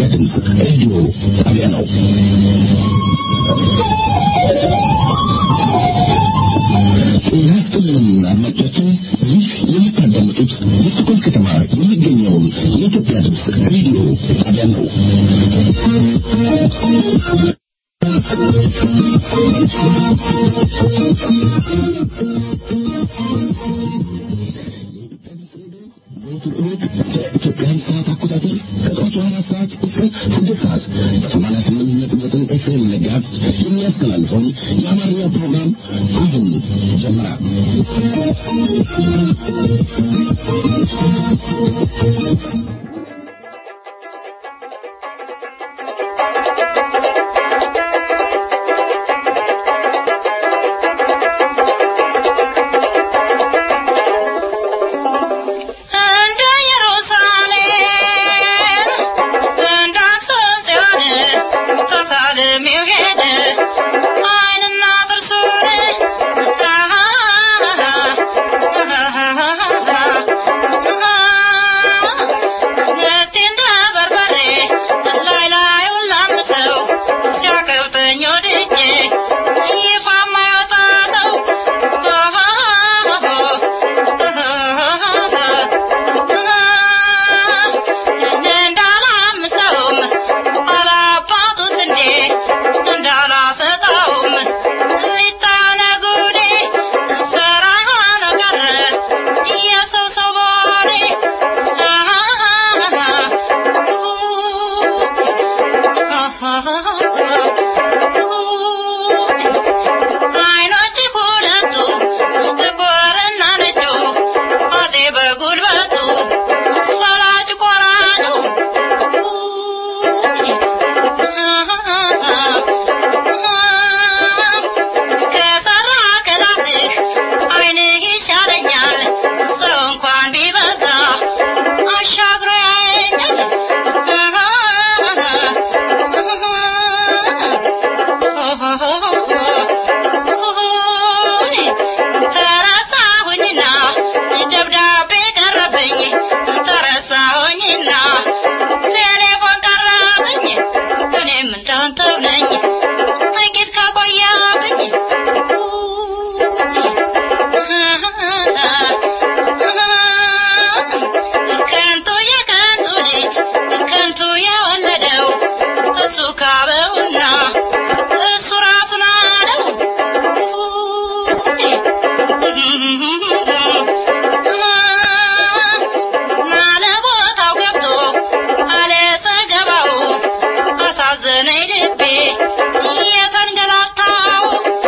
ድምፅ ሬዲዮ ጣቢያ ነው። ጤና ይስጥልን አድማጮቻችን፣ ይህ የምታዳምጡት በስኮል ከተማ የሚገኘውን የኢትዮጵያ ድምፅ ሬዲዮ ጣቢያ ነው። ኢትዮጵያን ሰዓት አቆጣጠር ከጠዋቱ አራት ሰዓት እስከ ስድስት ሰዓት በሰማንያ ስምንት ነጥብ ዘጠኝ ኤፍኤም ነጋት የሚያስተላልፈውን የአማርኛ ፕሮግራም አሁን ጀመረ። እንደ ኢየሩሳሌም እንደ አክሱም ጽዮን ተሳልሜው ሄደ ዓይንና ጥርሱን ነፍሴ እንደ በርበሬ ላይ ላዩን ላምሰው ሲያቀብጠኝ ወድጄ ይፋ የማይወጣ ሰው እንዳላምሰውም አላባቱ ስንዴ እንዳላሰጠውም ሊጣነ ጉዴ ሰራ ሆኖ ቀረ የሰው ሰው በሆኔ አይኖች ሁለቱ ጥቁርና ነጩ አፄ በጉልበቱ ፈላጭ ቆራጩ ከሰራ ከላትህ አይንህ ይሻለኛል ሰው እንኳን ቢበዛ አሻግሮ ያየኛል ተረሳሁኝና ደብዳቤ ቀረብኝ ተረሳሁኝና ቴሌፎን ቀረብኝ እኔም እንዳንተው ነኝ ጥቂት ከቆየብኝ ከንቱ የከንቱ ልጅ ከንቱ የወለደው እሱ ካበውና እሱ ራሱን አለው አለ ቦታው ገብቶ አለ ሰገባው አሳዘነኝ ልቤ የተንገላታው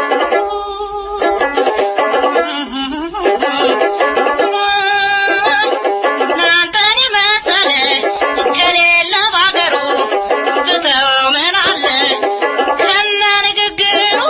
እናንተን የመሰለ ከሌለ ባገሩ ብተወው ምን አለ ከነ ንግግሩ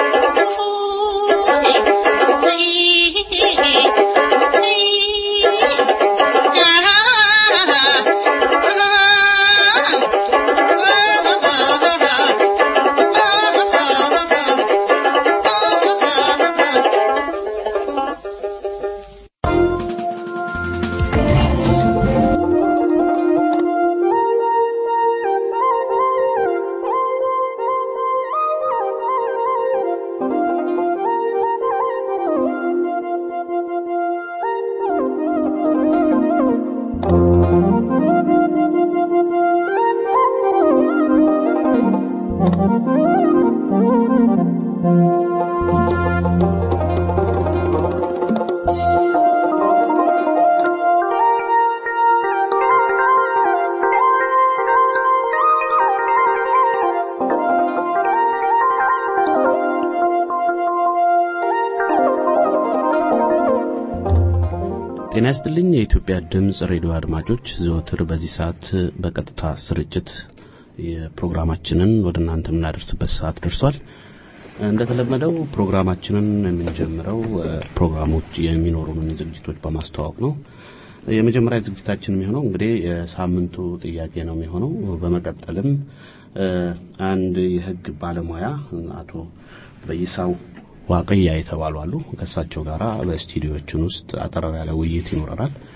ጤና ይስጥልኝ የኢትዮጵያ ድምፅ ሬዲዮ አድማጮች ዘወትር በዚህ ሰዓት በቀጥታ ስርጭት የፕሮግራማችንን ወደ እናንተ የምናደርስበት ሰዓት ደርሷል እንደተለመደው ፕሮግራማችንን የምንጀምረው እ፣ ፕሮግራሞች የሚኖሩንን ዝግጅቶች በማስተዋወቅ ነው የመጀመሪያ ዝግጅታችን የሚሆነው እንግዲህ የሳምንቱ ጥያቄ ነው የሚሆነው በመቀጠልም እ፣ አንድ የህግ ባለሙያ አቶ በይሳው ዋቅያ የተባሉ አሉ ከእሳቸው ጋር በስቱዲዮችን ውስጥ አጠር ያለ ውይይት ይኖረናል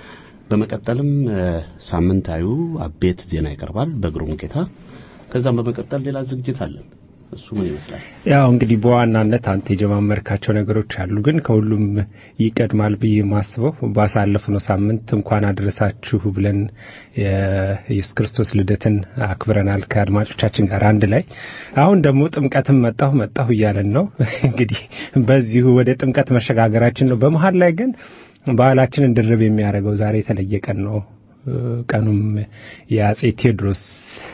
በመቀጠልም እ፣ ሳምንታዊ አቤት ዜና ይቀርባል በግሩም ጌታ። ከዛም በመቀጠል ሌላ ዝግጅት አለን። እሱ ምን ይመስላል? ያው እንግዲህ በዋናነት አንተ የጀማመርካቸው ነገሮች አሉ፣ ግን ከሁሉም ይቀድማል ብዬ የማስበው ባሳለፍነው ሳምንት እንኳን አደረሳችሁ ብለን የኢየሱስ ክርስቶስ ልደትን አክብረናል ከአድማጮቻችን ጋር አንድ ላይ። አሁን ደግሞ ጥምቀትም መጣሁ መጣሁ እያለን ነው። እንግዲህ በዚሁ ወደ ጥምቀት መሸጋገራችን ነው። በመሀል ላይ ግን ባህላችንን ድርብ የሚያደርገው ዛሬ የተለየ ቀን ነው። ቀኑም የአጼ ቴዎድሮስ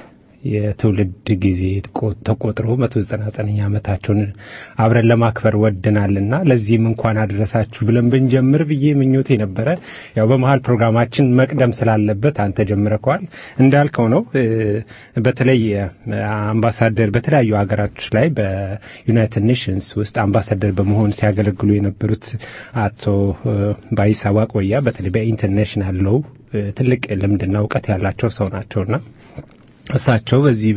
የትውልድ ጊዜ ቆ- ተቆጥሮ መቶ ዘጠና ዘጠነኛ ዓመታቸውን አብረን ለማክበር ወድናልና ለዚህም እንኳን አደረሳችሁ ብለን ብንጀምር ብዬ ምኞቴ ነበረ። ያው በመሀል ፕሮግራማችን መቅደም ስላለበት አንተ ጀምረከዋል እንዳልከው ነው። እ፣ በተለይ እ፣ አምባሳደር በተለያዩ ሀገራቶች ላይ በዩናይትድ ኔሽንስ ውስጥ አምባሳደር በመሆን ሲያገለግሉ የነበሩት አቶ እ፣ ባይሳ ዋቆያ በተለይ በኢንተርናሽናል ሎው እ፣ ትልቅ ልምድና እውቀት ያላቸው ሰው ናቸውና እሳቸው በዚህ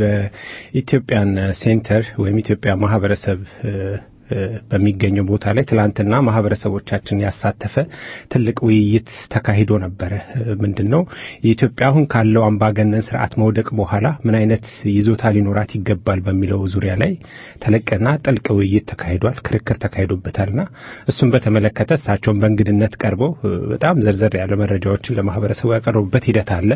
በኢትዮጵያን ሴንተር ወይም ኢትዮጵያ ማህበረሰብ እ፣ እ፣ በሚገኘው ቦታ ላይ ትላንትና ማህበረሰቦቻችን ያሳተፈ ትልቅ ውይይት ተካሂዶ ነበረ። ምንድን ነው የኢትዮጵያ አሁን ካለው አምባገነን ስርዓት መውደቅ በኋላ ምን አይነት ይዞታ ሊኖራት ይገባል በሚለው ዙሪያ ላይ ተለቅና ጥልቅ ውይይት ተካሂዷል፣ ክርክር ተካሂዶበታልና እሱን በተመለከተ እሳቸውን በእንግድነት ቀርበው እ፣ በጣም ዘርዘር ያለ መረጃዎችን ለማህበረሰቡ ያቀረቡበት ሂደት አለ።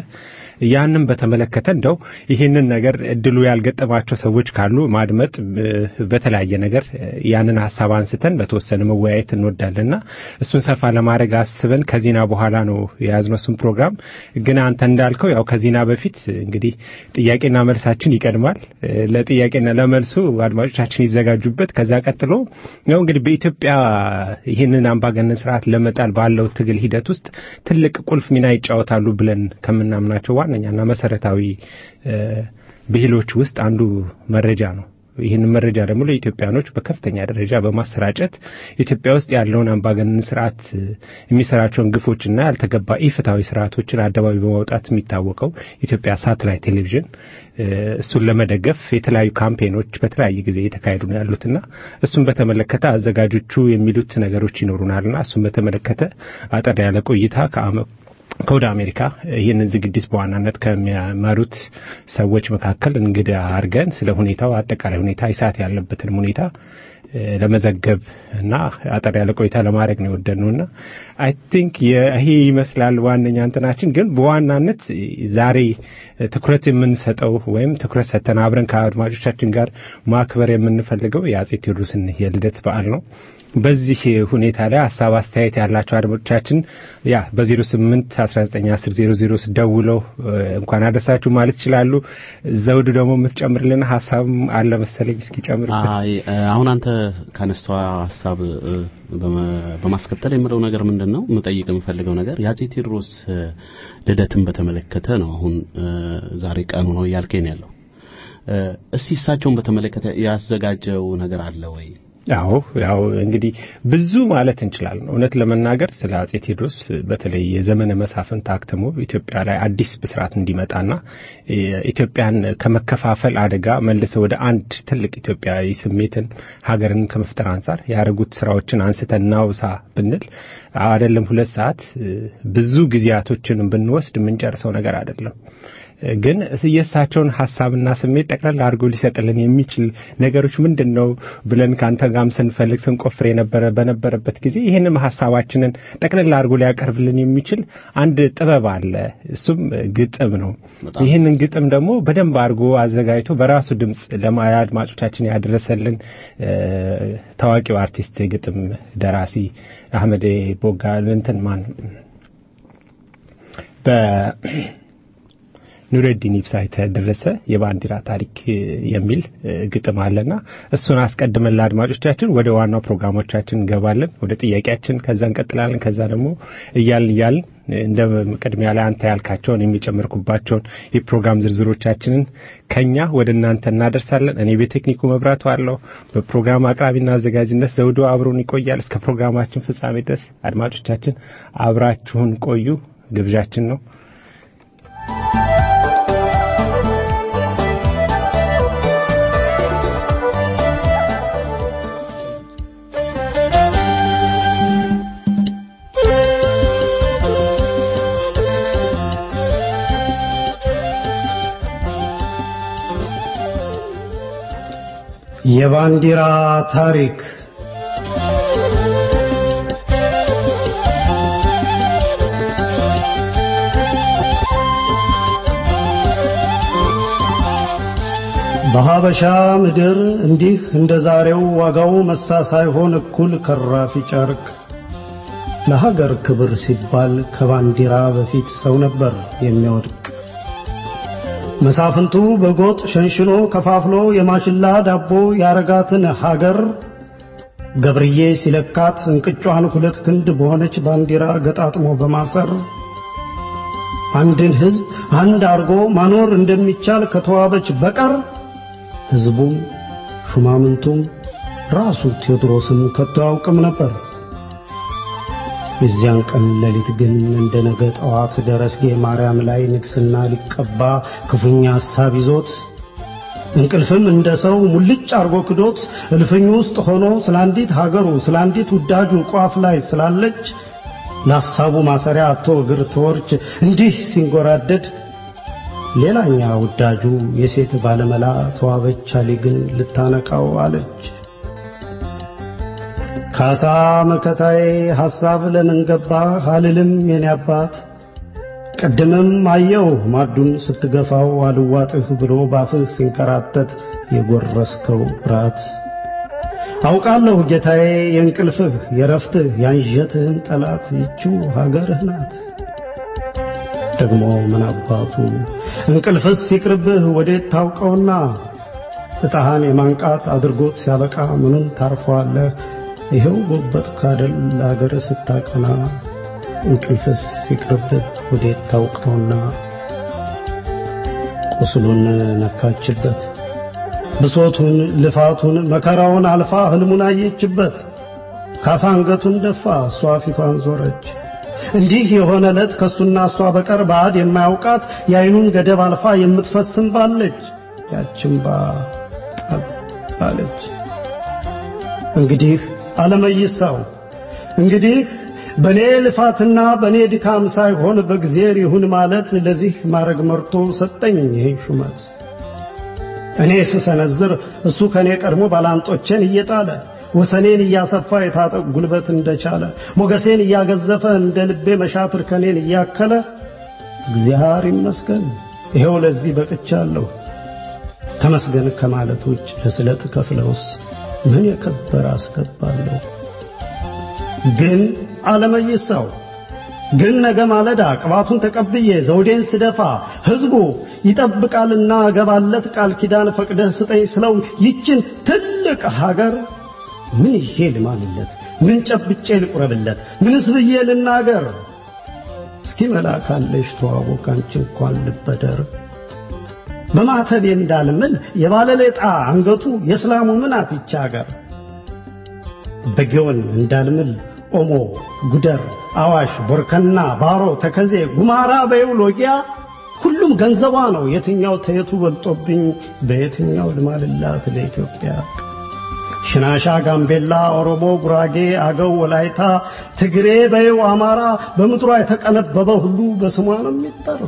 ያንን በተመለከተ እንደው ይህንን ነገር እድሉ ያልገጠማቸው ሰዎች ካሉ ማድመጥ እ፣ በተለያየ ነገር እ፣ ያንን ሀሳብ አንስተን በተወሰነ መወያየት እንወዳለንና እሱን ሰፋ ለማድረግ አስበን ከዜና በኋላ ነው የያዝነው እሱን ፕሮግራም። ግን አንተ እንዳልከው ያው ከዜና በፊት እንግዲህ ጥያቄና መልሳችን ይቀድማል። እ፣ ለጥያቄና ለመልሱ አድማጮቻችን ይዘጋጁበት። ከዛ ቀጥሎ ያው እንግዲህ በኢትዮጵያ ይህንን አምባገነን ስርዓት ለመጣል ባለው ትግል ሂደት ውስጥ ትልቅ ቁልፍ ሚና ይጫወታሉ ብለን ከምናምናቸው ዋነኛና መሰረታዊ እ፣ ብሂሎች ውስጥ አንዱ መረጃ ነው። ይህንን መረጃ ደግሞ ለኢትዮጵያኖች በከፍተኛ ደረጃ በማሰራጨት ኢትዮጵያ ውስጥ ያለውን አምባገነን ስርዓት እ፣ የሚሰራቸውን ግፎችና ያልተገባ ኢፍትሐዊ ስርዓቶችን አደባባይ በማውጣት የሚታወቀው ኢትዮጵያ ሳተላይት ቴሌቪዥን እ፣ እሱን ለመደገፍ የተለያዩ ካምፔኖች በተለያየ ጊዜ እየተካሄዱ ነው ያሉትና እሱን በተመለከተ አዘጋጆቹ የሚሉት ነገሮች ይኖሩናልና እሱን በተመለከተ አጠር ያለ ቆይታ ከአመ ከወደ አሜሪካ ይህንን ዝግጅት በዋናነት ከሚመሩት ሰዎች መካከል እንግዳ አድርገን ስለ ሁኔታው አጠቃላይ ሁኔታ ይሳት ያለበትን ሁኔታ እ፣ ለመዘገብ እና አጠር ያለ ቆይታ ለማድረግ ነው የወደድነውና አይ ቲንክ ይሄ ይመስላል ዋነኛ እንትናችን። ግን በዋናነት ዛሬ ትኩረት የምንሰጠው ወይም ትኩረት ሰጥተን አብረን ከአድማጮቻችን ጋር ማክበር የምንፈልገው የአጼ ቴዎድሮስን የልደት በዓል ነው። በዚህ ሁኔታ ላይ ሀሳብ አስተያየት ያላቸው አድማጮቻችን ያ በ08 1910 ደውለው እ፣ እንኳን አደረሳችሁ ማለት ይችላሉ። ዘውዱ ደግሞ የምትጨምርልን ሀሳብ አለ መሰለኝ። እስኪ ጨምርበት። አይ እ፣ አሁን አንተ ካነሳው ሀሳብ እ፣ በመ- በማስከተል የምለው ነገር ምንድን ነው የምጠይቅ የምፈልገው ነገር የአጼ ቴዎድሮስ እ፣ ልደትን በተመለከተ ነው። አሁን እ፣ ዛሬ ቀኑ ነው እያልከኝ ያለው እ፣ እስቲ እሳቸውን በተመለከተ ያዘጋጀው ነገር አለ ወይ? አዎ ያው እንግዲህ ብዙ ማለት እንችላለን። እውነት ለመናገር ስለ አጼ ቴዎድሮስ በተለይ የዘመነ መሳፍንት ታክትሞ ኢትዮጵያ ላይ አዲስ ብስራት እንዲመጣና ኢትዮጵያን ከመከፋፈል አደጋ መልሰው ወደ አንድ ትልቅ ኢትዮጵያዊ ስሜትን ሀገርን ከመፍጠር አንጻር ያደረጉት ስራዎችን አንስተን እናውሳ ብንል አይደለም ሁለት ሰዓት ብዙ ጊዜያቶችን ብንወስድ የምንጨርሰው ነገር አይደለም። ግን የእሳቸውን ሀሳብና ስሜት ጠቅላላ አድርጎ ሊሰጥልን የሚችል ነገሮች ምንድን ነው ብለን ከአንተ ጋም ስንፈልግ ስንቆፍር የነበረ በነበረበት ጊዜ ይህንም ሀሳባችንን ጠቅላላ አድርጎ ሊያቀርብልን የሚችል አንድ ጥበብ አለ። እሱም ግጥም ነው። በጣም ይህንን ግጥም ደግሞ በደንብ አድርጎ አዘጋጅቶ በራሱ ድምፅ ለአድማጮቻችን ያደረሰልን እ፣ ታዋቂው አርቲስት የግጥም ደራሲ አህመድ ቦጋ እንትን ማን በ ኑረዲን ኢብሳ የተደረሰ የባንዲራ ታሪክ የሚል ግጥም አለና እሱን አስቀድመን ለአድማጮቻችን ወደ ዋናው ፕሮግራሞቻችን እንገባለን። ወደ ጥያቄያችን ከዛ እንቀጥላለን። ከዛ ደግሞ እያልን እያልን እንደ ቅድሚያ ላይ አንተ ያልካቸውን የሚጨምርኩባቸውን የፕሮግራም ዝርዝሮቻችንን ከኛ ወደ እናንተ እናደርሳለን። እኔ በቴክኒኩ መብራቱ አለው። በፕሮግራም አቅራቢና አዘጋጅነት ዘውዶ አብሮን ይቆያል። እስከ ፕሮግራማችን ፍጻሜ ድረስ አድማጮቻችን አብራችሁን ቆዩ ግብዣችን ነው። የባንዲራ ታሪክ በሀበሻ ምድር እንዲህ እንደ ዛሬው ዋጋው መሳ ሳይሆን እኩል ከራፊ ጨርቅ ለሀገር ክብር ሲባል ከባንዲራ በፊት ሰው ነበር የሚወድቅ። መሳፍንቱ በጎጥ ሸንሽኖ ከፋፍሎ የማሽላ ዳቦ ያረጋትን ሀገር ገብርዬ ሲለካት እንቅጯን ሁለት ክንድ በሆነች ባንዲራ ገጣጥሞ በማሰር አንድን ሕዝብ አንድ አርጎ ማኖር እንደሚቻል ከተዋበች በቀር ሕዝቡም ሹማምንቱም ራሱ ቴዎድሮስም ከቶ አያውቅም ነበር። የዚያን ቀን ሌሊት ግን እንደ ነገ ጠዋት ደረስጌ ማርያም ላይ ንግስና ሊቀባ ክፉኛ ሐሳብ ይዞት እንቅልፍም እንደ ሰው ሙልጭ አርጎ ክዶት እልፍኙ ውስጥ ሆኖ ስለ አንዲት ሀገሩ ስለ አንዲት ውዳጁ ቋፍ ላይ ስላለች ለሐሳቡ ማሰሪያ አቶ እግር ተወርች እንዲህ ሲንጎራደድ ሌላኛ ውዳጁ የሴት ባለመላ ተዋበች አሊ ግን ልታነቃው አለች። ካሳ መከታዬ ሐሳብ ለምን ገባ አልልም የኔ አባት ቅድምም አየው ማዱን ስትገፋው አልዋጥህ ብሎ ባፍህ ሲንከራተት የጎረስከው ራት አውቃለሁ ጌታዬ የእንቅልፍህ የረፍትህ ያንዠትህን ጠላት ይችው ሀገርህ ናት። ደግሞ ምን አባቱ እንቅልፍስ ሲቅርብህ ወዴት ታውቀውና እጣሃን የማንቃት አድርጎት ሲያበቃ ምኑን ታርፈዋለህ? ይኸው ጎበጥ ካደል ለአገር ስታቀና እንቅልፍስ ሲቅርብህ ወዴት ታውቀውና ቁስሉን ነካችበት ብሶቱን ልፋቱን መከራውን አልፋ ህልሙን አየችበት። ካሳ አንገቱን ደፋ፣ እሷ ፊቷን ዞረች። እንዲህ የሆነ ዕለት ከሱና እሷ በቀር ባዕድ የማያውቃት የአይኑን ገደብ አልፋ የምትፈስም ባለች ያችን ባ ጠብ አለች። እንግዲህ አለመይሳው እንግዲህ በኔ ልፋትና በኔ ድካም ሳይሆን በእግዚአብሔር ይሁን ማለት ለዚህ ማረግ መርቶ ሰጠኝ ይህን ሹመት። እኔ ስሰነዝር እሱ ከኔ ቀድሞ ባላንጦቼን እየጣለ ወሰኔን እያሰፋ የታጠቅ ጉልበት እንደቻለ ሞገሴን እያገዘፈ እንደ ልቤ መሻትር ከኔን እያከለ እግዚአብሔር ይመስገን ይኸው ለዚህ በቅቻለሁ። ተመስገን ከማለት ውጭ ለስለት ከፍለውስ ምን የከበረ አስገባለሁ። ግን አለመይሳው ግን ነገ ማለዳ ቅባቱን ተቀብዬ ዘውዴን ስደፋ ሕዝቡ ይጠብቃልና እገባለት ቃል ኪዳን ፈቅደህ ስጠኝ ስለው ይችን ትልቅ ሀገር ምን ይዤ ልማልለት? ምን ጨብጬ ልቁረብለት? ምንስ ብዬ ልናገር? እስኪ መላካለሽ ተዋቦ ካንቺ እንኳን ልበደር በማተቤ እንዳልምል የባለሌጣ አንገቱ የእስላሙ ምናት ይቻ ሀገር በጊዮን እንዳልምል ኦሞ፣ ጉደር፣ አዋሽ፣ ቦርከና፣ ባሮ፣ ተከዜ፣ ጉማራ በይው ሎጊያ ሁሉም ገንዘቧ ነው። የትኛው ተየቱ በልጦብኝ በየትኛው ልማልላት ለኢትዮጵያ? ሽናሻ፣ ጋምቤላ፣ ኦሮሞ፣ ጉራጌ፣ አገው፣ ወላይታ፣ ትግሬ በይው አማራ በምድሯ የተቀነበበ ሁሉ በስሟ ነው የሚጠራ።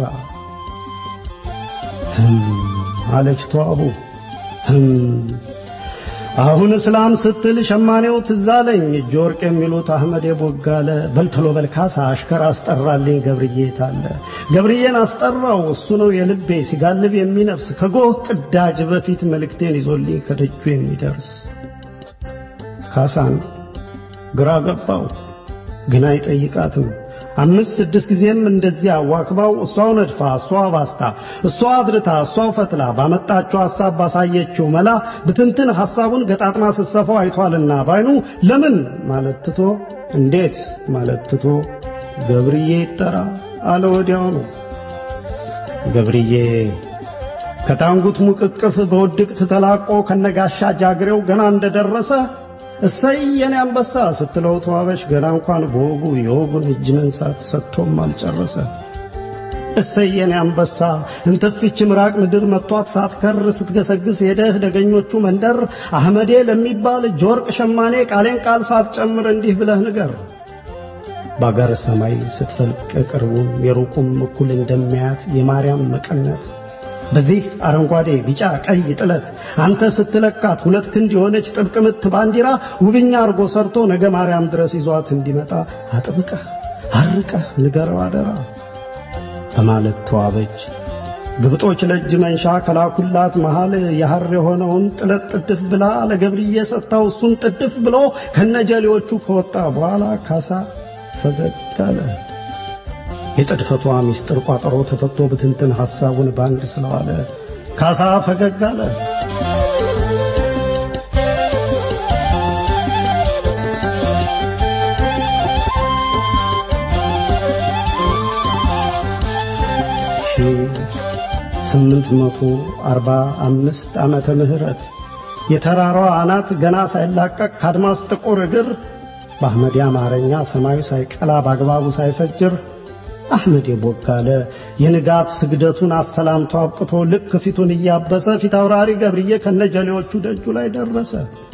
ህም አለች ተዋቡ ህም አሁን እስላም ስትል ሸማኔው ትዛለኝ እጅ ወርቅ የሚሉት አህመድ ቦጋለ በልተሎ በልካሳ አሽከር አስጠራልኝ ገብርዬ ታለ ገብርዬን አስጠራው እሱ ነው የልቤ ሲጋልብ የሚነፍስ ከጎህ ቅዳጅ በፊት መልእክቴን ይዞልኝ ከደጁ የሚደርስ ካሳን ግራ ገባው ግን አይጠይቃትም አምስት ስድስት ጊዜም እንደዚያ አዋክባው እሷው ነድፋ እሷው ባስታ እሷው አድርታ እሷው ፈትላ ባመጣችው ሐሳብ ባሳየችው መላ ብትንትን ሐሳቡን ገጣጥማ ስትሰፋው አይቷልና ባይኑ ለምን ማለት ትቶ እንዴት ማለት ትቶ ገብርዬ ይጠራ አለ ወዲያው ነው። ገብርዬ ከታንጉት ሙቅቅፍ በውድቅት ተላቆ ከነጋሻ ጃግሬው ገና እንደደረሰ እሰይ የኔ አንበሳ ስትለው ተዋበች ገና እንኳን በወጉ የወጉን እጅ መንሳት ሰጥቶም አልጨረሰ። እሰይ የኔ አንበሳ እንትፍች ምራቅ ምድር መጥቷት ሳትከር ስትገሰግስ ሄደህ ደገኞቹ መንደር አህመዴ ለሚባል እጅ ወርቅ ሸማኔ ቃሌን ቃል ሳትጨምር እንዲህ ብለህ ንገር። በአገር ሰማይ ስትፈልቅ ቅርቡም የሩቁም እኩል እንደሚያያት የማርያም መቀነት በዚህ አረንጓዴ ቢጫ ቀይ ጥለት አንተ ስትለካት ሁለት ክንድ የሆነች ጥብቅ ምት ባንዲራ ውብኛ አርጎ ሰርቶ ነገ ማርያም ድረስ ይዟት እንዲመጣ አጥብቀህ አርቀህ ንገረው አደራ በማለት ተዋበች። ግብጦች ለእጅ መንሻ ከላኩላት መሃል የሐር የሆነውን ጥለት ጥድፍ ብላ ለገብርዬ ሰጥታው እሱን ጥድፍ ብሎ ከነጀሌዎቹ ከወጣ በኋላ ካሳ ፈገግ አለ። የጥድፈቷ ምስጢር ቋጠሮ ተፈቶ ብትንትን ሐሳቡን ባንድ ስለዋለ ካሳ ፈገግ አለ። ስምንት መቶ አርባ አምስት ዓመተ ምህረት የተራራዋ አናት ገና ሳይላቀቅ ከአድማስ ጥቁር እግር በአህመድ አማርኛ ሰማዩ ሳይቀላ በአግባቡ ሳይፈጅር አህመድ የቦጋለ የንጋት ስግደቱን አሰላምቶ አብቅቶ ልክ ፊቱን እያበሰ ፊት አውራሪ ገብርዬ ከነጀሌዎቹ ደጁ ላይ ደረሰ።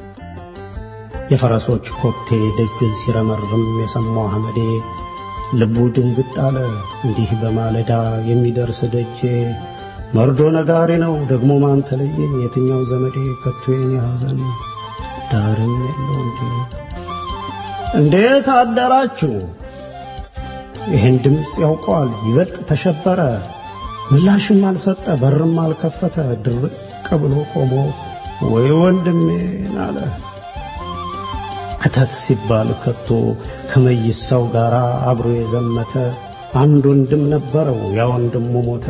የፈረሶች ኮቴ ደጁን ሲረመርም የሰማው አህመዴ ልቡ ድንግጥ አለ። እንዲህ በማለዳ የሚደርስ ደጄ መርዶ ነጋሪ ነው ደግሞ ማን ተለየኝ? የትኛው ዘመዴ ከቶ የኔ ሐዘን ዳርም የለው እንጂ። እንዴት አደራችሁ? ይህን ድምፅ ያውቀዋል። ይበልጥ ተሸበረ። ምላሽም አልሰጠ፣ በርም አልከፈተ። ድርቅ ብሎ ቆሞ ወይ ወንድሜን አለ። ክተት ሲባል ከቶ ከመይሳው ጋር አብሮ የዘመተ አንድ ወንድም ነበረው። ያ ወንድሙ ሞተ።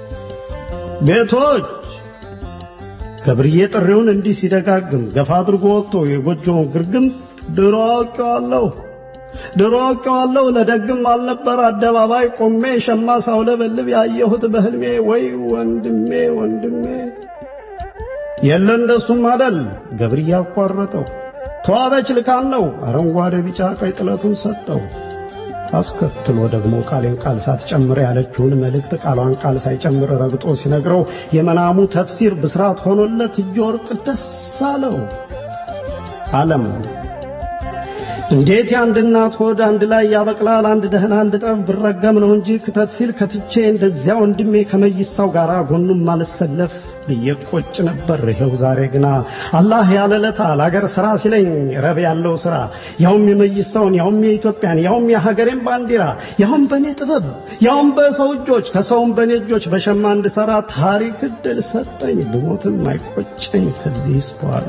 ቤቶች ገብርዬ ጥሪውን እንዲህ ሲደጋግም ገፋ አድርጎ ወጥቶ የጎጆውን ግርግም ድሮ አውቄዋለሁ ድሮ አውቄዋለሁ ለደግም አልነበር አደባባይ ቆሜ ሸማ ሳውለበልብ ያየሁት በህልሜ ወይ ወንድሜ ወንድሜ የለ እንደሱም አደል ገብርዬ አቋረጠው ተዋበች ልካን ነው አረንጓዴ ቢጫ ቀይ ጥለቱን ሰጠው አስከትሎ ደግሞ ቃሌን ቃል ሳትጨምር ያለችውን መልእክት ቃሏን ቃል ሳይጨምር ረግጦ ሲነግረው የመናሙ ተፍሲር ብስራት ሆኖለት እጅ ወርቅ ደስ አለው። ዓለም እንዴት የአንድ እናት ሆድ አንድ ላይ ያበቅላል? አንድ ደህና አንድ ጠብ ብረገም ነው እንጂ ክተት ሲል ከትቼ እንደዚያ ወንድሜ ከመይሳው ጋር ጎኑም አልሰለፍ ብዬ ቆጭ ነበር። ይኸው ዛሬ ግና አላህ ያለለታ ለአገር ሥራ ሲለኝ ረብ ያለው ሥራ ያውም የመይሳውን ያውም የኢትዮጵያን ያውም የሀገሬን ባንዲራ ያውም በእኔ ጥበብ ያውም በሰው እጆች ከሰውም በእኔ እጆች በሸማ እንድሠራ ታሪክ ዕድል ሰጠኝ። ብሞትም አይቆጨኝ ከዚህስ በኋላ።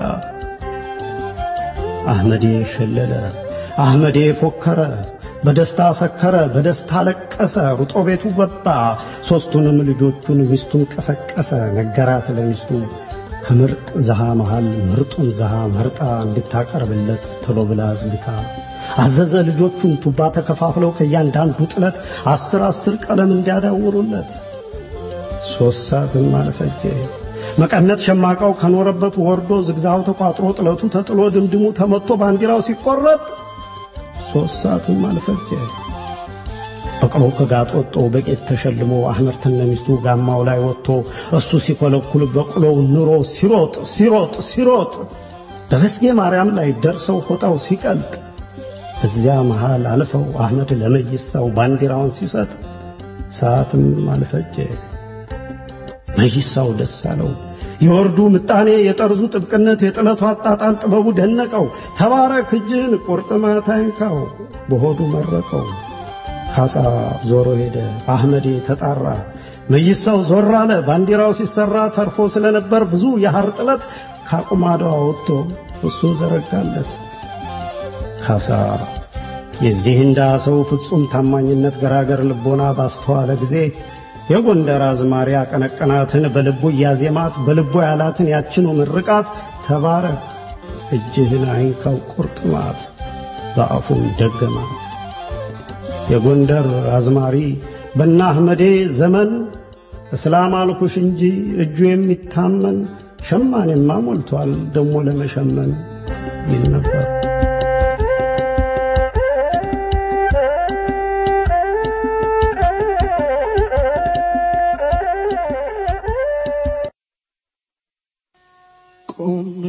አህመዴ ሸለለ፣ አህመዴ ፎከረ፣ በደስታ ሰከረ፣ በደስታ ለቀሰ። ሩጦ ቤቱ ገባ፣ ሦስቱንም ልጆቹን ሚስቱን ቀሰቀሰ። ነገራት ለሚስቱ ከምርጥ ዘሃ መሃል ምርጡን ዘሃ መርጣ እንድታቀርብለት ቶሎ ብላ አዝግታ አዘዘ። ልጆቹን ቱባ ተከፋፍለው ከእያንዳንዱ ጥለት አስር አስር ቀለም እንዲያዳውሩለት ሦስት ሰዓትም አልፈጀ። መቀነት ሸማቃው ከኖረበት ወርዶ ዝግዛው ተቋጥሮ ጥለቱ ተጥሎ ድምድሙ ተመቶ ባንዲራው ሲቆረጥ ሦስት ሰዓትም አልፈጀ። በቅሎ ከጋጥ ወጥቶ በቄት ተሸልሞ አህመድ ተነሚስቱ ጋማው ላይ ወጥቶ እሱ ሲኮለኩል በቅሎው ኑሮ ሲሮጥ ሲሮጥ ሲሮጥ ደረስጌ ማርያም ላይ ደርሰው ፎጣው ሲቀልጥ እዚያ መሃል አልፈው አህመድ ለመይሳው ባንዲራውን ሲሰጥ ሰዓትም አልፈጀ። መይሳው ደስ አለው። የወርዱ ምጣኔ፣ የጠርዙ ጥብቅነት፣ የጥለቱ አጣጣል ጥበቡ ደነቀው። ተባረክ እጅህን ቁርጥማት አይንካው በሆዱ መረቀው። ካሳ ዞሮ ሄደ። አህመዴ ተጣራ። መይሳው ዞር አለ። ባንዲራው ሲሰራ ተርፎ ስለነበር ብዙ የሐር ጥለት ካቁማዳው ወጥቶ እሱን ዘረጋለት። ካሳ የዚህ እንዳ ሰው ፍጹም ታማኝነት ገራገር ልቦና ባስተዋለ ጊዜ የጎንደር አዝማሪ አቀነቀናትን በልቡ እያዜማት በልቡ ያላትን ያችኑ ምርቃት ተባረክ እጅህን አይንካው ቁርጥማት በአፉም ደገማት። የጎንደር አዝማሪ በና አህመዴ ዘመን እስላም አልኩሽ እንጂ እጁ የሚታመን ሸማኔማ ሞልቷል ደሞ ለመሸመን ይል ነበር። ቆሜ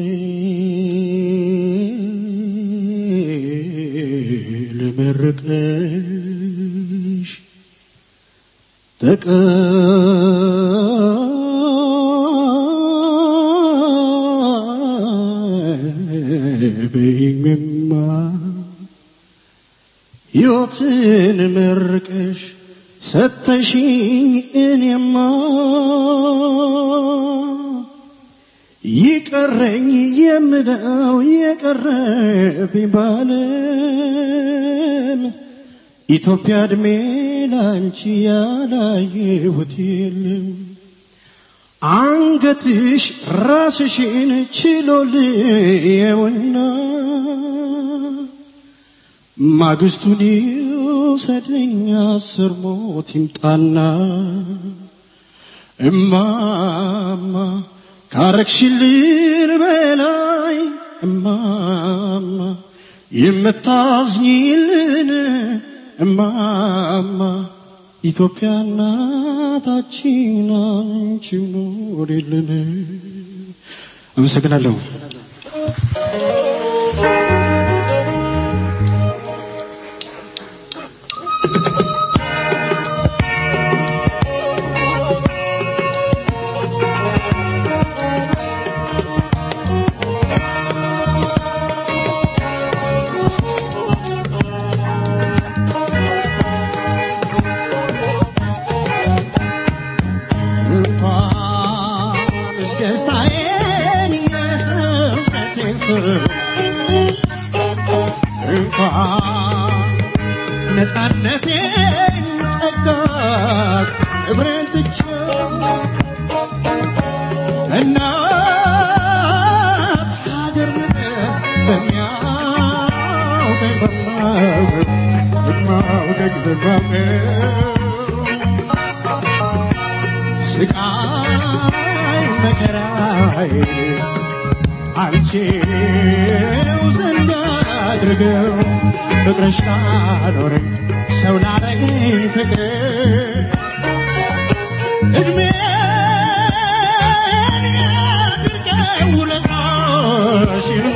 ልመርቅሽ በይኝማ ሕይወትን መርቀሽ ሰተሽኝ እኔማ ይቀረኝ የምለው የቀረብኝ ባለም ኢትዮጵያ እድሜ ላንቺ ያላየሁት የለም። አንገትሽ ራስሽን ችሎልየውና ማግስቱን ይውሰደኝ አስር ሞት ይምጣና እማማ ካረግሽልን በላይ እማማ የምታዝኝልን እማማ ኢትዮጵያ እናታችን አንቺ ኑሪልን። አመሰግናለሁ። እንኳንስ ደስታዬን የሰውነቴን ስር እንኳን ነፃነቴን ጸጋ ክብሬን ትቼው እናት ሀገር በሚያውቀኝ በማውቀው በማውቀኝ በማውቀው ስቃይ መከራይ አንቺው ዘንድ አድርገው ፍቅርሽ ላኖረኝ ሰው ላረገኝ ፍቅር እድሜን ያድርገው ውለታሽን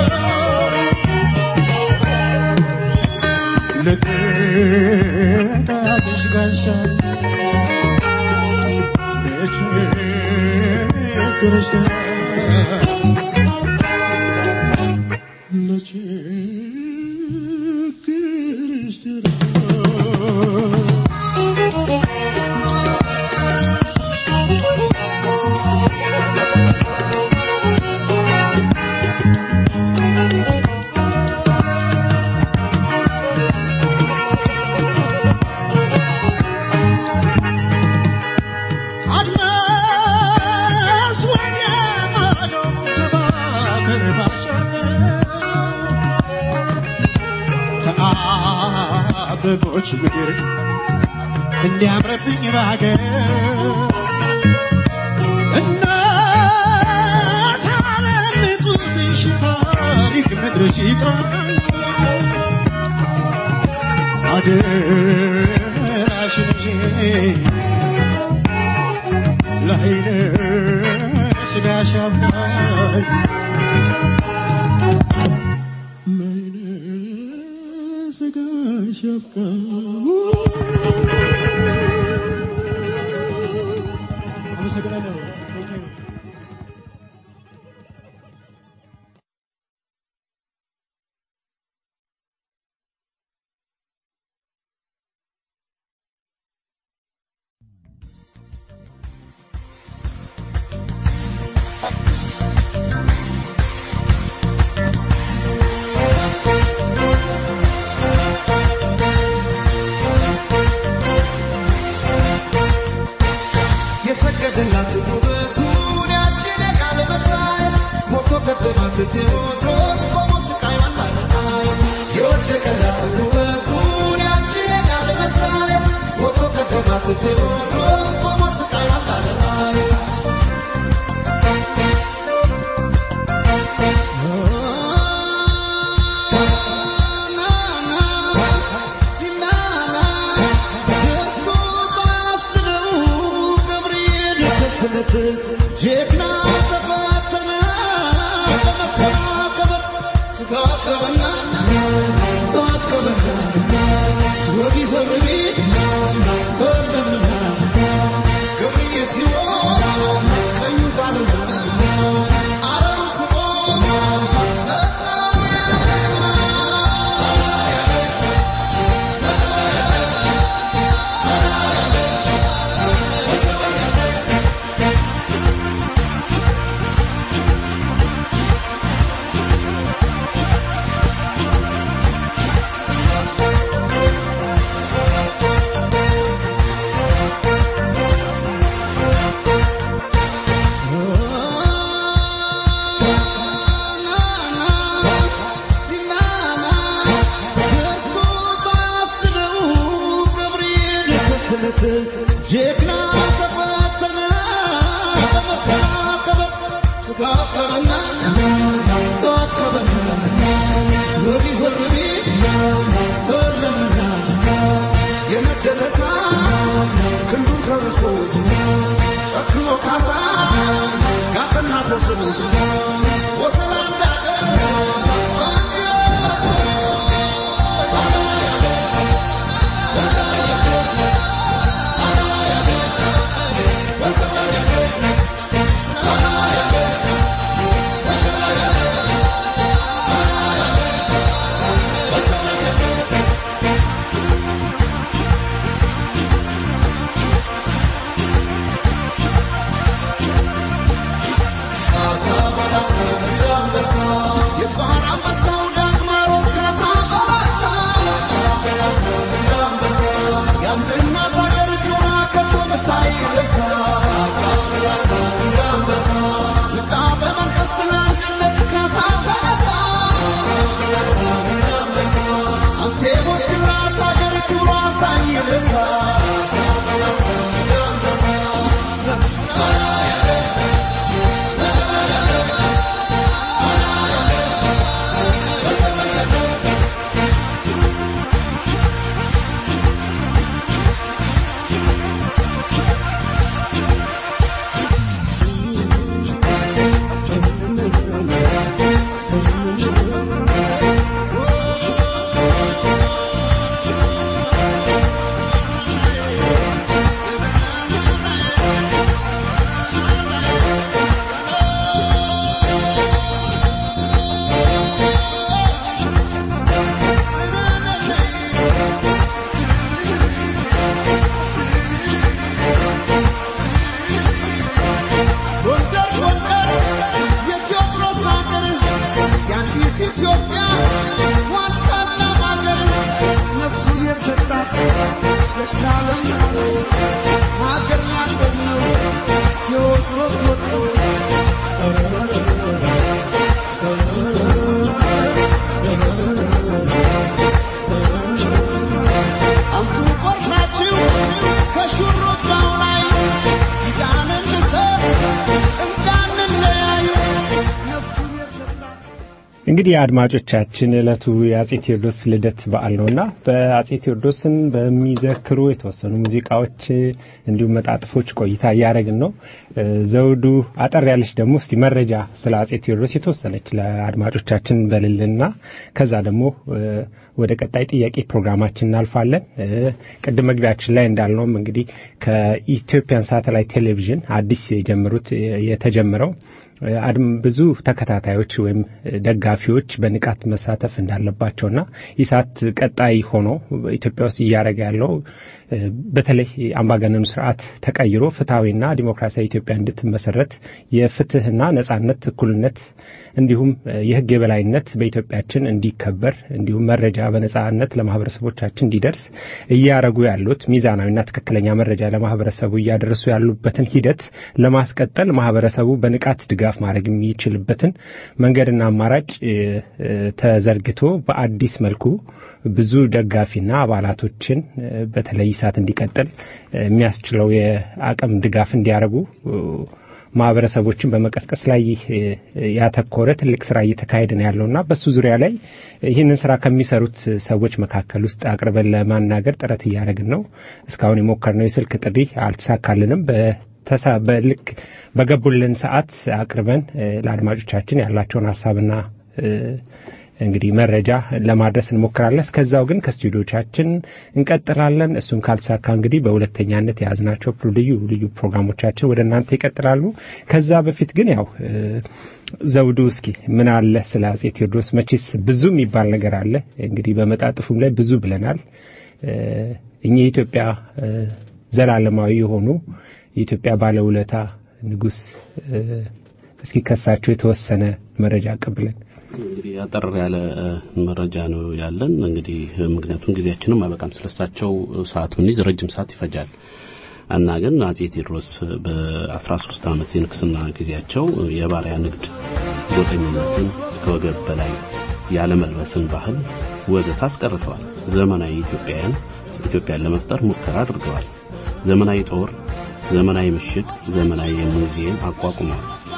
ለጥቃትሽ ጋሻ አድማስ ወዲያ ማዶ ከባህር ባሻገር ከአበቦች ምድር እንዲያምርብኝ ባገር እናት ዓለም ጡትሽ ታሪክ ምድርሽ ይጥራኝ አደራሽን ይዤ ለኃይለ ሥጋሽ አባይ ለኃይለ ሥጋሽ አባይ አመሰግናለሁ። Thank you. Thank እንግዲህ አድማጮቻችን ዕለቱ የአጼ ቴዎድሮስ ልደት በዓል ነውና በአጼ ቴዎድሮስን በሚዘክሩ የተወሰኑ ሙዚቃዎች እንዲሁም መጣጥፎች ቆይታ እያደረግን ነው። ዘውዱ አጠር ያለች ደግሞ እስቲ መረጃ ስለ አጼ ቴዎድሮስ የተወሰነች ለአድማጮቻችን በልልና ከዛ ደግሞ ወደ ቀጣይ ጥያቄ ፕሮግራማችን እናልፋለን። ቅድም መግቢያችን ላይ እንዳልነውም እንግዲህ ከኢትዮጵያን ሳተላይት ቴሌቪዥን አዲስ የጀመሩት የተጀመረው ብዙ ተከታታዮች ወይም ደጋፊዎች በንቃት መሳተፍ እንዳለባቸውና ኢሳት ቀጣይ ሆኖ ኢትዮጵያ ውስጥ እያደረገ ያለው በተለይ አምባገነኑ ስርዓት ተቀይሮ ፍትሐዊና ዲሞክራሲያዊ ኢትዮጵያ እንድትመሰረት የፍትህና ነጻነት፣ እኩልነት እንዲሁም የህግ የበላይነት በኢትዮጵያችን እንዲከበር እንዲሁም መረጃ በነጻነት ለማህበረሰቦቻችን እንዲደርስ እያረጉ ያሉት ሚዛናዊና ትክክለኛ መረጃ ለማህበረሰቡ እያደረሱ ያሉበትን ሂደት ለማስቀጠል ማህበረሰቡ በንቃት ድጋፍ ማድረግ የሚችልበትን መንገድና አማራጭ ተዘርግቶ በአዲስ መልኩ ብዙ ደጋፊና አባላቶችን በተለይ ኢሳት እንዲቀጥል የሚያስችለው የአቅም ድጋፍ እንዲያደርጉ ማህበረሰቦችን በመቀስቀስ ላይ ያተኮረ ትልቅ ስራ እየተካሄደ ነው ያለውና በሱ ዙሪያ ላይ ይህንን ስራ ከሚሰሩት ሰዎች መካከል ውስጥ አቅርበን ለማናገር ጥረት እያደረግን ነው። እስካሁን የሞከርነው የስልክ ጥሪ አልተሳካልንም። በልክ በገቡልን ሰዓት አቅርበን ለአድማጮቻችን ያላቸውን ሀሳብና እንግዲህ መረጃ ለማድረስ እንሞክራለን። እስከዛው ግን ከስቱዲዮቻችን እንቀጥላለን። እሱም ካልተሳካ እንግዲህ በሁለተኛነት የያዝናቸው ልዩ ልዩ ፕሮግራሞቻችን ወደ እናንተ ይቀጥላሉ። ከዛ በፊት ግን ያው ዘውዱ እስኪ ምን አለ ስለ አጼ ቴዎድሮስ? መቼስ ብዙ የሚባል ነገር አለ። እንግዲህ በመጣጥፉም ላይ ብዙ ብለናል። እኚህ የኢትዮጵያ ዘላለማዊ የሆኑ የኢትዮጵያ ባለውለታ ንጉሥ እስኪ ከሳቸው የተወሰነ መረጃ አቀብለን። እንግዲህ አጠር ያለ መረጃ ነው ያለን። እንግዲህ ምክንያቱም ጊዜያችንም አይበቃም። ስለሳቸው ሰዓት ብንይዝ ረጅም ሰዓት ይፈጃል እና ግን አጼ ቴዎድሮስ በ13 ዓመት የንግስና ጊዜያቸው የባሪያ ንግድ፣ ጎጠኝነትን፣ ከወገብ በላይ ያለመልበስን ባህል ወዘተ አስቀርተዋል። ዘመናዊ ኢትዮጵያውያን ኢትዮጵያን ለመፍጠር ሙከራ አድርገዋል። ዘመናዊ ጦር፣ ዘመናዊ ምሽግ፣ ዘመናዊ ሙዚየም አቋቁመዋል።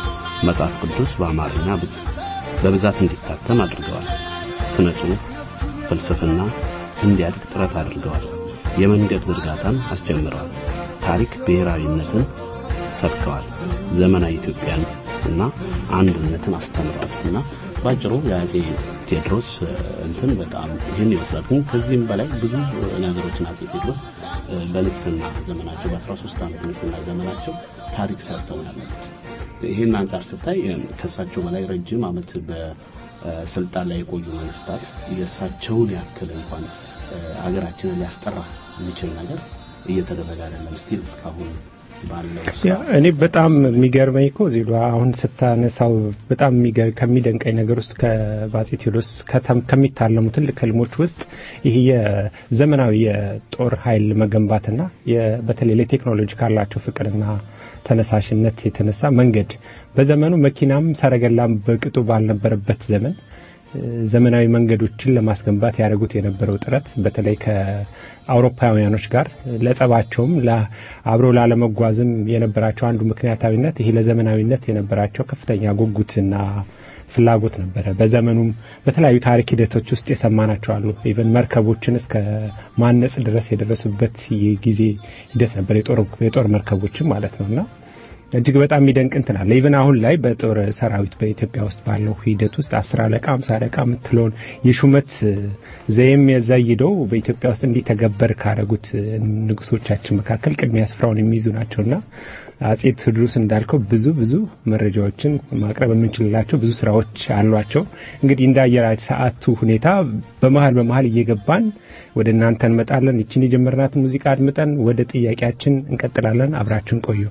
መጽሐፍ ቅዱስ በአማርኛ በብዛት እንዲታተም አድርገዋል። ስነ ጽሑፍ፣ ፍልስፍና እንዲያድግ ጥረት አድርገዋል። የመንገድ ዝርጋታን አስጀምረዋል። ታሪክ ብሔራዊነትን ሰብከዋል። ዘመናዊ ኢትዮጵያን እና አንድነትን አስተምረዋል እና ባጭሩ የአጼ ቴዎድሮስ እንትን በጣም ይህን ይመስላል። ግን ከዚህም በላይ ብዙ ነገሮችን አጼ ቴዎድሮስ በንግስና ዘመናቸው በ13 ዓመት ንግስና ዘመናቸው ታሪክ ሰርተው ያሉት ይህን አንጻር ስታይ ከእሳቸው በላይ ረጅም ዓመት በስልጣን ላይ የቆዩ መንግስታት የእሳቸውን ያክል እንኳን አገራችንን ሊያስጠራ የሚችል ነገር እየተደረገ አይደለም። ስቲል እስካሁን ባለው እኔ በጣም የሚገርመኝ እኮ ዜሎ አሁን ስታነሳው በጣም ከሚደንቀኝ ነገር ውስጥ ከባጼ ቴዎድሮስ ከሚታለሙ ትልቅ ህልሞች ውስጥ ይህ የዘመናዊ የጦር ኃይል መገንባትና በተለይ ለቴክኖሎጂ ካላቸው ፍቅርና ተነሳሽነት የተነሳ መንገድ በዘመኑ መኪናም ሰረገላም በቅጡ ባልነበረበት ዘመን ዘመናዊ መንገዶችን ለማስገንባት ያደረጉት የነበረው ጥረት በተለይ ከአውሮፓውያኖች ጋር ለጸባቸውም አብሮ ላለመጓዝም የነበራቸው አንዱ ምክንያታዊነት ይሄ ለዘመናዊነት የነበራቸው ከፍተኛ ጉጉትና ፍላጎት ነበረ። በዘመኑም በተለያዩ ታሪክ ሂደቶች ውስጥ የሰማናቸው አሉ። ኢቨን መርከቦችን እስከ ማነጽ ድረስ የደረሱበት የጊዜ ሂደት ነበር፣ የጦር መርከቦችን ማለት ነውና እጅግ በጣም የሚደንቅ እንትን አለ። ኢቨን አሁን ላይ በጦር ሰራዊት በኢትዮጵያ ውስጥ ባለው ሂደት ውስጥ አስር አለቃ አምሳ አለቃ የምትለውን የሹመት ዘይም የዘይደው በኢትዮጵያ ውስጥ እንዲተገበር ካደረጉት ንጉሶቻችን መካከል ቅድሚያ ስፍራውን የሚይዙ ናቸውና አጼ ቴዎድሮስ እንዳልከው ብዙ ብዙ መረጃዎችን ማቅረብ የምንችልላቸው ብዙ ስራዎች አሏቸው። እንግዲህ እንደ አየር ሰዓቱ ሁኔታ በመሀል በመሀል እየገባን ወደ እናንተ እንመጣለን። ይችን የጀመርናትን ሙዚቃ አድምጠን ወደ ጥያቄያችን እንቀጥላለን። አብራችን ቆዩ።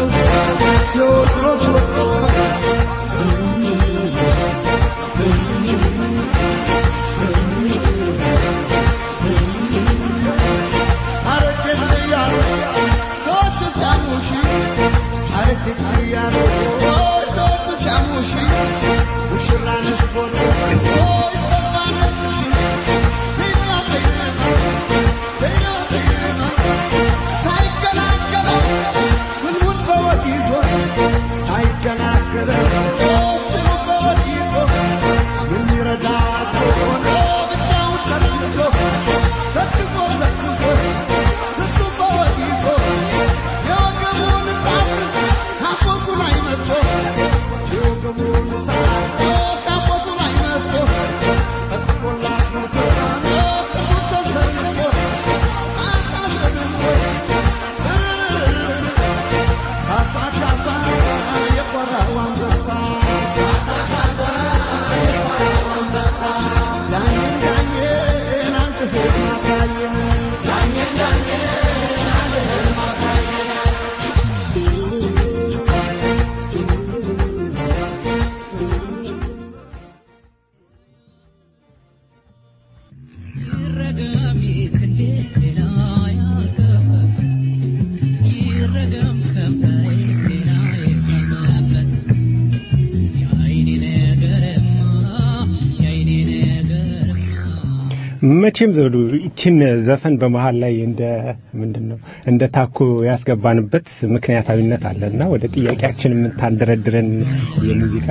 መቼም ዘውዱ ይችን ዘፈን በመሀል ላይ እንደ ምንድን ነው እንደ ታኮ ያስገባንበት ምክንያታዊነት አለና ወደ ጥያቄያችን የምታንደረድረን የሙዚቃ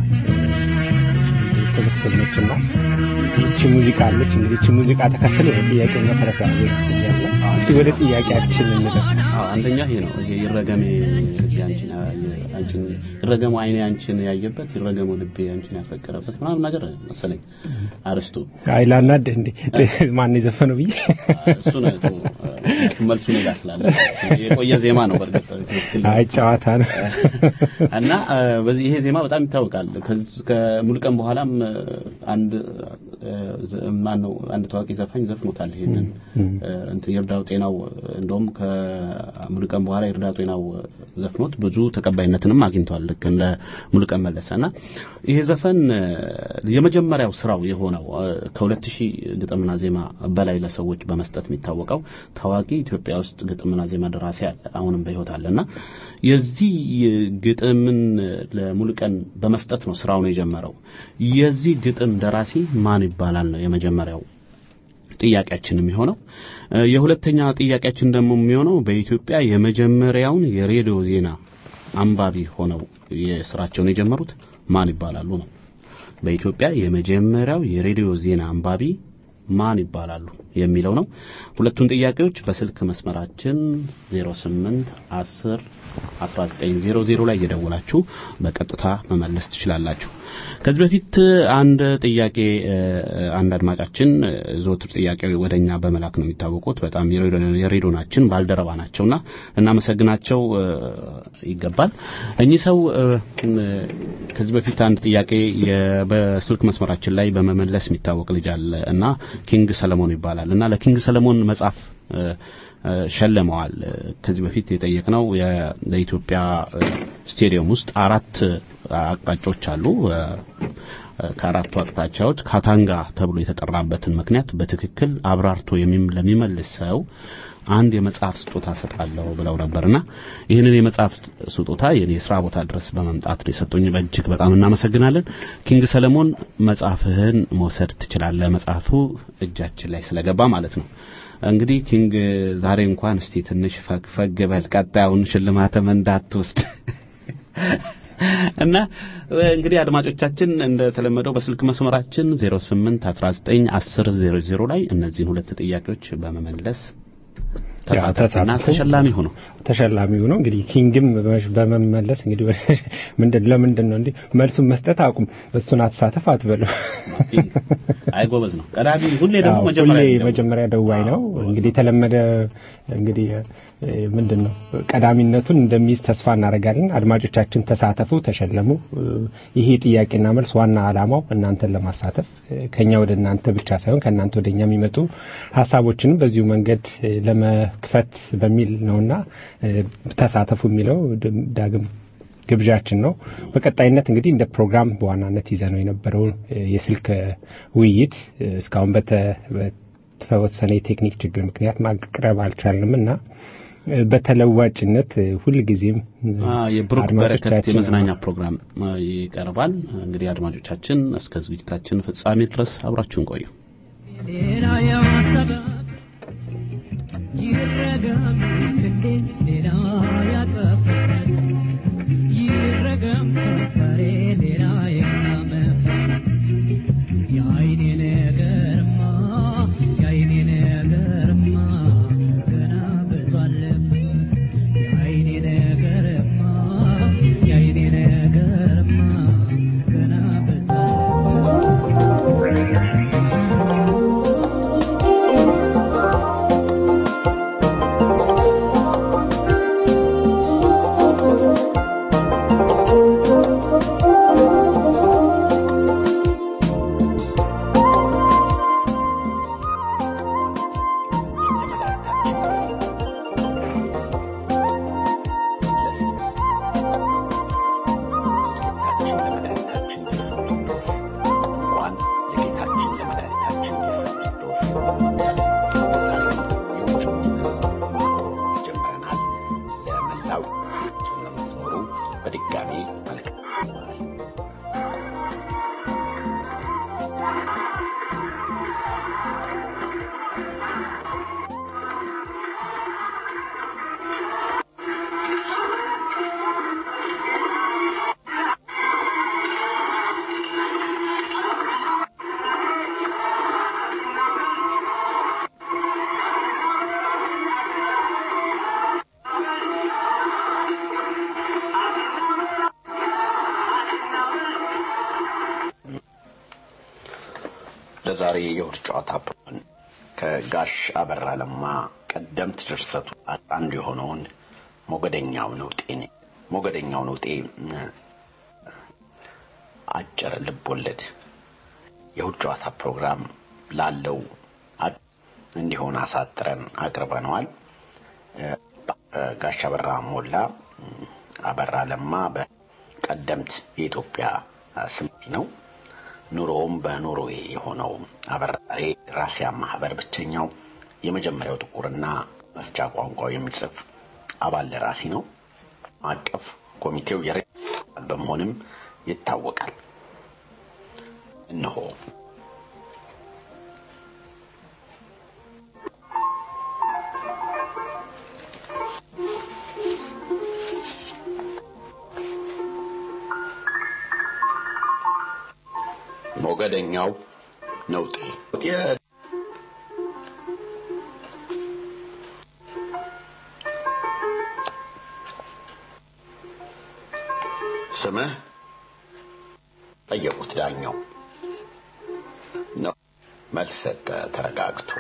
ስብስብ ነችና ይቺ ሙዚቃ አለች። እንግዲህ ይቺ ሙዚቃ ተከትሎ የጥያቄው መሰረት ያለው ይመስለኛል። እስቲ ወደ ጥያቄያችን እንደፍ። አንደኛ ይሄ ነው። ይሄ ይረገሜ ልቤ አንቺን አንቺን ይረገሙ አይኔ አንቺን ያየበት ይረገሙ ልቤ አንቺን ያፈቀረበት ምናምን ነገር መሰለኝ አርስቱ። አይ ላናድህ እንዴ ማን የዘፈነው ብዬ እሱ ነው መልሱ ሌላ ስላለ የቆየ ዜማ ነው። በእርግጥ አይ ጨዋታ ነው እና በዚህ ይሄ ዜማ በጣም ይታወቃል። ከሙሉቀን በኋላም አንድ ማን ነው አንድ ታዋቂ ዘፋኝ ዘፍኖታል። ይሄንን እንትን ይርዳው ጤናው እንደውም ከሙሉቀን በኋላ ይርዳው ጤናው ዘፍኖት ብዙ ተቀባይነትንም አግኝቷል። ልክ እንደ ሙሉቀን መለሰ እና ይሄ ዘፈን የመጀመሪያው ስራው የሆነው ከሁለት ሺህ ግጥምና ዜማ በላይ ለሰዎች በመስጠት የሚታወቀው ታዋቂ ኢትዮጵያ ውስጥ ግጥምና ዜማ ደራሲ አለ፣ አሁንም በህይወት አለና የዚህ ግጥምን ለሙሉቀን በመስጠት ነው ስራውን የጀመረው። የዚህ ግጥም ደራሲ ማን ይባላል ነው የመጀመሪያው ጥያቄያችን የሚሆነው። የሁለተኛ ጥያቄያችን ደግሞ የሚሆነው በኢትዮጵያ የመጀመሪያውን የሬዲዮ ዜና አንባቢ ሆነው የስራቸውን የጀመሩት ማን ይባላሉ ነው። በኢትዮጵያ የመጀመሪያው የሬዲዮ ዜና አንባቢ ማን ይባላሉ የሚለው ነው። ሁለቱን ጥያቄዎች በስልክ መስመራችን 08 10 1900 ላይ እየደወላችሁ በቀጥታ መመለስ ትችላላችሁ። ከዚህ በፊት አንድ ጥያቄ እ፣ አንድ አድማጫችን እ፣ ዘወትር ጥያቄ ወደኛ በመላክ ነው የሚታወቁት። በጣም የሬዲዮ- የሬዲዮናችን ባልደረባ ናቸውና እናመሰግናቸው እ፣ ይገባል። እኚህ ሰው እ፣ እ፣ ከዚህ በፊት አንድ ጥያቄ የ- በስልክ መስመራችን ላይ በመመለስ የሚታወቅ ልጅ አለ እና ኪንግ ሰለሞን ይባላል እና ለኪንግ ሰለሞን መጽሐፍ እ፣ እ፣ ሸልመዋል። እ፣ ከዚህ በፊት የጠየቅነው የ- በኢትዮጵያ እ፣ ስቴዲየም ውስጥ አራት አቅጣጫዎች አሉ። እ፣ ከአራቱ አቅጣጫዎች ካታንጋ ተብሎ የተጠራበትን ምክንያት በትክክል አብራርቶ የሚም- ለሚመልስ ሰው አንድ የመጽሐፍ ስጦታ ሰጣለሁ ብለው ነበርና ይህንን የመጽሐፍ ስጦታ የኔ የስራ ቦታ ድረስ በመምጣት ነው የሰጡኝ። በእጅግ በጣም እናመሰግናለን። ኪንግ ሰለሞን መጽሐፍህን መውሰድ ትችላለህ። መጽሐፉ እጃችን ላይ ስለገባ ማለት ነው። እንግዲህ ኪንግ ዛሬ እንኳን እስቲ ትንሽ ፈግ ፈግ በል፣ ቀጣዩን ሽልማትም እንዳትወስድ እና እንግዲህ አድማጮቻችን እንደተለመደው በስልክ መስመራችን 08 19 10 00 ላይ እነዚህን ሁለት ጥያቄዎች በመመለስ ተሳተፉና ተሳተፉ። ተሸላሚ ሆኑ። ተሸላሚ ሆኖ እንግዲህ ኪንግም በመሽ- በመመለስ እንግዲህ ወደ- ምንድን ለምንድን ነው እንዲህ መልሱን መስጠት አቁም፣ እሱን አትሳተፍ አትበሉ። አይ ጎበዝ ነው። ቀዳሚ ሁሌ ደግሞ አዎ፣ መጀመሪያ ሁሌ የሚደውል። መጀመሪያ ደዋይ ነው። አዎ፣ እንግዲህ የተለመደ እንግዲህ እ፣ ምንድን ነው ቀዳሚነቱን እንደሚይዝ ተስፋ እናደርጋለን። አድማጮቻችን ተሳተፉ፣ ተሸለሙ። እ፣ ይሄ ጥያቄና መልስ ዋና ዓላማው እናንተን ለማሳተፍ እ፣ ከኛ ወደ እናንተ ብቻ ሳይሆን ከእናንተ ወደ እኛ የሚመጡ ሀሳቦችንም በዚሁ መንገድ እ፣ ለመክፈት በሚል ነውና እ፣ ተሳተፉ የሚለው ድ- ዳግም ግብዣችን ነው። በቀጣይነት እንግዲህ እንደ ፕሮግራም በዋናነት ይዘነው የነበረው እ፣ የስልክ እ፣ ውይይት እ፣ እስካሁን በተ- በተወሰነ የቴክኒክ ችግር ምክንያት ማቅረብ አልቻልንም እና እ፣ በተለዋጭነት እ፣ ሁልጊዜም እ፣ አ የብሩክ በረከት አድማጮቻችን የመዝናኛ ፕሮግራም አ፣ ይቀርባል። እንግዲህ አድማጮቻችን እስከ ዝግጅታችን ፍጻሜ ድረስ አብራችሁን ቆዩ። ሌላ ያሰበ ይረገም ክንዴ ሌላ ያቀፈበት ይረገም ከንፈሬ ሌላ የቃመበት የአይኔ ነገርማ የአይኔ ነገርማ ገና ብዙ አለበት የአይኔ ነገርማ የአይኔ ነገርማ ገና ብዙ አለበት በድጋሚ መልካም ለዛሬ የእሁድ ጨዋታ ፕሮግራም ከጋሽ አበራ ለማ ቀደምት ድርሰቱ አንዱ የሆነውን ሞገደኛው ነውጤን ሞገደኛው ነውጤ እ፣ አጭር ልብ ወለድ የእሁድ ጨዋታ ፕሮግራም ላለው አ- እንዲሆን አሳጥረን አቅርበነዋል። እ፣ እ፣ ጋሽ አበራ ሞላ እ፣ አበራ ለማ በቀደምት የኢትዮጵያ እ፣ ስም ነው። ኑሮውም በኖርዌይ የሆነው አበራሪ ራሲያ ማህበር ብቸኛው የመጀመሪያው ጥቁርና መፍቻ ቋንቋው የሚጽፍ አባል ደራሲ ነው። አቀፍ ኮሚቴው የረ በመሆንም ይታወቃል። እነሆ ሞገደኛው ነውጤ ስምህ ጠየቁት ዳኛው ነው መልስ ሰጠ ተረጋግቶ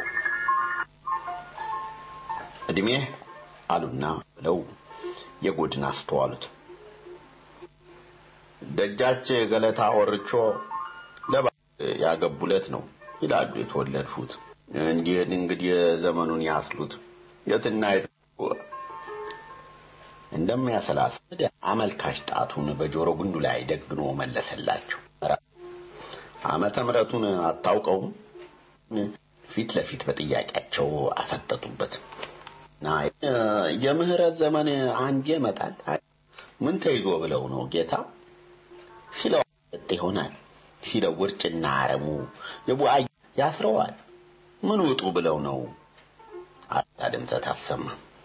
እድሜህ አሉና ብለው የጎድን አስተዋሉት ደጃች ገለታ ወርቾ ለባ ያገቡለት ነው ይላሉ የተወለድፉት እንዲህ እንግዲህ ዘመኑን ያስሉት የትና የት እንደሚያሰላስ አመልካች ጣቱን በጆሮ ግንዱ ላይ ደግኖ መለሰላቸው ዓመተ ምሕረቱን አታውቀውም ፊት ለፊት በጥያቄያቸው አፈጠጡበት እና የምህረት ዘመን አንዴ ይመጣል ምን ተይዞ ብለው ነው ጌታ ሲለው ይሆናል ሲለው ውርጭና አረሙ የቡአይ ያስረዋል ምን ውጡ ብለው ነው አታ ድምፀት አሰማ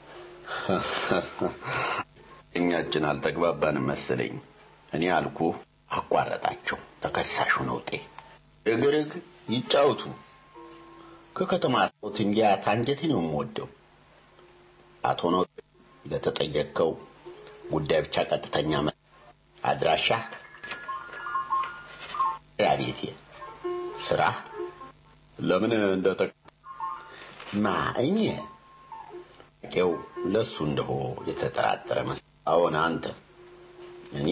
እኛችን አልተግባባንም መሰለኝ እኔ አልኩ አቋረጣቸው ተከሳሹ ነውጤ እግርግ ይጫወቱ ከከተማ ሰውት እንዲያ ታንጀቴ ነው የምወደው አቶ ነው ለተጠየቀው ጉዳይ ብቻ ቀጥተኛ አድራሻ ቤቴ ስራ ለምን እንደተ ማ እኔ ቄው ለሱ እንደሆ የተጠራጠረ መስ አዎን አንተ እኔ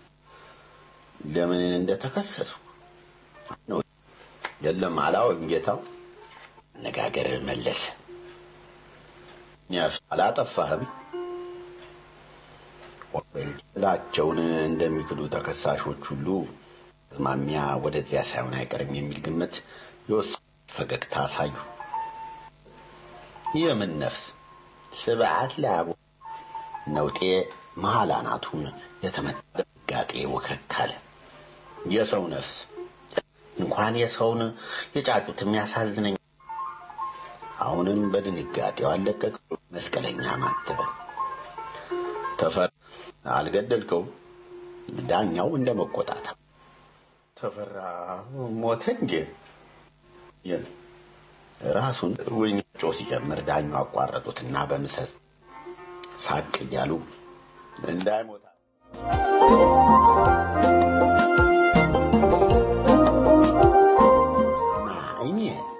ለምን እንደተከሰሱ ነው የለም አላወቅም ጌታው አነጋገር መለሰ ያፍ አላጠፋህም ወንጀላቸውን እንደሚክዱ ተከሳሾች ሁሉ ማሚያ ወደዚያ ሳይሆን አይቀርም የሚል ግምት የወሰ ፈገግታ አሳዩ የምን ነፍስ ስብዓት ለአቡ ነውጤ መሀል አናቱን የተመታ ድንጋጤ ወከክ አለ የሰው ነፍስ እንኳን የሰውን የጫጩት የሚያሳዝነኝ አሁንም በድንጋጤው አለቀቅ መስቀለኛ ማተበ ተፈራ አልገደልከው ዳኛው እንደ መቆጣት ተፈራ ሞተ እንዴ ራሱን ውኝጮ ሲጀምር ዳኛው አቋረጡትና በምሰስ ሳቅ እያሉ እንዳይሞታ አይኔ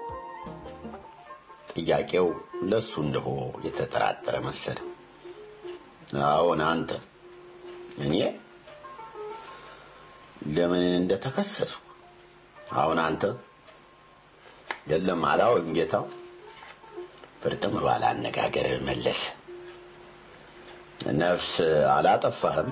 ጥያቄው ለሱ እንደሆ የተጠራጠረ መሰለ አዎን አንተ እኔ ለምን እንደተከሰሱ አሁን አንተ የለም አላውቅም ጌታው ፍርጥም ባለ አነጋገር መለሰ ነፍስ አላጠፋህም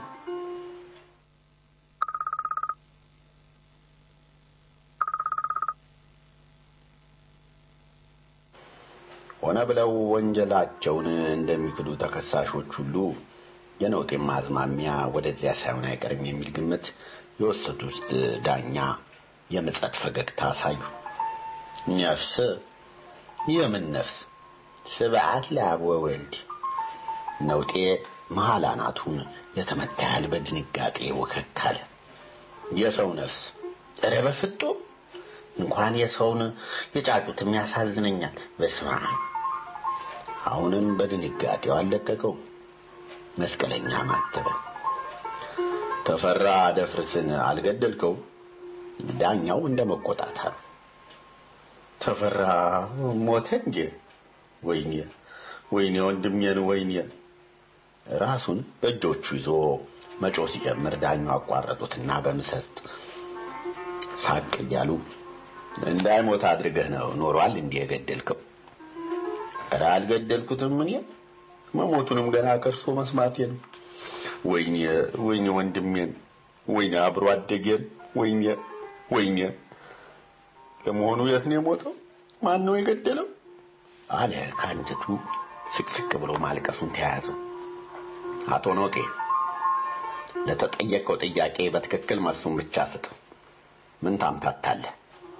ሆነ ብለው ወንጀላቸውን እንደሚክዱ ተከሳሾች ሁሉ የነውጤም ማዝማሚያ ወደዚያ ሳይሆን አይቀርም የሚል ግምት የወሰዱት ዳኛ የምጸት ፈገግታ አሳዩ ነፍስ የምን ነፍስ ስብዓት ለአብ ወወልድ ነውጤ መሀል አናቱን የተመታ ያህል በድንጋጤ ወከክ አለ የሰው ነፍስ ኧረ በፍጡም እንኳን የሰውን የጫጩትም ያሳዝነኛል በስማ አሁንም በድንጋጤው አለቀቀው መስቀለኛ ማተበ ተፈራ ደፍርስን አልገደልከው ዳኛው እንደ መቆጣታል ተፈራ ሞተ እንዴ ወይኔ ወይኔ ወንድሜን ወይኔ ራሱን በእጆቹ ይዞ መጮ ሲጀምር ዳኛው አቋረጡትና በምሰጥ ሳቅ እያሉ እንዳይሞት አድርገህ ነው ኖሯል እንዲህ የገደልከው ኧረ አልገደልኩትም እኔ መሞቱንም ገና ከርሶ መስማቴ ነው ወይኔ ወይኔ ወንድሜን ወይኔ አብሮ አደጌን ወይኔ ወይኔ ለመሆኑ የት ነው የሞተው ማን ነው የገደለው አለ ከአንጀቱ ስቅስቅ ብሎ ማልቀሱን ተያያዘው አቶ ኖጤ ለተጠየቀው ጥያቄ በትክክል መልሱን ብቻ ስጥ ምን ታምታታለህ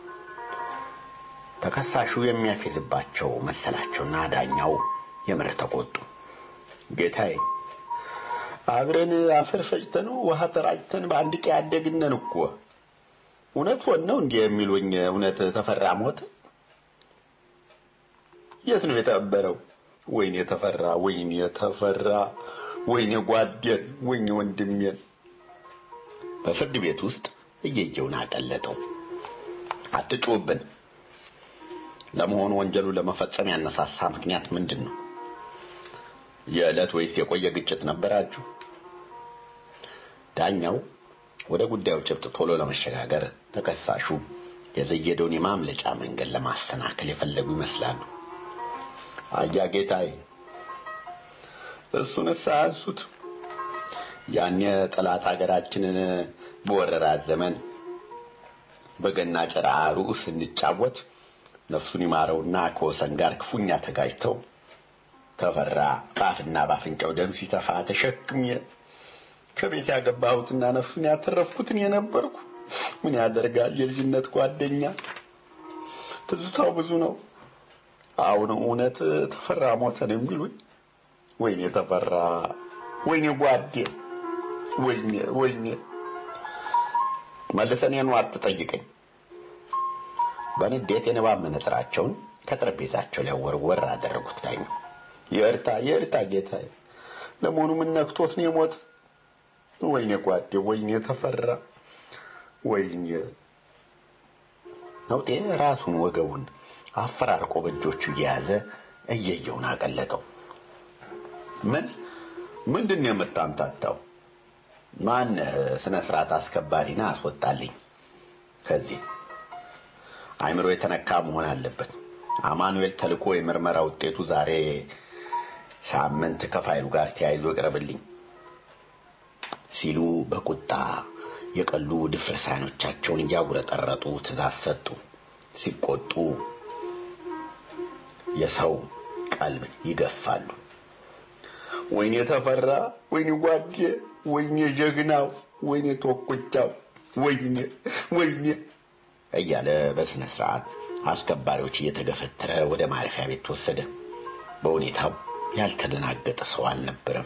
ተከሳሹ የሚያፌዝባቸው መሰላቸውና ዳኛው የምር ተቆጡ ጌታዬ አብረን አፈር ፈጭተን ውሃ ተራጭተን በአንድ ቀን ያደግነን እኮ እውነት ሆን ነው እንዲህ የሚሉኝ እውነት ተፈራ ሞተ? የት ነው የተቀበረው? ወይኔ ተፈራ፣ ወይኔ ተፈራ፣ ወይኔ ጓዴን፣ ወይኔ ወንድሜን። በፍርድ ቤት ውስጥ እየየውን አቀለጠው። አትጩህብን። ለመሆኑ ወንጀሉ ለመፈጸም ያነሳሳ ምክንያት ምንድን ነው? የዕለት ወይስ የቆየ ግጭት ነበራችሁ? ዳኛው ወደ ጉዳዩ ጭብጥ ቶሎ ለመሸጋገር ተከሳሹ የዘየደውን የማምለጫ መንገድ ለማስተናከል የፈለጉ ይመስላሉ። አያ ጌታዬ፣ እሱንስ አያንሱት። ያን የጠላት ሀገራችንን በወረራት ዘመን በገና ጨራ ሩዕ ስንጫወት ነፍሱን ይማረውና ከወሰን ጋር ክፉኛ ተጋጅተው ተፈራ በአፍና በአፍንጫው ደም ሲተፋ ተሸክሜ ከቤት ያገባሁትና ነፍሱን ያተረፍኩትን የነበርኩ ምን ያደርጋል የልጅነት ጓደኛ ትዝታው ብዙ ነው። አሁን እውነት ተፈራ ሞተን የሚሉኝ ወይኔ ተፈራ፣ ወይኔ ጓዴ፣ ወይኔ ወይኔ። መልሰን የኑ አትጠይቀኝ። በንዴት የንባብ መነጽራቸውን ከጠረጴዛቸው ላይ ወርወር አደረጉት። ዳኛው የእርታ የእርታ ጌታዬ፣ ለመሆኑ ምን ነክቶት ነው የሞት? ወይኔ ጓዴ፣ ወይኔ ተፈራ፣ ወይኔ ነውጤ ራሱን ወገቡን አፈራርቆ በእጆቹ እየያዘ እየየውን አቀለጠው። ምን ምንድን ነው የምታምታታው? ማን ስነ ስርዓት አስከባሪና አስወጣልኝ ከዚህ አይምሮ የተነካ መሆን አለበት። አማኑኤል ተልኮ የምርመራ ውጤቱ ዛሬ ሳምንት ከፋይሉ ጋር ተያይዞ ይቅረብልኝ ሲሉ በቁጣ የቀሉ ድፍረት አይኖቻቸውን እያጉረጠረጡ ትእዛዝ ሰጡ። ሲቆጡ የሰው ቀልብ ይገፋሉ። ወይኔ ተፈራ፣ ወይኔ ጓዴ፣ ወይኔ ጀግናው፣ ወይኔ ቶኩቻው፣ ወይኔ ወይኔ እያለ በስነ ስርዓት አስከባሪዎች እየተገፈተረ ወደ ማረፊያ ቤት ተወሰደ። በሁኔታው ያልተደናገጠ ሰው አልነበረም።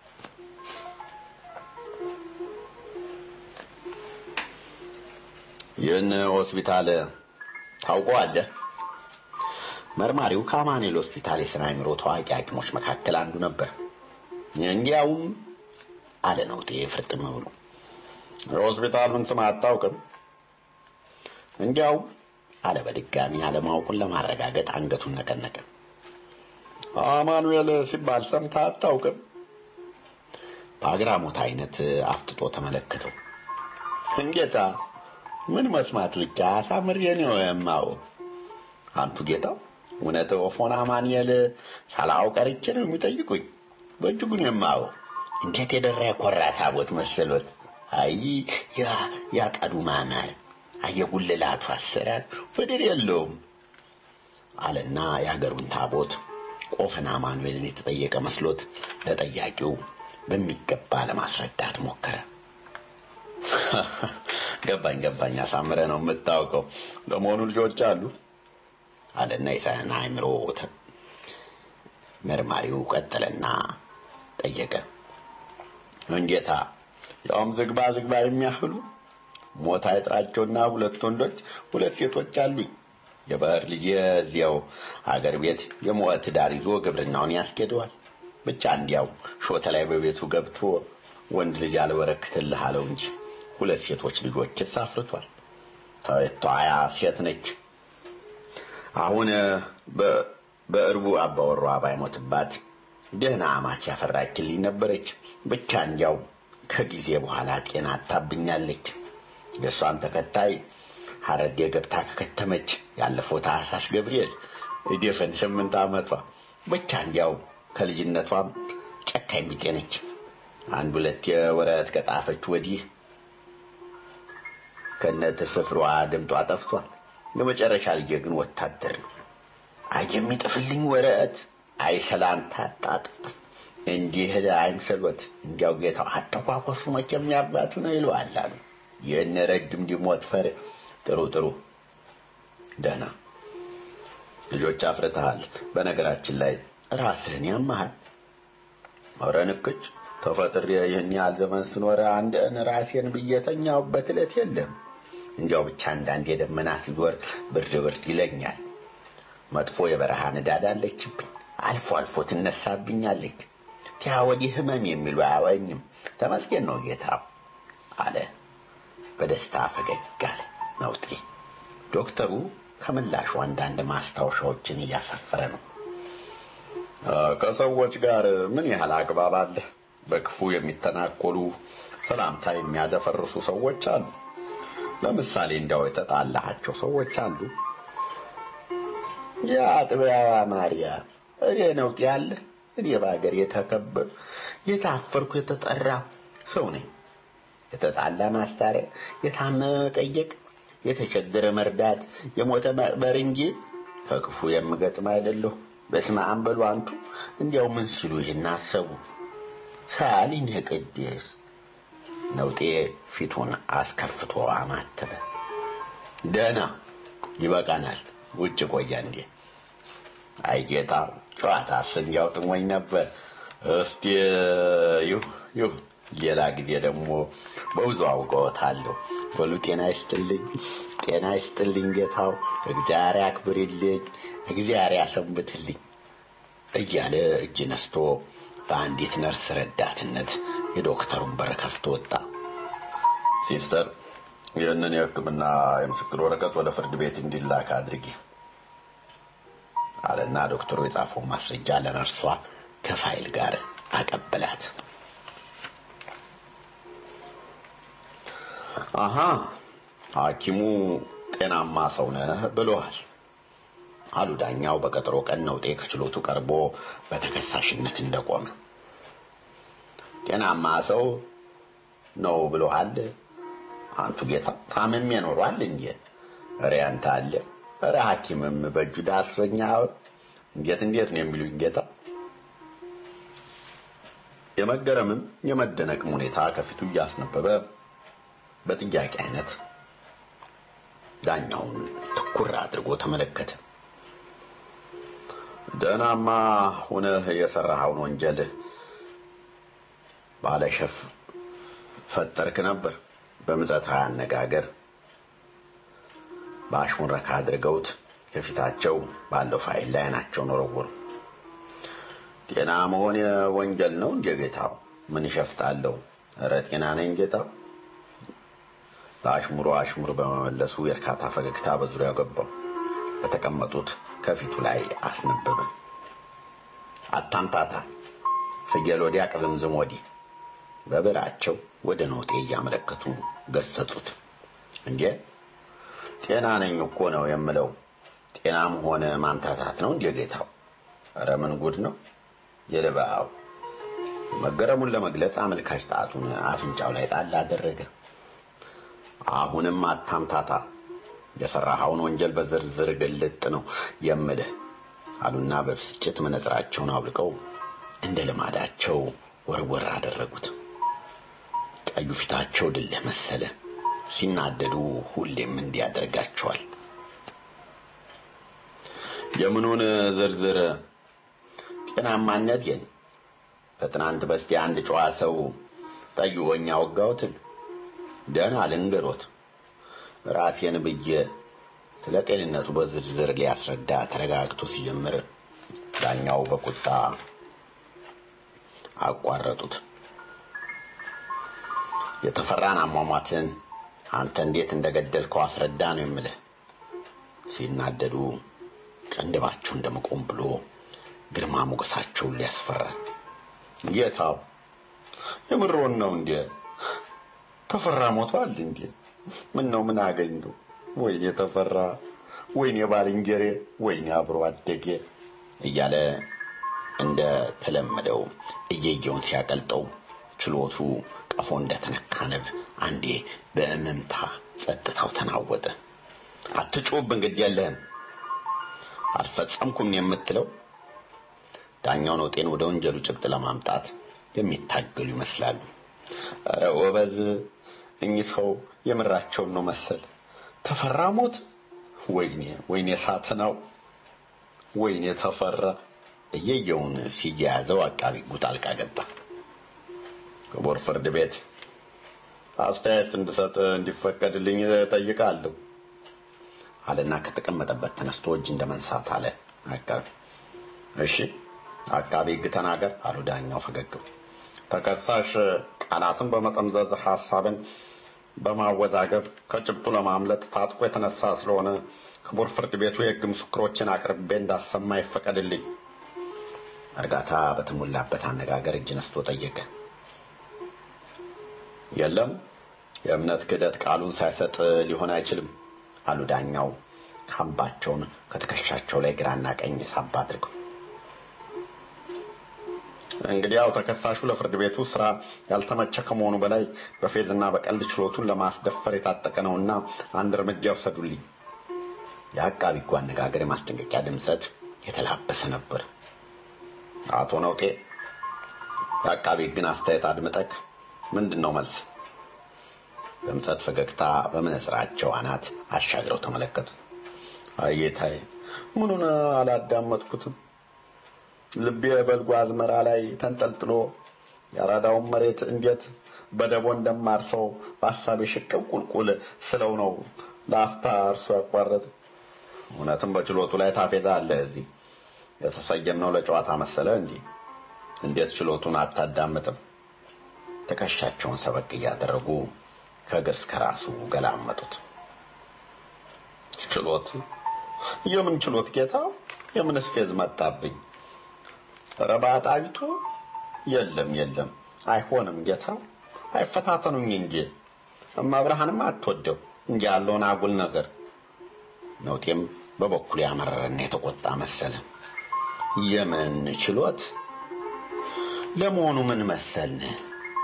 ይህን ሆስፒታል ታውቀዋለህ? መርማሪው ከአማኑኤል ሆስፒታል የስነ አእምሮ ታዋቂ ሐኪሞች መካከል አንዱ ነበር። እንዲያውም አለ ነውጤ ፍርጥም ብሎ የሆስፒታሉን ስም አታውቅም? እንዲያውም አለ በድጋሚ አለማወቁን ለማረጋገጥ አንገቱን ነቀነቀ። አማኑኤል ሲባል ሰምተህ አታውቅም? በአግራሞት አይነት አፍጥጦ ተመለከተው። እንጌታ ምን መስማት ብቻ አሳምሬ ነው የማው አንቱ ጌታው እውነት ኦፎን አማኑኤል ሳላውቅ ቀርቼ ነው የሚጠይቁኝ። በእጅጉን የማው እንዴት የደራ የኮራ ታቦት መሰሎት! አይ ያ ያቀዱ ማማር አየጉልላቱ አሰራር ፍድር የለውም አለና የሀገሩን ታቦት ቆፈን አማኑኤልን የተጠየቀ መስሎት ለጠያቂው በሚገባ ለማስረዳት ሞከረ። ገባኝ ገባኝ፣ አሳምረ ነው የምታውቀው። ለመሆኑ ልጆች አሉ? አለና የሳይንስ አእምሮ መርማሪው ቀጠለና ጠየቀ። እንጌታ ያውም ዝግባ ዝግባ የሚያህሉ ሞት አይጥራቸውና ሁለት ወንዶች ሁለት ሴቶች አሉኝ። የባህር ልጅ እዚያው አገር ቤት የሞት ዳር ይዞ ግብርናውን ያስኬደዋል። ብቻ እንዲያው ሾተ ላይ በቤቱ ገብቶ ወንድ ልጅ አልበረክትልህ አለው እንጂ ሁለት ሴቶች ልጆችስ አፍርቷል። ተዋያ ሴት ነች። አሁን በእርቡ አባወሯ ባይሞትባት ደህና አማች ያፈራችልኝ ነበረች። ብቻ እንዲያው ከጊዜ በኋላ ጤና አታብኛለች። የእሷን ተከታይ ሐረርጌ ገብታ ከከተመች ያለፈው ታህሳስ ገብርኤል እድፍን ስምንት ዓመቷ ብቻ እንዲያው ከልጅነቷም ጨካኝ ቢጤ ነች። አንድ ሁለት የወረት ከጣፈች ወዲህ ከነት ስፍሯ ድምጧ ጠፍቷል። የመጨረሻ ልጄ ግን ወታደር ነው። አይ የሚጥፍልኝ ወረት አይ ሰላምታ አጣጥፍ እንዲህ አይምሰሎት። እንዲያው ጌታው አተኳኮሱ መቼም ያባቱ ነው ይለዋል አሉ። ይህን ረጅም ዲሞት ፈር ጥሩ ጥሩ ደህና ልጆች አፍርተሃል። በነገራችን ላይ ራስህን ያመሃል። ኧረ ንክች ተፈጥሬ ይህን ያህል ዘመን ስኖር አንድን ራሴን ብዬ ተኛሁበት ዕለት የለም። እንዲያው ብቻ አንዳንድ የደመና ሲዞር ብርድ ብርድ ይለኛል። መጥፎ የበረሃ ንዳድ አለችብኝ። አልፎ አልፎ ትነሳብኛለች። ቲያ ወዲህ ህመም የሚሉ አያወኝም። ተመስገን ነው ጌታ አለ። በደስታ ፈገግ አለ ነውጤ። ዶክተሩ ከምላሹ አንዳንድ ማስታወሻዎችን እያሰፈረ ነው። ከሰዎች ጋር ምን ያህል አግባብ አለ? በክፉ የሚተናኮሉ ሰላምታ የሚያደፈርሱ ሰዎች አሉ። ለምሳሌ እንዲያው የተጣላሃቸው ሰዎች አሉ። የአጥቢያዋ ማርያም እኔ ነውጥ ያለ እኔ በሀገር የተከበር የታፈርኩ የተጠራ ሰው ነኝ። የተጣላ ማስታረቅ፣ የታመመ መጠየቅ፣ የተቸገረ መርዳት፣ የሞተ መቅበር እንጂ ከክፉ የምገጥም አይደለሁ። በስመ አብ በሉ አንቱ። እንዲያው ምን ሲሉ ይህን አሰቡ? ሳሊን የቅድስ ነውጤ ፊቱን አስከፍቶ አማተበ። ደህና ይበቃናል። ውጭ ቆያ እንዴ? አይ ጌታ ጨዋታ ስንያው ጥሞኝ ነበር። እስቲ ይሁ ይሁ ሌላ ጊዜ ደግሞ በብዙ አውቀዎታለሁ። በሉ ጤና ይስጥልኝ፣ ጤና ይስጥልኝ ጌታው፣ እግዚአብሔር ያክብርልኝ፣ እግዚአብሔር ያሰንብትልኝ እያለ እጅ ነስቶ በአንዲት ነርስ ረዳትነት የዶክተሩን በር ከፍቶ ወጣ። ሲስተር ይህንን የሕክምና የምስክር ወረቀት ወደ ፍርድ ቤት እንዲላክ አድርጊ አለና ዶክተሩ የጻፈውን ማስረጃ ለነርሷ ከፋይል ጋር አቀበላት። አሃ ሐኪሙ ጤናማ ሰው ነህ ብለዋል አሉ ዳኛው በቀጠሮ ቀን ነውጤ ከችሎቱ ቀርቦ በተከሳሽነት እንደቆመ። ጤናማ ሰው ነው ብለዋል። አንቱ ጌታ ታምሜ ኖሯል እንዴ? ኧረ ያንተ አለ። ኧረ ሐኪምም በእጁ ዳሶኛ። እንዴት እንዴት ነው የሚሉኝ ጌታ? የመገረምም የመደነቅም ሁኔታ ከፊቱ እያስነበበ በጥያቄ አይነት ዳኛውን ትኩር አድርጎ ተመለከተ። ደህናማ ሆነህ የሰራኸውን ወንጀል ባለሸፍ ፈጠርክ ነበር። በምጸት አነጋገር በአሽሙረካ አድርገውት ከፊታቸው ባለው ፋይል ላይ አይናቸውን ወረወሩ። ጤና መሆን ወንጀል ነው እንዴ ጌታው? ምን ይሸፍታለሁ? ኧረ ጤና ነኝ ጌታው። ለአሽሙሮ አሽሙር በመመለሱ የእርካታ ፈገግታ በዙሪያው ገባው። በተቀመጡት ከፊቱ ላይ አስነበበ። አታምታታ፣ ፍየል ወዲያ ቅዝምዝም ወዲህ በብዕራቸው ወደ ኖጤ እያመለከቱ ገሰጹት። እንዴ ጤና ነኝ እኮ ነው የምለው። ጤናም ሆነ ማምታታት ነው እንዴ ጌታው? ኧረ ምን ጉድ ነው የልባው። መገረሙን ለመግለጽ አመልካች ጣቱን አፍንጫው ላይ ጣል አደረገ። አሁንም አታምታታ፣ የሰራኸውን ወንጀል በዝርዝር ግልጥ ነው የምልህ አሉና በብስጭት መነጽራቸውን አውልቀው እንደ ልማዳቸው ወርወር አደረጉት። ቀዩ ፊታቸው ድልህ መሰለ። ሲናደዱ ሁሌም እንዲያደርጋቸዋል። የምኑን ዝርዝር ጤናማነቴን ከትናንት በስቲያ አንድ ጨዋ ሰው ጠይቆኝ አወጋሁትን ደህና ልንገሮት ራሴን ብዬ ስለ ጤንነቱ በዝርዝር ሊያስረዳ ተረጋግቶ ሲጀምር ዳኛው በቁጣ አቋረጡት። የተፈራን አሟሟትን አንተ እንዴት እንደገደልከው አስረዳ ነው የምልህ። ሲናደዱ ቅንድባቸው እንደመቆም ብሎ ግርማ ሞገሳቸውን ሊያስፈራል። ጌታው የምሮን ነው እንዴ? ተፈራ ሞቷል እንዴ? ምን ነው ምን አገኘው? ወይኔ ተፈራ፣ ወይኔ ባልንጀሬ፣ ወይኔ አብሮ አደጌ እያለ እንደ ተለመደው እየየውን ሲያቀልጠው ችሎቱ ቀፎ እንደተነካ ንብ አንዴ በእምምታ ጸጥታው ተናወጠ። አትጩህብን፣ ግድ የለህም አልፈጸምኩም የምትለው ዳኛው ነውጤን ወደ ወንጀሉ ጭብጥ ለማምጣት የሚታገሉ ይመስላሉ። ኧረ ወበዝ፣ እኚህ ሰው የምራቸውን ነው መሰል። ተፈራ ሞት? ወይኔ ወይኔ ሳትናው፣ ወይኔ ተፈራ። እየየውን ሲያያዘው አቃቢ ሕጉ ጣልቃ ገባ። ክቡር ፍርድ ቤት አስተያየት እንድሰጥ እንዲፈቀድልኝ ጠይቃለሁ አለና ከተቀመጠበት ተነስቶ እጅ እንደመንሳት አለ አቃቢ እሺ አቃቢ ሕግ ተናገር አሉ ዳኛው ፈገግ ብለው። ተከሳሽ ቃላትን በመጠምዘዝ ሐሳብን በማወዛገብ ከጭብጡ ለማምለጥ ታጥቆ የተነሳ ስለሆነ ክቡር ፍርድ ቤቱ የሕግ ምስክሮችን አቅርቤ እንዳሰማ ይፈቀድልኝ እርጋታ በተሞላበት አነጋገር እጅ ነስቶ ጠየቀ የለም የእምነት ክህደት ቃሉን ሳይሰጥ ሊሆን አይችልም አሉ ዳኛው ካምባቸውን ከትከሻቸው ላይ ግራና ቀኝ ሳብ አድርገው እንግዲህ ያው ተከሳሹ ለፍርድ ቤቱ ስራ ያልተመቸ ከመሆኑ በላይ በፌዝና በቀልድ ችሎቱን ለማስደፈር የታጠቀ ነውና አንድ እርምጃ ይውሰዱልኝ የአቃቢ ሕጉ አነጋገር የማስጠንቀቂያ ድምፀት የተላበሰ ነበር አቶ ነውጤ የአቃቢ ሕግን አስተያየት አድምጠክ ምንድን ነው መልስ በምጸት ፈገግታ በመነጽራቸው አናት አሻግረው ተመለከቱት አየታይ ምኑን አላዳመጥኩትም ልቤ በልጓ አዝመራ ላይ ተንጠልጥሎ የአራዳውን መሬት እንዴት በደቦ እንደማርሰው በሀሳቤ ሽቅብ ቁልቁል ስለው ነው ለአፍታ እርሱ ያቋረጥ እውነትም በችሎቱ ላይ ታፌዛ አለ እዚህ የተሰየምነው ለጨዋታ መሰለ እንዲህ እንዴት ችሎቱን አታዳምጥም ትከሻቸውን ሰበቅ እያደረጉ ከእግር እስከ ራሱ ገላመጡት ችሎት የምን ችሎት ጌታ የምንስ ፌዝ መጣብኝ ረባጣቢቱ የለም የለም አይሆንም ጌታ አይፈታተኑኝ እንጂ እማብርሃንም አትወደው እንጂ ያለውን አጉል ነገር ነውጤም በበኩሉ ያመረረና የተቆጣ መሰለ የምን ችሎት ለመሆኑ ምን መሰልን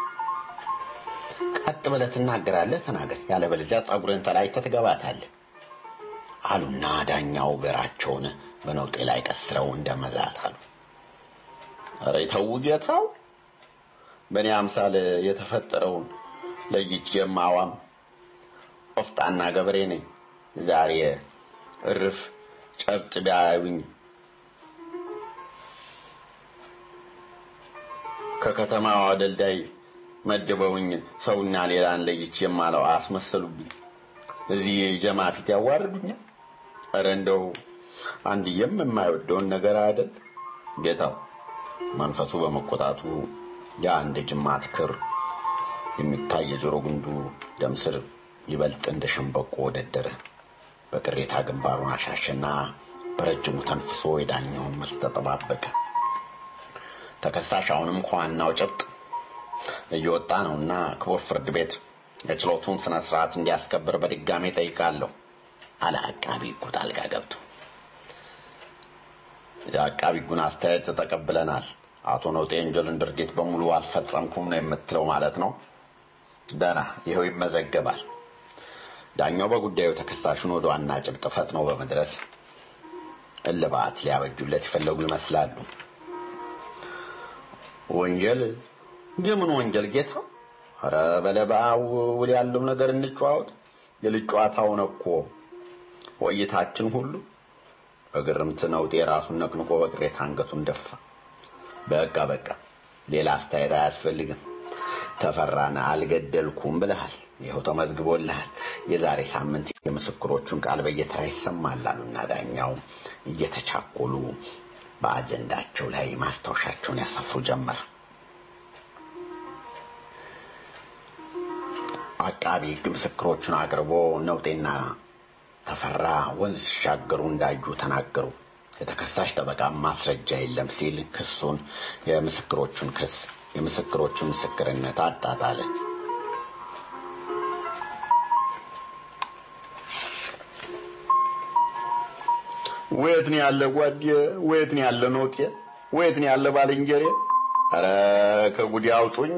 ቀጥ ብለህ ትናገራለህ ተናገር ያለበለዚያ ጸጉርን ተላጭተህ ትገባታለህ አሉና ዳኛው ብዕራቸውን በነውጤ ላይ ቀስረው እንደመዛት አሉ ኧረ ተው ጌታው በእኔ አምሳል የተፈጠረውን ለይቼ የማዋም ቆፍጣና ገበሬ ነኝ ዛሬ እርፍ ጨብጥ ቢያዩኝ ከከተማዋ አደልዳይ መድበውኝ ሰውና ሌላን ለይቼ የማለው አስመሰሉብኝ እዚህ ጀማ ፊት ያዋርዱኛል ኧረ እንደው አንድየም የማይወደውን ነገር አይደል ጌታው መንፈሱ በመቆጣቱ ያ እንደ ጅማት ክር የሚታይ የጆሮ ግንዱ ደም ስር ይበልጥ እንደ ሸንበቆ ወደደረ በቅሬታ ግንባሩን አሻሸና በረጅሙ ተንፍሶ የዳኛውን መልስ ተጠባበቀ ተከሳሽ አሁንም ከዋናው ጭብጥ እየወጣ ነውና ክቡር ፍርድ ቤት የችሎቱን ስነ ስርዓት እንዲያስከብር በድጋሜ ጠይቃለሁ አለ አቃቢ ሕጉ ጣልቃ ገብቶ የአቃቢ ሕጉን አስተያየት ተቀብለናል አቶ ነውጤ የወንጀልን ድርጊት በሙሉ አልፈጸምኩም ነው የምትለው ማለት ነው ደና ይኸው ይመዘገባል ዳኛው በጉዳዩ ተከሳሹን ወደ ዋና ጭብጥ ፈጥነው በመድረስ እልባት ሊያበጁለት የፈለጉ ይመስላሉ ወንጀል የምን ወንጀል ጌታ ኧረ በለባው ውል ያለው ነገር እንጨዋወት የልጅ ጨዋታውን እኮ ቆይታችን ሁሉ በግርምት ነውጤ ራሱን ነቅንቆ በቅሬታ አንገቱን ደፋ በቃ በቃ ሌላ አስተያየት አያስፈልግም ተፈራን አልገደልኩም ብለሃል ይኸው ተመዝግቦልሃል የዛሬ ሳምንት የምስክሮቹን ቃል በየተራ ይሰማል አሉና ዳኛው እየተቻኮሉ በአጀንዳቸው ላይ ማስታወሻቸውን ያሰፍሩ ጀመር አቃቢ ሕግ ምስክሮቹን አቅርቦ ነውጤና ተፈራ ወንዝ ሲሻገሩ እንዳዩ ተናገሩ የተከሳሽ ጠበቃ ማስረጃ የለም ሲል ክሱን የምስክሮቹን ክስ የምስክሮቹን ምስክርነት አጣጣለ ወየት ነው ያለ ጓዴ ወየት ነው ያለ ኖጤ ወየት ነው ያለ ባልንጀሬ አረ ከጉዲ አውጡኝ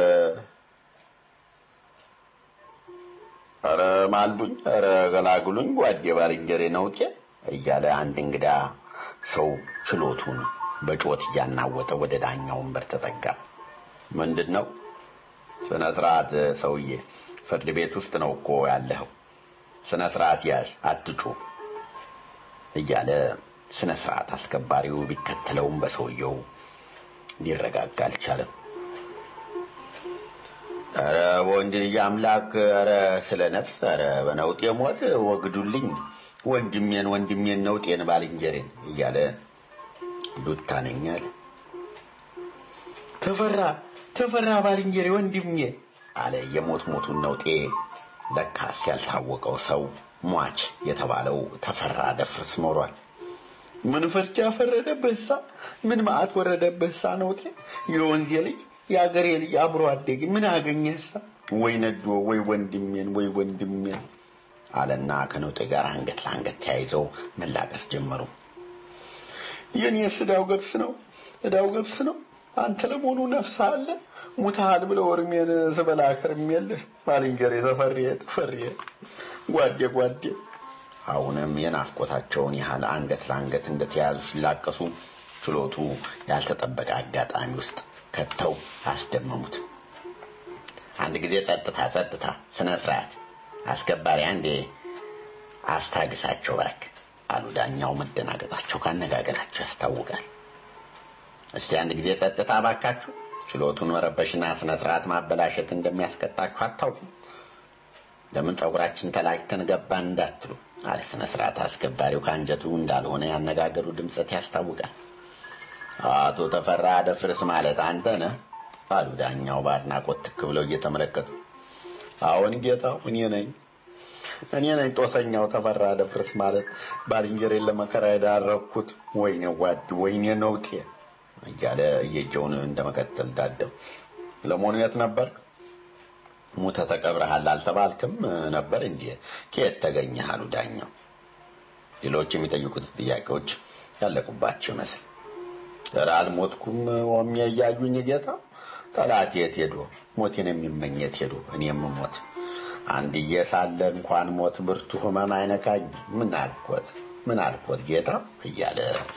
አረ ማልዱኝ አረ ገላግሉኝ ጓዴ ባልንጀሬ ነውጤ እያለ አንድ እንግዳ ሰው ችሎቱን በጮት እያናወጠ ወደ ዳኛው ወንበር ተጠጋ ምንድን ነው ስነ ስርዓት ሰውዬ ፍርድ ቤት ውስጥ ነው እኮ ያለኸው ስነ ስርዓት ያዝ አትጩ እያለ ስነ ስርዓት አስከባሪው ቢከተለውም በሰውየው ሊረጋጋ አልቻለም ኧረ ወንድ ልጅ አምላክ ኧረ ስለ ነፍስ ኧረ በነውጤ ሞት ወግዱልኝ ወንድሜን ወንድሜን ነውጤን ባልንጀሬን እያለ ዱታ ነኝ አለ። ተፈራ ተፈራ ባልንጀሬ ወንድሜ አለ የሞት ሞቱን ነውጤ። ለካስ ያልታወቀው ሰው ሟች የተባለው ተፈራ ደፍርስ ኖሯል። ምን ፍርቻ ፈረደበሳ ምን መዓት ወረደበሳ ነውጤ የወንዜ ልጅ የአገሬ ልጅ አብሮ አደግ ምን አገኘሳ ወይ ነዶ ወይ ወንድሜን ወይ ወንድሜን አለና ከነውጤ ጋር አንገት ለአንገት ተያይዘው መላቀስ ጀመሩ። የኔስ ዕዳው ገብስ ነው ዕዳው ገብስ ነው። አንተ ለመሆኑ ነፍስ አለ ሙታል ብለው እርሜን ስበላ ከርሜልህ ባልንጀሬ ተፈሬ ተፈሬ ጓዴ ጓዴ አሁንም የናፍቆታቸውን ያህል አንገት ለአንገት እንደተያዙ ሲላቀሱ ችሎቱ ያልተጠበቀ አጋጣሚ ውስጥ ከተው አስደመሙት። አንድ ጊዜ ጸጥታ ጸጥታ፣ ስነ ስርዓት አስከባሪ አንዴ አስታግሳቸው እባክህ አሉ ዳኛው። መደናገጣቸው ካነጋገራቸው ያስታውቃል። እስቲ አንድ ጊዜ ጸጥታ እባካችሁ። ችሎቱን መረበሽና ስነ ስርዓት ማበላሸት እንደሚያስቀጣችሁ አታውቁም? ለምን ጸጉራችን ተላጭተን ገባን እንዳትሉ አለ ስነ ስርዓት አስከባሪው ከአንጀቱ እንዳልሆነ ያነጋገሩ ድምፀት ያስታውቃል። አቶ ተፈራ ደፍርስ ማለት አንተ ነህ አሉ ዳኛው በአድናቆት ትክ ብለው እየተመለከቱ። አዎን ጌታው፣ እኔ ነኝ እኔ ነኝ ጦሰኛው ተፈራ ደፍርስ ማለት ባልንጀሬን ለመከራ የዳረኩት። ወይኔ ጓድ፣ ወይኔ ነውጤ እያለ እየጀውን እንደመቀጠል ዳደው። ለመሆኑ የት ነበር? ሙተ ተቀብረሃል አልተባልክም ነበር እንዴ? ከየት ተገኘህ? አሉ ዳኛው። ሌሎች የሚጠይቁት ጥያቄዎች ያለቁባቸው ይመስል ኧረ አልሞትኩም ወም እያዩኝ ጌታ ጠላት የት ሄዶ ሞቴን የሚመኝ የት ሄዶ እኔም ሞት አንድዬ ሳለ እንኳን ሞት ብርቱ ህመም አይነካኝ ምን አልኮት ምን አልኮት ጌታ እያለ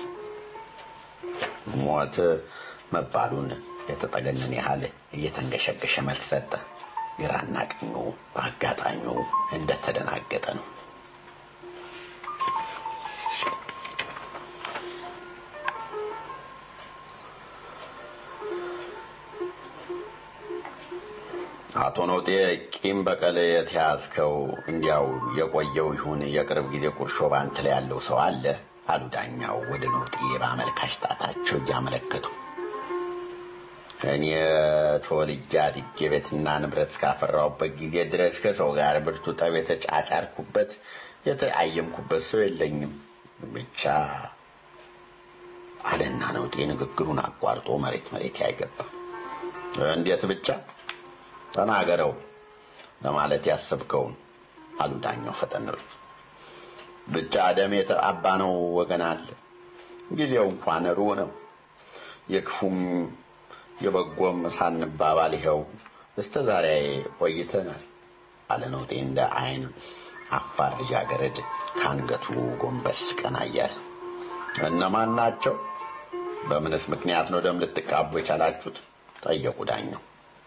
ሞት መባሉን የተጠገነን ያህል እየተንገሸገሸ መልስ ሰጠ። ግራና ቀኙ በአጋጣሚው እንደተደናገጠ ነው። አቶ ኖጤ ቂም በቀል የተያዝከው እንዲያው የቆየው ይሁን የቅርብ ጊዜ ቁርሾ ባንተ ላይ ያለው ሰው አለ አሉ ዳኛው ወደ ኖጤ በአመልካች ጣታቸው እያመለከቱ። እኔ ተወልጄ አድጌ ቤትና ንብረት እስካፈራሁበት ጊዜ ድረስ ከሰው ጋር ብርቱ ጠብ የተጫጫርኩበት የተአየምኩበት ሰው የለኝም ብቻ አለና ነውጤ ንግግሩን አቋርጦ መሬት መሬት ያይገባ እንዴት ብቻ ተናገረው ለማለት ያሰብከውን አሉ ዳኛው ፈጠን ብሎ። ብቻ ደም የተአባ ነው ወገን አለ ጊዜው እንኳን ሩህ ነው የክፉም የበጎም ሳንባባል ይኸው እስከ ዛሬ ቆይተናል አለ ነውጤ እንደ አይን አፋር ልጃገረድ ከአንገቱ ጎንበስ ቀና እያለ እነማን ናቸው በምንስ ምክንያት ነው ደም ልትቃቡ የቻላችሁት ጠየቁ ዳኛው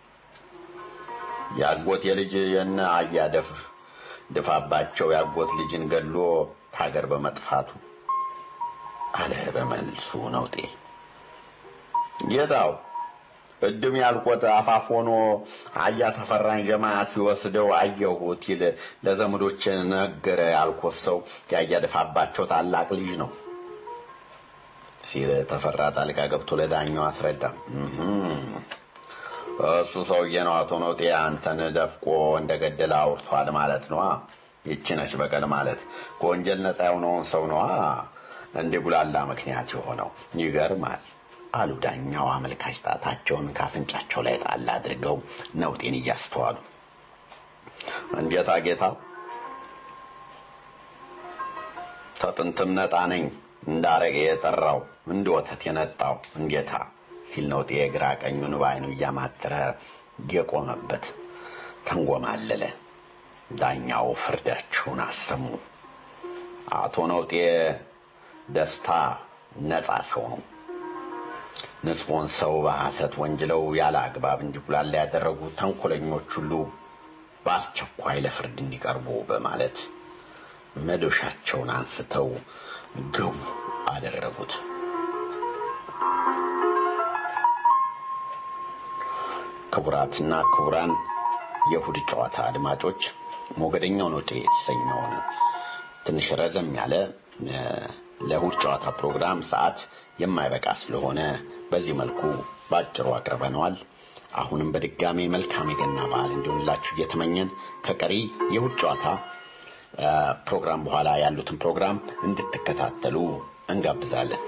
ያጎት የልጅ የነ አያደፍር ድፋባቸው ያጎት ልጅን ገሎ ከሀገር በመጥፋቱ አለ በመልሱ ነውጤ ጌታው እድም ያልቆት አፋፍ ሆኖ አያ ተፈራኝ ጀማ ሲወስደው አየሁት ይል ለዘመዶች ነገረ ያልኮት ሰው ያያ ድፋባቸው ታላቅ ልጅ ነው ሲል ተፈራ ጣልቃ ገብቶ ለዳኛው አስረዳ እሱ ሰውዬ ነው አቶ ኖጤ አንተን ደፍቆ እንደገደለ አውርቷል ማለት ነዋ። ይቺ ነች በቀል ማለት ከወንጀል ነፃ የሆነውን ሰው ነዋ እንዲህ ጉላላ ምክንያት የሆነው ይገርማል አሉ ዳኛው አመልካች ጣታቸውን ካፍንጫቸው ላይ ጣል አድርገው ነውጤን እያስተዋሉ እንዴታ ጌታ ተጥንትም ነጣ ነኝ እንዳረገ የጠራው እንደ ወተት የነጣው እንጌታ ሲል ነውጤ የግራ ቀኙን በዓይኑ እያማተረ የቆመበት ተንጎማለለ። ዳኛው ፍርዳቸውን አሰሙ። አቶ ነውጤ ደስታ ነጻ ሰው ነው። ንጹሕን ሰው በሐሰት ወንጅለው ያለ አግባብ እንዲጉላላ ያደረጉ ተንኮለኞች ሁሉ በአስቸኳይ ለፍርድ እንዲቀርቡ በማለት መዶሻቸውን አንስተው ግቡ አደረጉት። ክቡራትና ክቡራን የእሁድ ጨዋታ አድማጮች ሞገደኛው ኖቴ የተሰኘውን ትንሽ ረዘም ያለ እ፣ ለእሁድ ጨዋታ ፕሮግራም ሰዓት የማይበቃ ስለሆነ በዚህ መልኩ በአጭሩ አቅርበነዋል። አሁንም በድጋሚ መልካም የገና በዓል እንዲሆንላችሁ እየተመኘን ከቀሪ የእሁድ ጨዋታ እ፣ ፕሮግራም በኋላ ያሉትን ፕሮግራም እንድትከታተሉ እንጋብዛለን።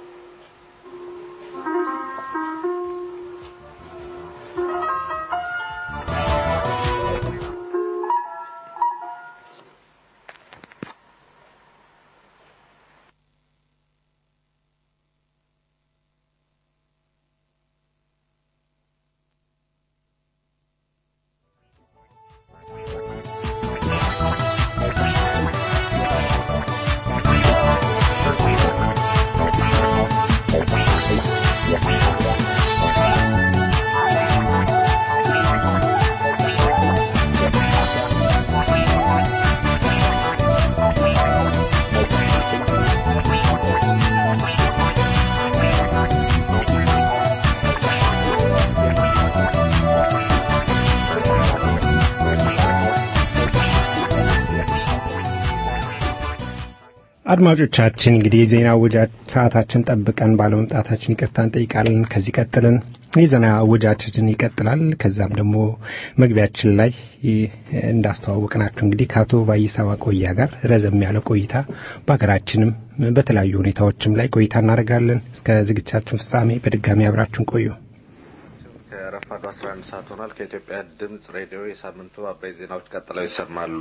አድማጮቻችን እንግዲህ የዜና ውጃት ሰዓታችን ጠብቀን ባለመምጣታችን ይቅርታ እንጠይቃለን። ከዚህ ቀጥለን የዜና ውጃችን ይቀጥላል። ከዛም ደግሞ መግቢያችን ላይ እንዳስተዋወቅናችሁ እንግዲህ ከአቶ ባይሳ ዋቆያ ጋር ረዘም ያለ ቆይታ በሀገራችንም በተለያዩ ሁኔታዎችም ላይ ቆይታ እናደርጋለን። እስከ ዝግጅታችን ፍጻሜ በድጋሚ አብራችሁን ቆዩ። ከረፋዱ 11 ሰዓት ሆኗል። ከኢትዮጵያ ድምጽ ሬዲዮ የሳምንቱ አበይት ዜናዎች ቀጥለው ይሰማሉ።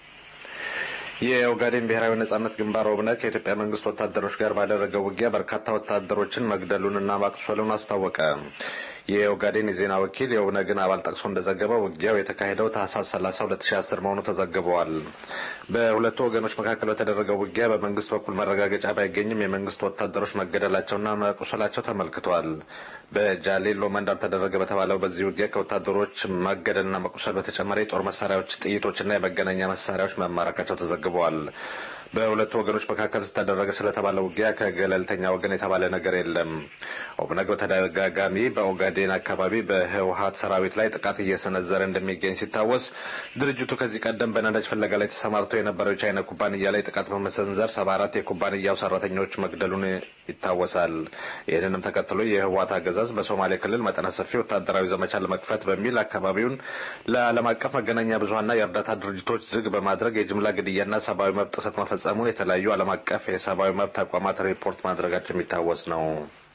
የኦጋዴን ብሔራዊ ነጻነት ግንባር ኦብነግ ከኢትዮጵያ መንግስት ወታደሮች ጋር ባደረገው ውጊያ በርካታ ወታደሮችን መግደሉንና ማቁሰሉን አስታወቀ። የኦጋዴን የዜና ወኪል የኦብነግን አባል ጠቅሶ እንደዘገበው ውጊያው የተካሄደው ታህሳስ 30 2010 መሆኑ ተዘግበዋል። በሁለቱ ወገኖች መካከል በተደረገው ውጊያ በመንግስት በኩል መረጋገጫ ባይገኝም የመንግስት ወታደሮች መገደላቸውና መቁሰላቸው ተመልክቷል። በጃሌሎ መንደር ተደረገ በተባለው በዚህ ውጊያ ከወታደሮች መገደልና መቁሰል በተጨማሪ የጦር መሳሪያዎች፣ ጥይቶችና የመገናኛ መሳሪያዎች መማረካቸው ተዘግበዋል። በሁለቱ ወገኖች መካከል ተደረገ ስለተባለ ውጊያ ከገለልተኛ ወገን የተባለ ነገር የለም። ኦብነግ በተደጋጋሚ በኦጋዴን አካባቢ በህወሀት ሰራዊት ላይ ጥቃት እየሰነዘረ እንደሚገኝ ሲታወስ ድርጅቱ ከዚህ ቀደም በነዳጅ ፍለጋ ላይ ተሰማርቶ የነበረው የቻይና ኩባንያ ላይ ጥቃት በመሰንዘር ሰባ አራት የኩባንያው ሰራተኞች መግደሉን ይታወሳል። ይህንንም ተከትሎ የህወሀት አገዛዝ በሶማሌ ክልል መጠነ ሰፊ ወታደራዊ ዘመቻ ለመክፈት በሚል አካባቢውን ለዓለም አቀፍ መገናኛ ብዙሀንና የእርዳታ ድርጅቶች ዝግ በማድረግ የጅምላ ግድያና ሰብአዊ መብት ጥሰት መፈጸሙን የተለያዩ ዓለም አቀፍ የሰብአዊ መብት ተቋማት ሪፖርት ማድረጋቸው የሚታወስ ነው።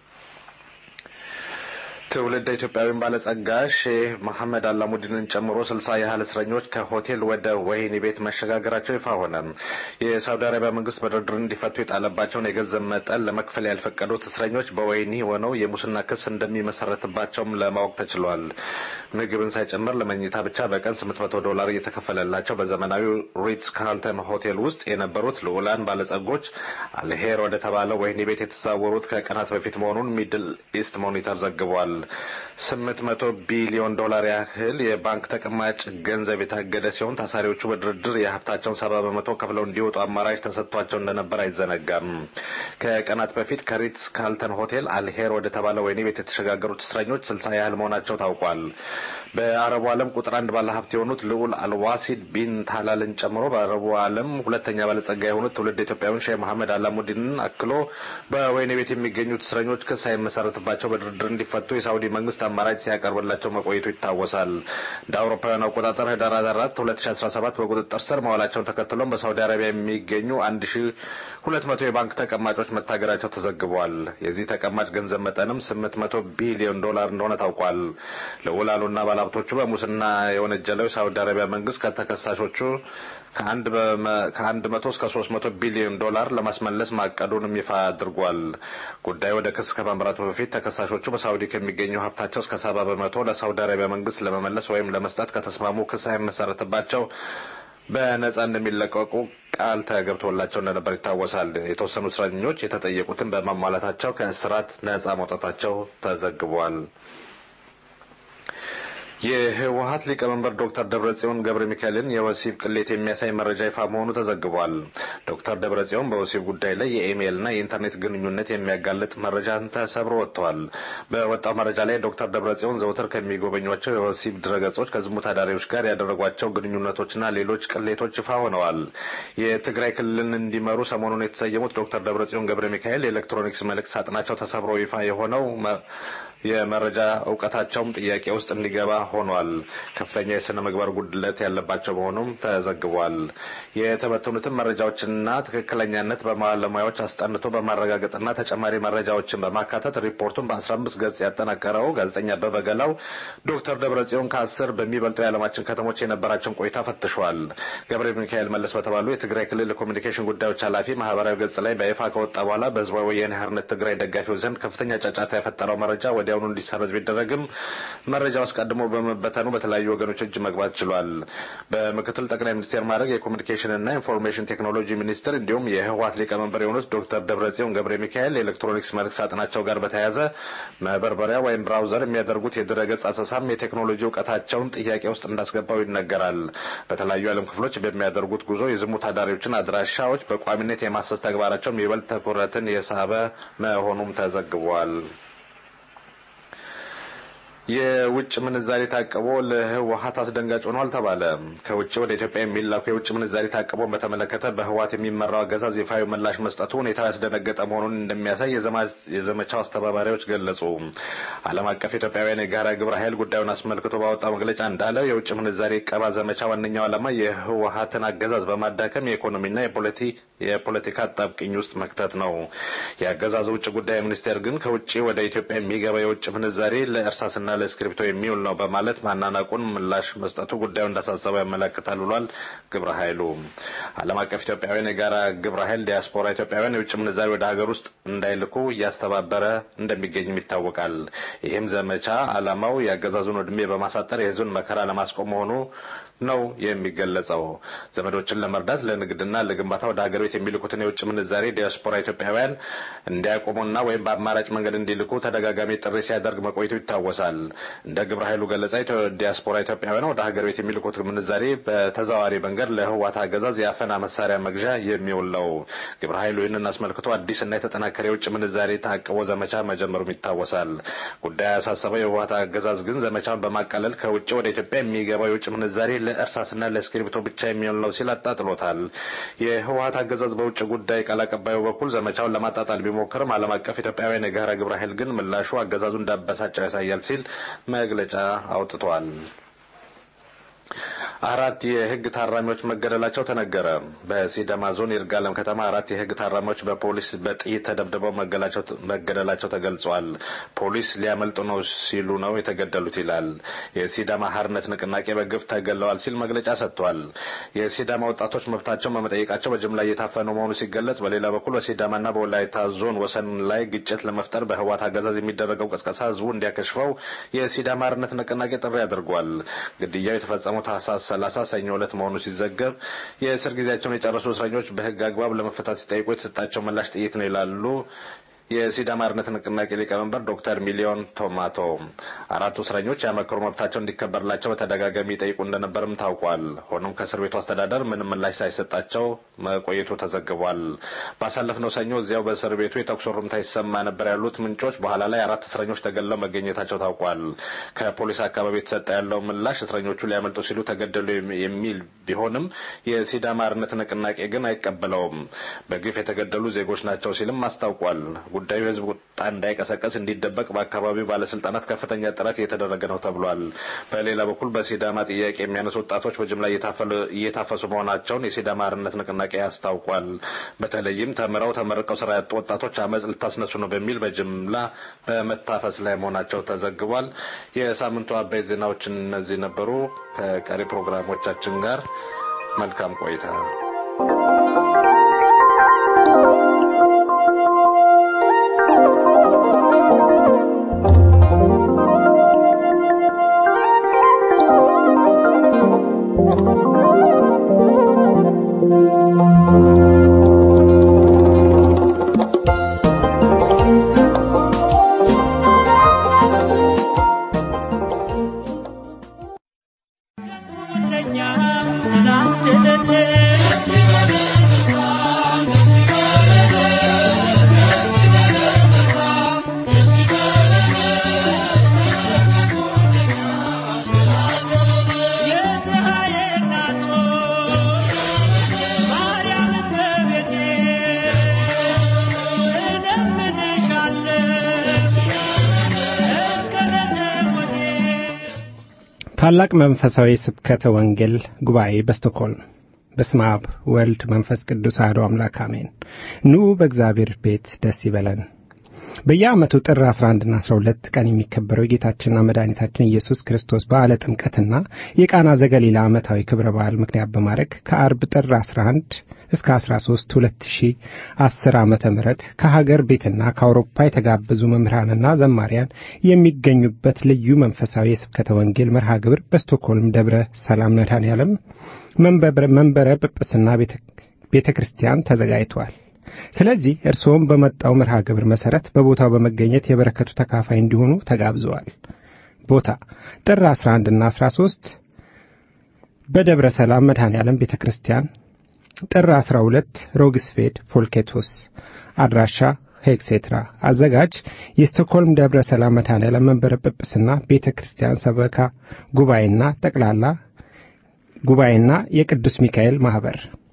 ትውልድ ኢትዮጵያዊን ባለጸጋ ሼህ መሐመድ አላሙዲንን ጨምሮ ስልሳ ያህል እስረኞች ከሆቴል ወደ ወህኒ ቤት መሸጋገራቸው ይፋ ሆነ። የሳውዲ አረቢያ መንግስት በድርድር እንዲፈቱ የጣለባቸውን የገንዘብ መጠን ለመክፈል ያልፈቀዱት እስረኞች በወህኒ ሆነው የሙስና ክስ እንደሚመሰረትባቸውም ለማወቅ ተችሏል። ምግብን ሳይጨምር ለመኝታ ብቻ በቀን ስምንት መቶ ዶላር እየተከፈለላቸው በዘመናዊ ሪትስ ካርልተን ሆቴል ውስጥ የነበሩት ልዑላን ባለጸጎች አልሄር ወደ ተባለው ወህኒ ቤት የተዛወሩት ከቀናት በፊት መሆኑን ሚድል ኢስት ሞኒተር ዘግቧል። ስምንት መቶ ቢሊዮን ዶላር ያህል የባንክ ተቀማጭ ገንዘብ የታገደ ሲሆን ታሳሪዎቹ በድርድር የሀብታቸውን ሰባ በመቶ ከፍለው እንዲወጡ አማራጭ ተሰጥቷቸው እንደነበር አይዘነጋም። ከቀናት በፊት ከሪትስ ካልተን ሆቴል አልሄር ወደ ተባለ ወህኒ ቤት የተሸጋገሩት እስረኞች ስልሳ ያህል መሆናቸው ታውቋል። በአረቡ ዓለም ቁጥር አንድ ባለ ሀብት የሆኑት ልዑል አልዋሲድ ቢን ታላልን ጨምሮ በአረቡ ዓለም ሁለተኛ ባለጸጋ የሆኑት ትውልድ ኢትዮጵያዊን ሼህ መሐመድ አላሙዲንን አክሎ በወህኒ ቤት የሚገኙት እስረኞች ክስ ሳይመሰረትባቸው በድርድር እንዲፈቱ የሳውዲ መንግስት አማራጭ ሲያቀርብላቸው መቆየቱ ይታወሳል። እንደ አውሮፓውያን አቆጣጠር ህዳር አራት ሁለት ሺ አስራ ሰባት በቁጥጥር ስር መዋላቸውን ተከትሎም በሳውዲ አረቢያ የሚገኙ አንድ ሺ ሁለት መቶ የባንክ ተቀማጮች መታገዳቸው ተዘግቧል። የዚህ ተቀማጭ ገንዘብ መጠንም ስምንት መቶ ቢሊዮን ዶላር እንደሆነ ታውቋል። ልዑላኑና ባለሀብቶቹ በሙስና የወነጀለው የሳውዲ አረቢያ መንግስት ከተከሳሾቹ ከአንድ መቶ እስከ ሶስት መቶ ቢሊዮን ዶላር ለማስመለስ ማቀዱንም ይፋ አድርጓል። ጉዳዩ ወደ ክስ ከማምራቱ በፊት ተከሳሾቹ በሳውዲ ከሚገኘው ሀብታቸው እስከ ሰባ በመቶ ለሳውዲ አረቢያ መንግስት ለመመለስ ወይም ለመስጠት ከተስማሙ ክስ ሳይመሰረትባቸው በነጻ እንደሚለቀቁ ቃል ተገብቶላቸው እንደነበር ይታወሳል። የተወሰኑ እስረኞች የተጠየቁትን በማሟላታቸው ከእስራት ነጻ መውጣታቸው ተዘግቧል። የህወሀት ሊቀመንበር ዶክተር ደብረጽዮን ገብረ ሚካኤልን የወሲብ ቅሌት የሚያሳይ መረጃ ይፋ መሆኑ ተዘግቧል። ዶክተር ደብረጽዮን በወሲብ ጉዳይ ላይ የኢሜይልና የኢንተርኔት ግንኙነት የሚያጋልጥ መረጃን ተሰብሮ ወጥተዋል። በወጣው መረጃ ላይ ዶክተር ደብረጽዮን ዘውትር ከሚጎበኟቸው የወሲብ ድረገጾች ከዝሙት አዳሪዎች ጋር ያደረጓቸው ግንኙነቶችና ሌሎች ቅሌቶች ይፋ ሆነዋል። የትግራይ ክልልን እንዲመሩ ሰሞኑን የተሰየሙት ዶክተር ደብረጽዮን ገብረ ሚካኤል የኤሌክትሮኒክስ መልእክት ሳጥናቸው ተሰብሮ ይፋ የሆነው የመረጃ እውቀታቸውም ጥያቄ ውስጥ እንዲገባ ሆኗል። ከፍተኛ የስነ ምግባር ጉድለት ያለባቸው መሆኑም ተዘግቧል። የተበተኑትን መረጃዎችና ትክክለኛነት በባለሙያዎች አስጠንቶ በማረጋገጥና ተጨማሪ መረጃዎችን በማካተት ሪፖርቱን በ15 ገጽ ያጠናቀረው ጋዜጠኛ አበበ ገላው ዶክተር ደብረጽዮን ከአስር በሚበልጡ የዓለማችን ከተሞች የነበራቸውን ቆይታ ፈትሿል። ገብረ ሚካኤል መለስ በተባሉ የትግራይ ክልል ኮሚኒኬሽን ጉዳዮች ኃላፊ ማህበራዊ ገጽ ላይ በይፋ ከወጣ በኋላ በህዝባዊ ወያኔ ሓርነት ትግራይ ደጋፊዎች ዘንድ ከፍተኛ ጫጫታ የፈጠረው መረጃ ወዲያውኑ እንዲሰረዝ ቢደረግም መረጃው አስቀድሞ በመበተኑ በተለያዩ ወገኖች እጅ መግባት ችሏል። በምክትል ጠቅላይ ሚኒስቴር ማድረግ የኮሚኒኬሽንና ኢንፎርሜሽን ቴክኖሎጂ ሚኒስትር እንዲሁም የህወሓት ሊቀመንበር የሆኑት ዶክተር ደብረጽዮን ገብረ ሚካኤል የኤሌክትሮኒክስ መልክ ሳጥናቸው ጋር በተያያዘ መበርበሪያ ወይም ብራውዘር የሚያደርጉት የድረገጽ አሰሳም የቴክኖሎጂ እውቀታቸውን ጥያቄ ውስጥ እንዳስገባው ይነገራል። በተለያዩ የዓለም ክፍሎች በሚያደርጉት ጉዞ የዝሙት አዳሪዎችን አድራሻዎች በቋሚነት የማሰስ ተግባራቸውም ይበልጥ ትኩረትን የሳበ መሆኑም ተዘግቧል። የውጭ ምንዛሪ ታቅቦ ለህወሀት አስደንጋጭ ሆኗል ተባለ። ከውጭ ወደ ኢትዮጵያ የሚላኩ የውጭ ምንዛሪ ታቅቦን በተመለከተ በህወሀት የሚመራው አገዛዝ ይፋዊ ምላሽ መስጠቱ ሁኔታው ያስደነገጠ መሆኑን እንደሚያሳይ የዘመቻው አስተባባሪዎች ገለጹ። ዓለም አቀፍ ኢትዮጵያውያን የጋራ ግብረ ኃይል ጉዳዩን አስመልክቶ ባወጣው መግለጫ እንዳለው የውጭ ምንዛሪ ቀባ ዘመቻ ዋነኛው ዓላማ የህወሀትን አገዛዝ በማዳከም የኢኮኖሚና የፖለቲካ አጣብቅኝ ውስጥ መክተት ነው። የአገዛዙ ውጭ ጉዳይ ሚኒስቴር ግን ከውጭ ወደ ኢትዮጵያ የሚገባ የውጭ ምንዛሪ ለእርሳስና ለእስክሪብቶ የሚውል ነው በማለት ማናናቁን ምላሽ መስጠቱ ጉዳዩ እንዳሳሰበው ያመለክታል ብሏል። ግብረ ኃይሉ ዓለም አቀፍ ኢትዮጵያውያን የጋራ ግብረ ኃይል ዲያስፖራ ኢትዮጵያውያን የውጭ ምንዛሪ ወደ ሀገር ውስጥ እንዳይልኩ እያስተባበረ እንደሚገኝም ይታወቃል። ይህም ዘመቻ ዓላማው የአገዛዙን ዕድሜ በማሳጠር የህዝብን መከራ ለማስቆም መሆኑ ነው የሚገለጸው። ዘመዶችን ለመርዳት ለንግድና ለግንባታ ወደ ሀገር ቤት የሚልኩትን የውጭ ምንዛሬ ዲያስፖራ ኢትዮጵያውያን እንዲያቆሙና ወይም በአማራጭ መንገድ እንዲልኩ ተደጋጋሚ ጥሪ ሲያደርግ መቆየቱ ይታወሳል። እንደ ግብረ ኃይሉ ገለጻ ዲያስፖራ ኢትዮጵያውያን ወደ ሀገር ቤት የሚልኩት ምንዛሬ በተዘዋዋሪ መንገድ ለህዋት አገዛዝ የአፈና መሳሪያ መግዣ የሚውል ነው። ግብረ ኃይሉ ይህንን አስመልክቶ አዲስና የተጠናከረ የውጭ ምንዛሬ ታቅቦ ዘመቻ መጀመሩም ይታወሳል። ጉዳዩ ያሳሰበው የህዋት አገዛዝ ግን ዘመቻውን በማቃለል ከውጭ ወደ ኢትዮጵያ የሚገባው የውጭ ምንዛሬ ለእርሳስና ለእስክሪብቶ ብቻ የሚሆን ነው ሲል አጣጥሎታል። የህወሀት አገዛዝ በውጭ ጉዳይ ቃል አቀባዩ በኩል ዘመቻውን ለማጣጣል ቢሞክርም ዓለም አቀፍ ኢትዮጵያውያን የጋራ ግብረ ኃይል ግን ምላሹ አገዛዙ እንዳበሳጨው ያሳያል ሲል መግለጫ አውጥቷል። አራት የህግ ታራሚዎች መገደላቸው ተነገረ። በሲዳማ ዞን ይርጋለም ከተማ አራት የህግ ታራሚዎች በፖሊስ በጥይት ተደብድበው መገደላቸው ተገልጿል። ፖሊስ ሊያመልጡ ነው ሲሉ ነው የተገደሉት ይላል። የሲዳማ ሀርነት ንቅናቄ በግፍ ተገለዋል ሲል መግለጫ ሰጥቷል። የሲዳማ ወጣቶች መብታቸውን በመጠየቃቸው በጅምላ እየታፈኑ መሆኑ ሲገለጽ፣ በሌላ በኩል በሲዳማና በወላይታ ዞን ወሰን ላይ ግጭት ለመፍጠር በህዋት አገዛዝ የሚደረገው ቅስቀሳ ህዝቡ እንዲያከሽፈው የሲዳማ ሀርነት ንቅናቄ ጥሪ አድርጓል። ግድያው የተፈጸመው ታህሳስ ሰላሳ ሰኞ ዕለት መሆኑ ሲዘገብ የእስር ጊዜያቸውን የጨረሱ እስረኞች በህግ አግባብ ለመፈታት ሲጠይቁ የተሰጣቸው ምላሽ ጥይት ነው ይላሉ የሲዳማ አርነት ንቅናቄ ሊቀመንበር ዶክተር ሚሊዮን ቶማቶ አራቱ እስረኞች ያመክሮ መብታቸው እንዲከበርላቸው በተደጋጋሚ ይጠይቁ እንደነበርም ታውቋል። ሆኖም ከእስር ቤቱ አስተዳደር ምንም ምላሽ ሳይሰጣቸው መቆየቱ ተዘግቧል። ባሳለፍነው ሰኞ እዚያው በእስር ቤቱ የተኩስ ሩምታ ይሰማ ነበር ያሉት ምንጮች በኋላ ላይ አራት እስረኞች ተገድለው መገኘታቸው ታውቋል። ከፖሊስ አካባቢ የተሰጠ ያለው ምላሽ እስረኞቹ ሊያመልጡ ሲሉ ተገደሉ የሚል ቢሆንም የሲዳማ አርነት ንቅናቄ ግን አይቀበለውም። በግፍ የተገደሉ ዜጎች ናቸው ሲልም አስታውቋል። ጉዳዩ የህዝብ ቁጣ እንዳይቀሰቀስ እንዲደበቅ በአካባቢው ባለስልጣናት ከፍተኛ ጥረት እየተደረገ ነው ተብሏል። በሌላ በኩል በሲዳማ ጥያቄ የሚያነሱ ወጣቶች በጅምላ እየታፈሱ መሆናቸውን የሲዳማ አርነት ንቅናቄ አስታውቋል። በተለይም ተምረው ተመርቀው ስራ ያጡ ወጣቶች አመፅ ልታስነሱ ነው በሚል በጅምላ በመታፈስ ላይ መሆናቸው ተዘግቧል። የሳምንቱ አበይት ዜናዎች እነዚህ ነበሩ። ከቀሪ ፕሮግራሞቻችን ጋር መልካም ቆይታ ታላቅ መንፈሳዊ ስብከተ ወንጌል ጉባኤ በስቶክሆልም በስመ አብ ወልድ መንፈስ ቅዱስ አሐዱ አምላክ አሜን። ኑ በእግዚአብሔር ቤት ደስ ይበለን። በየዓመቱ ጥር 11ና 12 ቀን የሚከበረው የጌታችንና መድኃኒታችን ኢየሱስ ክርስቶስ በዓለ ጥምቀትና የቃና ዘገሊላ ዓመታዊ ክብረ በዓል ምክንያት በማድረግ ከአርብ ጥር 11 እስከ 13 2010 ዓመተ ምህረት ከሀገር ቤትና ከአውሮፓ የተጋበዙ መምህራንና ዘማሪያን የሚገኙበት ልዩ መንፈሳዊ የስብከተ ወንጌል መርሃ ግብር በስቶክሆልም ደብረ ሰላም መድኃኔዓለም መንበረ ጵጵስና ቤተ ክርስቲያን ተዘጋጅቷል። ስለዚህ እርስዎም በመጣው መርሃ ግብር መሠረት በቦታው በመገኘት የበረከቱ ተካፋይ እንዲሆኑ ተጋብዘዋል። ቦታ ጥር 11 እና 13 በደብረ ሰላም መድኃኔ ዓለም ቤተ ክርስቲያን፣ ጥር 12 ሮግስፌድ ፎልኬቶስ፣ አድራሻ ሄክሴትራ፣ አዘጋጅ የስቶክሆልም ደብረ ሰላም መድኃኔ ዓለም መንበረ ጵጵስና ቤተ ክርስቲያን ሰበካ ጉባኤና ጠቅላላ ጉባኤና የቅዱስ ሚካኤል ማኅበር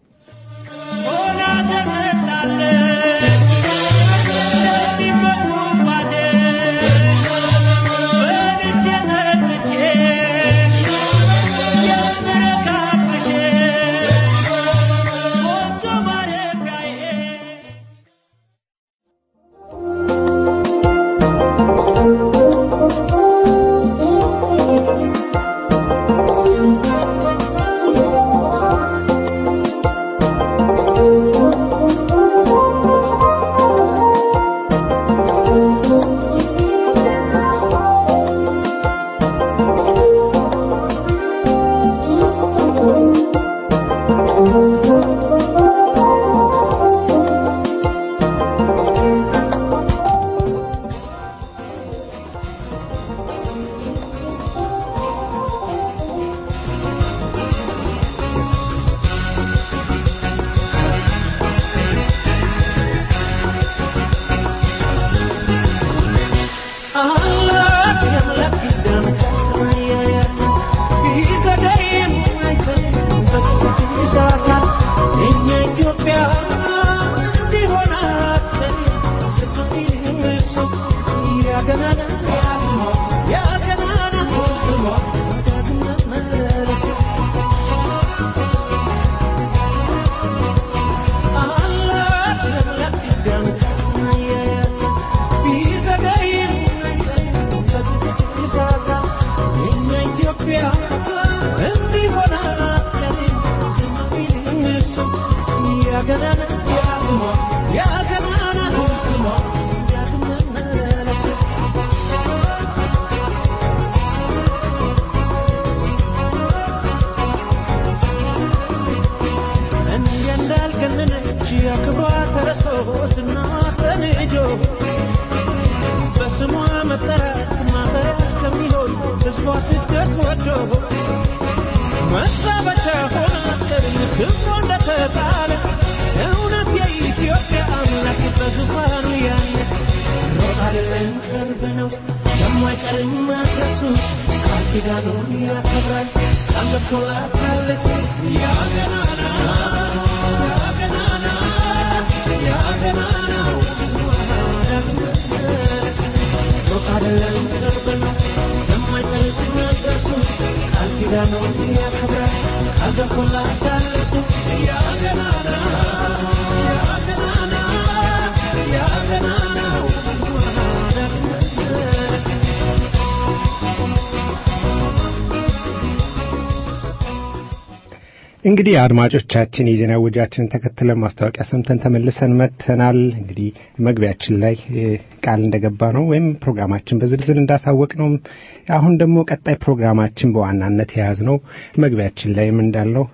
እንግዲህ አድማጮቻችን የዜና ወጃችንን ተከትለን ማስታወቂያ ሰምተን ተመልሰን መጥተናል። እንግዲህ መግቢያችን ላይ ቃል እንደገባ ነው ወይም ፕሮግራማችን በዝርዝር እንዳሳወቅ ነው። አሁን ደግሞ ቀጣይ ፕሮግራማችን በዋናነት የያዝ ነው መግቢያችን ላይም እንዳልነው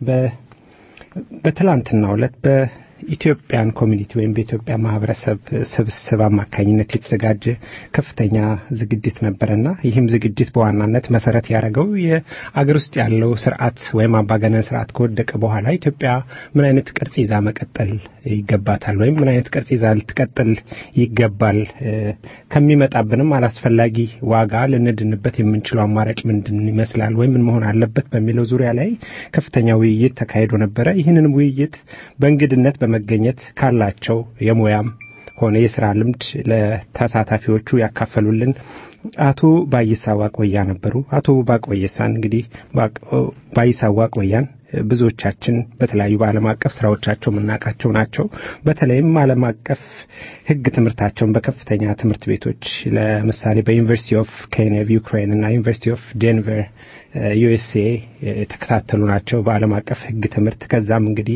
በትላንትናው ዕለት ኢትዮጵያን ኮሚኒቲ ወይም በኢትዮጵያ ማህበረሰብ ስብስብ አማካኝነት የተዘጋጀ ከፍተኛ ዝግጅት ነበረና ይህም ዝግጅት በዋናነት መሰረት ያደረገው የአገር ውስጥ ያለው ስርዓት ወይም አምባገነን ስርዓት ከወደቀ በኋላ ኢትዮጵያ ምን አይነት ቅርጽ ይዛ መቀጠል ይገባታል ወይም ምን አይነት ቅርጽ ይዛ ልትቀጥል ይገባል፣ ከሚመጣብንም አላስፈላጊ ዋጋ ልንድንበት የምንችለው አማራጭ ምንድን ይመስላል ወይም ምን መሆን አለበት በሚለው ዙሪያ ላይ ከፍተኛ ውይይት ተካሂዶ ነበረ። ይህንንም ውይይት በእንግድነት በመገኘት ካላቸው የሙያም ሆነ የስራ ልምድ ለተሳታፊዎቹ ያካፈሉልን አቶ ባይሳ ዋቆያ ነበሩ። አቶ ባቆየሳን እንግዲህ ባይሳ ዋቆያን ብዙዎቻችን በተለያዩ በዓለም አቀፍ ስራዎቻቸው የምናውቃቸው ናቸው። በተለይም ዓለም አቀፍ ሕግ ትምህርታቸውን በከፍተኛ ትምህርት ቤቶች ለምሳሌ በዩኒቨርሲቲ ኦፍ ኬኔቭ ዩክሬን እና ዩኒቨርሲቲ ኦፍ ዴንቨር ዩኤስኤ የተከታተሉ ናቸው በዓለም አቀፍ ሕግ ትምህርት። ከዛም እንግዲህ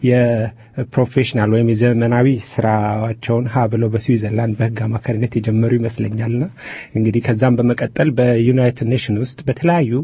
የፕሮፌሽናል ወይም የዘመናዊ ስራቸውን ሀ ብለው በስዊዘርላንድ በሕግ አማካሪነት የጀመሩ ይመስለኛልና እንግዲህ ከዛም በመቀጠል በዩናይትድ ኔሽን ውስጥ በተለያዩ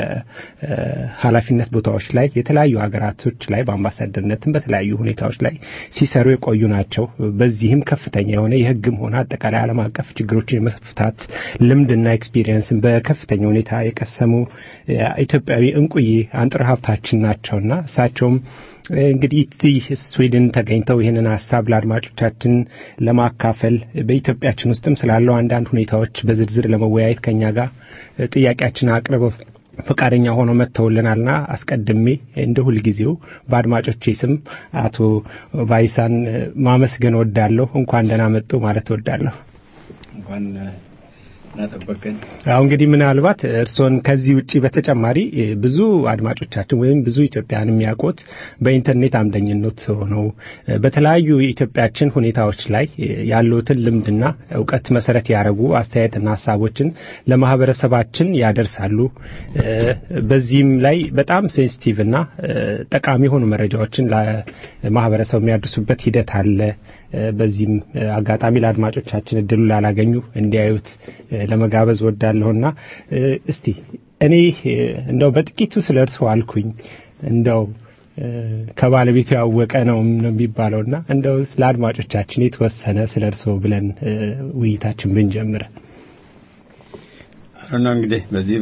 የኃላፊነት ቦታዎች ላይ የተለያዩ ሀገራቶች ላይ በአምባሳደርነትም በተለያዩ ሁኔታዎች ላይ ሲሰሩ የቆዩ ናቸው። በዚህም ከፍተኛ የሆነ የህግም ሆነ አጠቃላይ ዓለም አቀፍ ችግሮችን የመፍታት ልምድና ኤክስፒሪየንስን በከፍተኛ ሁኔታ የቀሰሙ ኢትዮጵያዊ እንቁዬ አንጥረ ሀብታችን ናቸውና እሳቸውም እንግዲህ እዚህ ስዊድን ተገኝተው ይህንን ሀሳብ ለአድማጮቻችን ለማካፈል በኢትዮጵያችን ውስጥም ስላለው አንዳንድ ሁኔታዎች በዝርዝር ለመወያየት ከኛ ጋር ጥያቄያችን አቅርበው ፈቃደኛ ሆኖ መጥተውልናልና አስቀድሜ እንደ ሁልጊዜው በአድማጮቼ ስም አቶ ቫይሳን ማመስገን ወዳለሁ። እንኳን ደህና መጡ ማለት ወዳለሁ። እንኳን እናጠበቀን። አሁ እንግዲህ ምናልባት እርስዎን ከዚህ ውጪ በተጨማሪ ብዙ አድማጮቻችን ወይም ብዙ ኢትዮጵያን የሚያውቁት በኢንተርኔት አምደኝነት ሆነው በተለያዩ የኢትዮጵያችን ሁኔታዎች ላይ ያለውትን ልምድና እውቀት መሰረት ያደረጉ አስተያየትና ሀሳቦችን ለማህበረሰባችን ያደርሳሉ። በዚህም ላይ በጣም ሴንሲቲቭና ጠቃሚ የሆኑ መረጃዎችን ለማህበረሰቡ የሚያደርሱበት ሂደት አለ። በዚህም አጋጣሚ ለአድማጮቻችን እድሉ ላላገኙ እንዲያዩት ለመጋበዝ ወዳለሁና እስቲ እኔ እንደው በጥቂቱ ስለ እርስዎ አልኩኝ እንደው ከባለቤቱ ያወቀ ነው የሚባለውና እንደው ስለ አድማጮቻችን የተወሰነ ስለ እርስዎ ብለን ውይይታችን ብንጀምር አሁን እንግዲህ በዚህ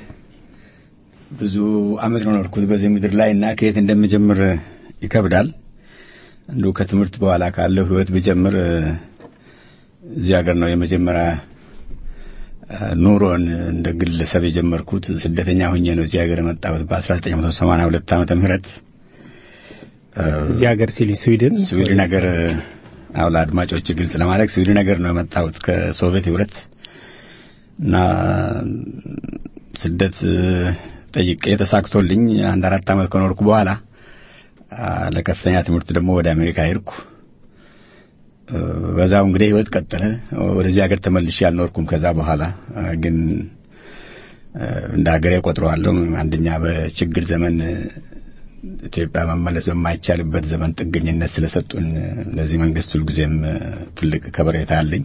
ብዙ አመት ነው ኖርኩት በዚህ ምድር ላይ እና ከየት እንደምጀምር ይከብዳል። እንዲሁ ከትምህርት በኋላ ካለው ህይወት ብጀምር እዚህ ሀገር ነው የመጀመሪያ ኑሮን እንደ ግለሰብ የጀመርኩት። ስደተኛ ሁኜ ነው እዚህ ሀገር የመጣሁት በ1982 ዓመተ ምህረት እዚህ ሀገር ሲል ስዊድን ስዊድን ሀገር አው ለአድማጮች ግልጽ ለማድረግ ስዊድን ሀገር ነው የመጣሁት ከሶቪየት ህብረት እና ስደት ጠይቄ ተሳክቶልኝ አንድ አራት ዓመት ከኖርኩ በኋላ ለከፍተኛ ትምህርት ደግሞ ወደ አሜሪካ ሄድኩ። በዛው እንግዲህ ህይወት ቀጠለ። ወደዚህ ሀገር ተመልሼ አልኖርኩም። ከዛ በኋላ ግን እንደ ሀገሬ ቆጥረዋለሁ። አንደኛ በችግር ዘመን ኢትዮጵያ መመለስ በማይቻልበት ዘመን ጥገኝነት ስለሰጡን ለዚህ መንግስት ሁልጊዜም ትልቅ ከበሬታ አለኝ።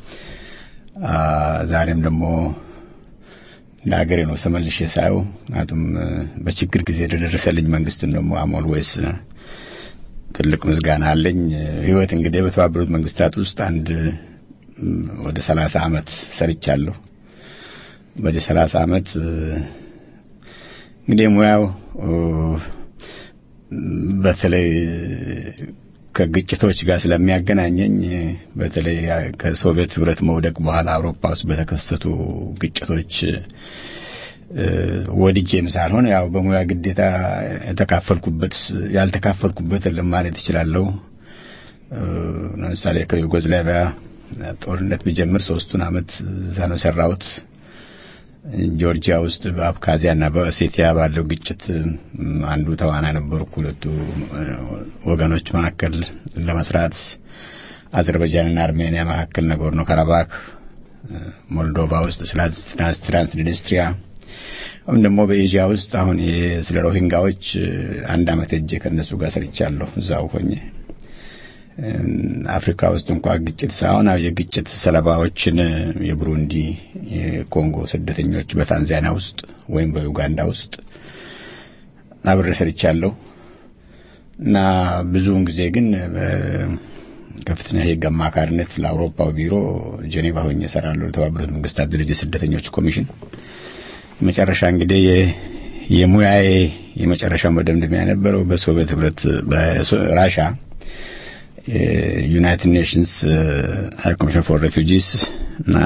ዛሬም ደግሞ እንደ ሀገሬ ነው ተመልሼ ሳየው። ምክንያቱም በችግር ጊዜ ለደረሰልኝ መንግስትን ደግሞ አሞል ወይስ ትልቅ ምስጋና አለኝ። ህይወት እንግዲህ በተባበሩት መንግስታት ውስጥ አንድ ወደ ሰላሳ አመት ሰርቻለሁ። በዚህ ሰላሳ አመት እንግዲህ ሙያው በተለይ ከግጭቶች ጋር ስለሚያገናኘኝ በተለይ ከሶቪየት ህብረት መውደቅ በኋላ አውሮፓ ውስጥ በተከሰቱ ግጭቶች ወድጄም ሳልሆን ያው በሙያ ግዴታ የተካፈልኩበት ያልተካፈልኩበት የለም ማለት እችላለሁ። ለምሳሌ ከዩጎዝላቪያ ጦርነት ቢጀምር ሶስቱን አመት እዛ ነው የሰራሁት። ጆርጂያ ውስጥ በአብካዚያና በኦሴቲያ ባለው ግጭት አንዱ ተዋናይ ነበርኩ። ሁለቱ ወገኖች መካከል ለመስራት አዘርባይጃንና አርሜኒያ መካከል ነጎርኖ ካራባክ፣ ሞልዶቫ ውስጥ ስለ ትራንስኒስትሪያ አሁን ደግሞ በኤዥያ ውስጥ አሁን ስለ ሮሂንጋዎች አንድ አመት እጄ ከእነሱ ጋር ሰርቻለሁ እዛው ሆኜ አፍሪካ ውስጥ እንኳ ግጭት ሳይሆን የግጭት ሰለባዎችን የቡሩንዲ፣ የኮንጎ ስደተኞች በታንዛኒያ ውስጥ ወይም በዩጋንዳ ውስጥ አብሬ ሰርቻለሁ እና ብዙውን ጊዜ ግን ከፍተኛ የህግ አማካሪነት ለአውሮፓው ቢሮ ጄኔቫ ሆኜ እሰራለሁ። ለተባበሩት መንግስታት ድርጅት ስደተኞች ኮሚሽን መጨረሻ እንግዲህ የሙያዬ የመጨረሻው መደምደሚያ የነበረው በሶቪየት ህብረት በራሻ ዩናይትድ ኔሽንስ ሃይ ኮሚሽን ፎር ሬፊውጂስ እና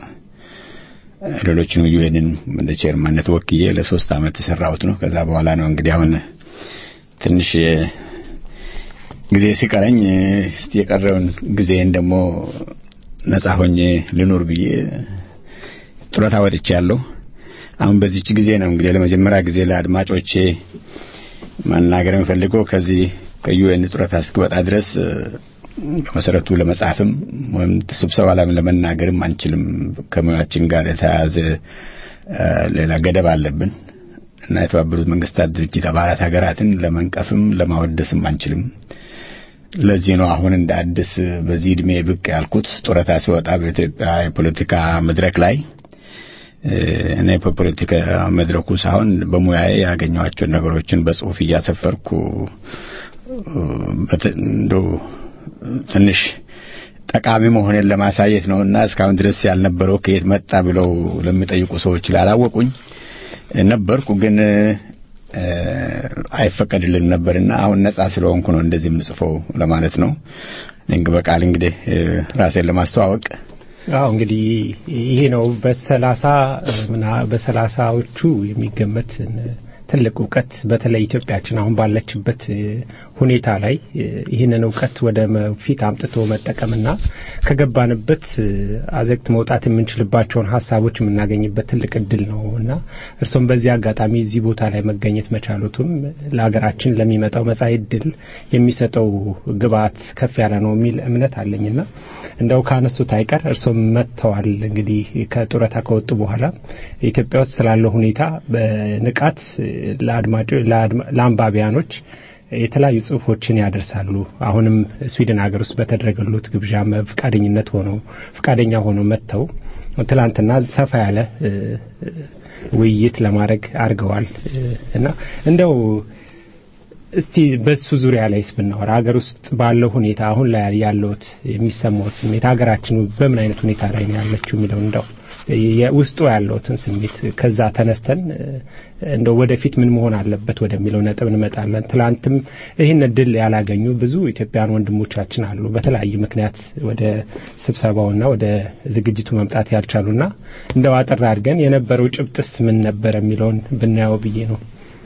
ሌሎችንም ዩኤንን እንደ ቼርማንነት ወክዬ ለሶስት አመት የሰራሁት ነው። ከዛ በኋላ ነው እንግዲህ አሁን ትንሽ ጊዜ ሲቀረኝ እስቲ የቀረውን ጊዜን ደግሞ ነጻ ሆኜ ልኑር ብዬ ጡረታ ወጥቻለሁ። አሁን በዚች ጊዜ ነው እንግዲህ ለመጀመሪያ ጊዜ ለአድማጮቼ መናገር የምፈልገው ከዚህ ከዩኤን ጡረታ እስክወጣ ድረስ በመሰረቱ ለመጻፍም ወይም ስብሰባ ላይ ለመናገርም አንችልም። ከሙያችን ጋር የተያያዘ ሌላ ገደብ አለብን እና የተባበሩት መንግስታት ድርጅት አባላት ሀገራትን ለመንቀፍም ለማወደስም አንችልም። ለዚህ ነው አሁን እንደ አዲስ በዚህ እድሜ ብቅ ያልኩት። ጡረታ ሲወጣ በኢትዮጵያ የፖለቲካ መድረክ ላይ እኔ በፖለቲካ መድረኩ ሳይሆን በሙያዬ ያገኘኋቸውን ነገሮችን በጽሁፍ እያሰፈርኩ እንደው ትንሽ ጠቃሚ መሆኔን ለማሳየት ነው እና እስካሁን ድረስ ያልነበረው ከየት መጣ ብለው ለሚጠይቁ ሰዎች ላላወቁኝ ነበርኩ ግን አይፈቀድልን ነበርና አሁን ነጻ ስለሆንኩ ነው እንደዚህ የምጽፈው ለማለት ነው። እንግዲህ በቃል እንግዲህ ራሴን ለማስተዋወቅ አዎ እንግዲህ ይሄ ነው በሰላሳ በሰላሳዎቹ የሚገመት ትልቅ እውቀት በተለይ ኢትዮጵያችን አሁን ባለችበት ሁኔታ ላይ ይህንን እውቀት ወደ ፊት አምጥቶ መጠቀምና ከገባንበት አዘግት መውጣት የምንችልባቸውን ሀሳቦች የምናገኝበት ትልቅ እድል ነው እና እርሶም በዚህ አጋጣሚ እዚህ ቦታ ላይ መገኘት መቻሉትም ለሀገራችን ለሚመጣው መጻኢ እድል የሚሰጠው ግብአት ከፍ ያለ ነው የሚል እምነት አለኝና እንደው ካነሱት አይቀር እርሶም መጥተዋል። እንግዲህ ከጡረታ ከወጡ በኋላ ኢትዮጵያ ውስጥ ስላለው ሁኔታ በንቃት ለአንባቢያኖች የተለያዩ ጽሁፎችን ያደርሳሉ። አሁንም ስዊድን ሀገር ውስጥ በተደረገሉት ግብዣ ፈቃደኝነት ሆነው ፈቃደኛ ሆነው መጥተው ትላንትና ሰፋ ያለ ውይይት ለማድረግ አድርገዋል እና እንደው እስቲ በሱ ዙሪያ ላይስ ብናወራ ሀገር ውስጥ ባለው ሁኔታ አሁን ላይ ያለውት የሚሰማውት ስሜት ሀገራችን በምን አይነት ሁኔታ ላይ ነው ያለችው የሚለው እንደው ውስጡ ያለውትን ስሜት ከዛ ተነስተን እንደው ወደፊት ምን መሆን አለበት ወደሚለው ነጥብ እንመጣለን። ትላንትም ይህን እድል ያላገኙ ብዙ ኢትዮጵያውያን ወንድሞቻችን አሉ። በተለያየ ምክንያት ወደ ስብሰባውና ወደ ዝግጅቱ መምጣት ያልቻሉና እንደው አጠር አድርገን የነበረው ጭብጥስ ምን ነበር የሚለውን ብናየው ብዬ ነው።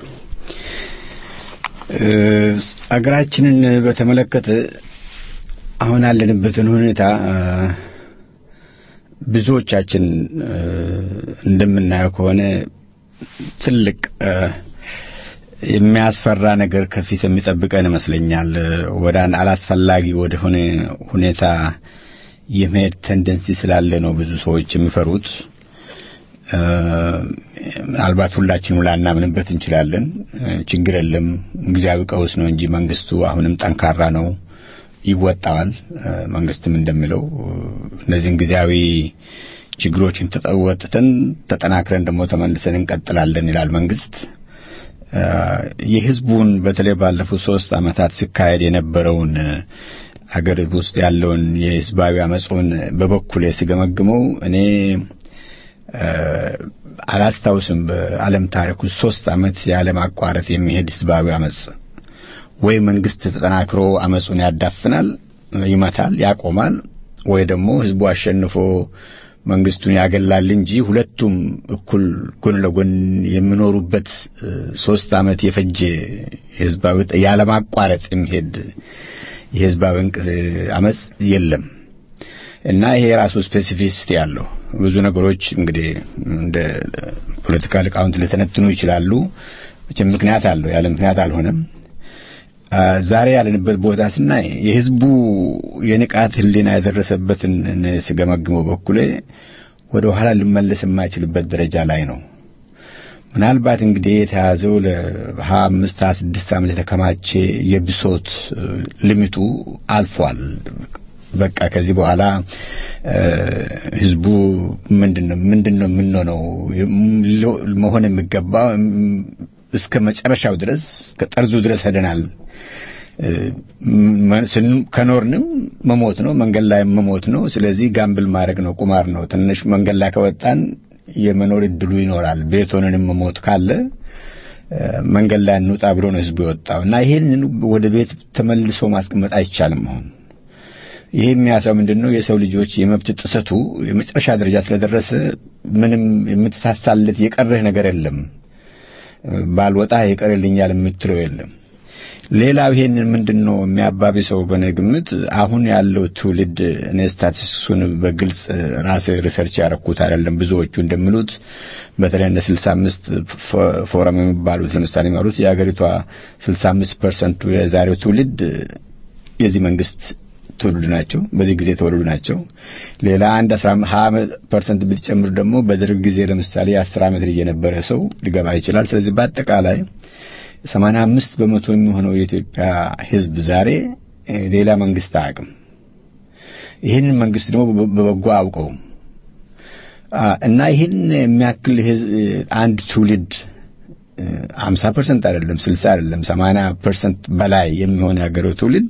አገራችንን በተመለከተ አሁን ያለንበትን ሁኔታ ብዙዎቻችን እንደምናየው ከሆነ ትልቅ የሚያስፈራ ነገር ከፊት የሚጠብቀን ይመስለኛል። ወደ አንድ አላስፈላጊ ወደሆነ ሁኔታ የመሄድ ተንደንሲ ስላለ ነው ብዙ ሰዎች የሚፈሩት። ምናልባት ሁላችንም ላናምንበት እንችላለን። ችግር የለም፣ ጊዜያዊ ቀውስ ነው እንጂ መንግስቱ አሁንም ጠንካራ ነው፣ ይወጣዋል። መንግስትም እንደሚለው እነዚህን ጊዜያዊ ችግሮችን ተጠወጥተን ተጠናክረን ደግሞ ተመልሰን እንቀጥላለን ይላል መንግስት። የህዝቡን በተለይ ባለፉት ሶስት ዓመታት ሲካሄድ የነበረውን አገር ውስጥ ያለውን የህዝባዊ አመፁን በበኩሌ ስገመግመው እኔ አላስታውስም በዓለም ታሪክ ውስጥ ሶስት ዓመት ያለማቋረጥ የሚሄድ ህዝባዊ አመፅ ወይ መንግስት ተጠናክሮ አመፁን ያዳፍናል፣ ይመታል፣ ያቆማል፣ ወይ ደግሞ ህዝቡ አሸንፎ መንግስቱን ያገላል እንጂ ሁለቱም እኩል ጎን ለጎን የሚኖሩበት ሶስት ዓመት የፈጀ የህዝባዊ ያለማቋረጥ የሚሄድ የህዝባዊ አመፅ የለም። እና ይሄ የራሱ ስፔሲፊሲቲ ያለው ብዙ ነገሮች እንግዲህ እንደ ፖለቲካ ሊቃውንት ሊተነትኑ ይችላሉ። መቼም ምክንያት አለው፣ ያለ ምክንያት አልሆነም። ዛሬ ያለንበት ቦታ ስናይ የህዝቡ የንቃት ህሊና የደረሰበትን ስገመግመው በኩሌ ወደ ኋላ ልመለስ የማይችልበት ደረጃ ላይ ነው። ምናልባት እንግዲህ የተያዘው ለሀያ አምስት ሀያ ስድስት ዓመት የተከማቸ የብሶት ልሚቱ አልፏል። በቃ ከዚህ በኋላ ህዝቡ ምንድነው ምንድነው የምንሆነው መሆን የሚገባ እስከ መጨረሻው ድረስ እስከ ጠርዙ ድረስ ሄደናል። ከኖርንም መሞት ነው፣ መንገድ ላይ መሞት ነው። ስለዚህ ጋምብል ማድረግ ነው፣ ቁማር ነው። ትንሽ መንገድ ላይ ከወጣን የመኖር እድሉ ይኖራል። ቤት ሆነንም መሞት ካለ መንገድ ላይ እንውጣ ብሎ ነው ህዝቡ የወጣው እና ይሄንን ወደ ቤት ተመልሶ ማስቀመጥ አይቻልም አሁን ይሄ የሚያሳው ምንድን ነው? የሰው ልጆች የመብት ጥሰቱ የመጨረሻ ደረጃ ስለደረሰ ምንም የምትሳሳለት የቀረህ ነገር የለም። ባልወጣ ይቀርልኛል የምትለው የለም። ሌላው ይሄንን ምንድን ነው የሚያባብሰው በእኔ ግምት አሁን ያለው ትውልድ እኔ ስታቲስቲክሱን በግልጽ ራሴ ሪሰርች ያረኩት አይደለም ብዙዎቹ እንደሚሉት በተለይ እንደ 65 ፎረም የሚባሉት ለምሳሌ የሚባሉት የሀገሪቷ 65 ፐርሰንቱ የዛሬው ትውልድ የዚህ መንግስት ትውልድ ናቸው። በዚህ ጊዜ የተወለዱ ናቸው። ሌላ አንድ 20 ፐርሰንት ብትጨምር ደግሞ በደርግ ጊዜ ለምሳሌ የ10 ዓመት ልጅ የነበረ ሰው ሊገባ ይችላል። ስለዚህ በአጠቃላይ 85 በመቶ የሚሆነው የኢትዮጵያ ሕዝብ ዛሬ ሌላ መንግስት አያውቅም። ይህንን መንግስት ደግሞ በበጎ አውቀው እና ይህን የሚያክል ሕዝብ አንድ ትውልድ 50 ፐርሰንት አይደለም 60 አይደለም 80 ፐርሰንት በላይ የሚሆን ያገረው ትውልድ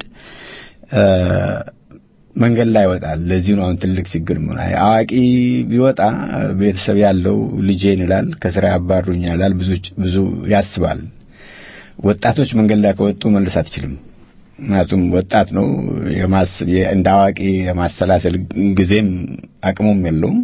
መንገድ ላይ ይወጣል። ለዚህ ነው አሁን ትልቅ ችግር ምን አዋቂ ቢወጣ ቤተሰብ ያለው ልጄን ይላል፣ ከስራ ያባሩኛል ይላል፣ ብዙ ብዙ ያስባል። ወጣቶች መንገድ ላይ ከወጡ መልስ አትችልም። ምክንያቱም ወጣት ነው እንደ አዋቂ የማሰላሰል ጊዜም አቅሙም የለውም።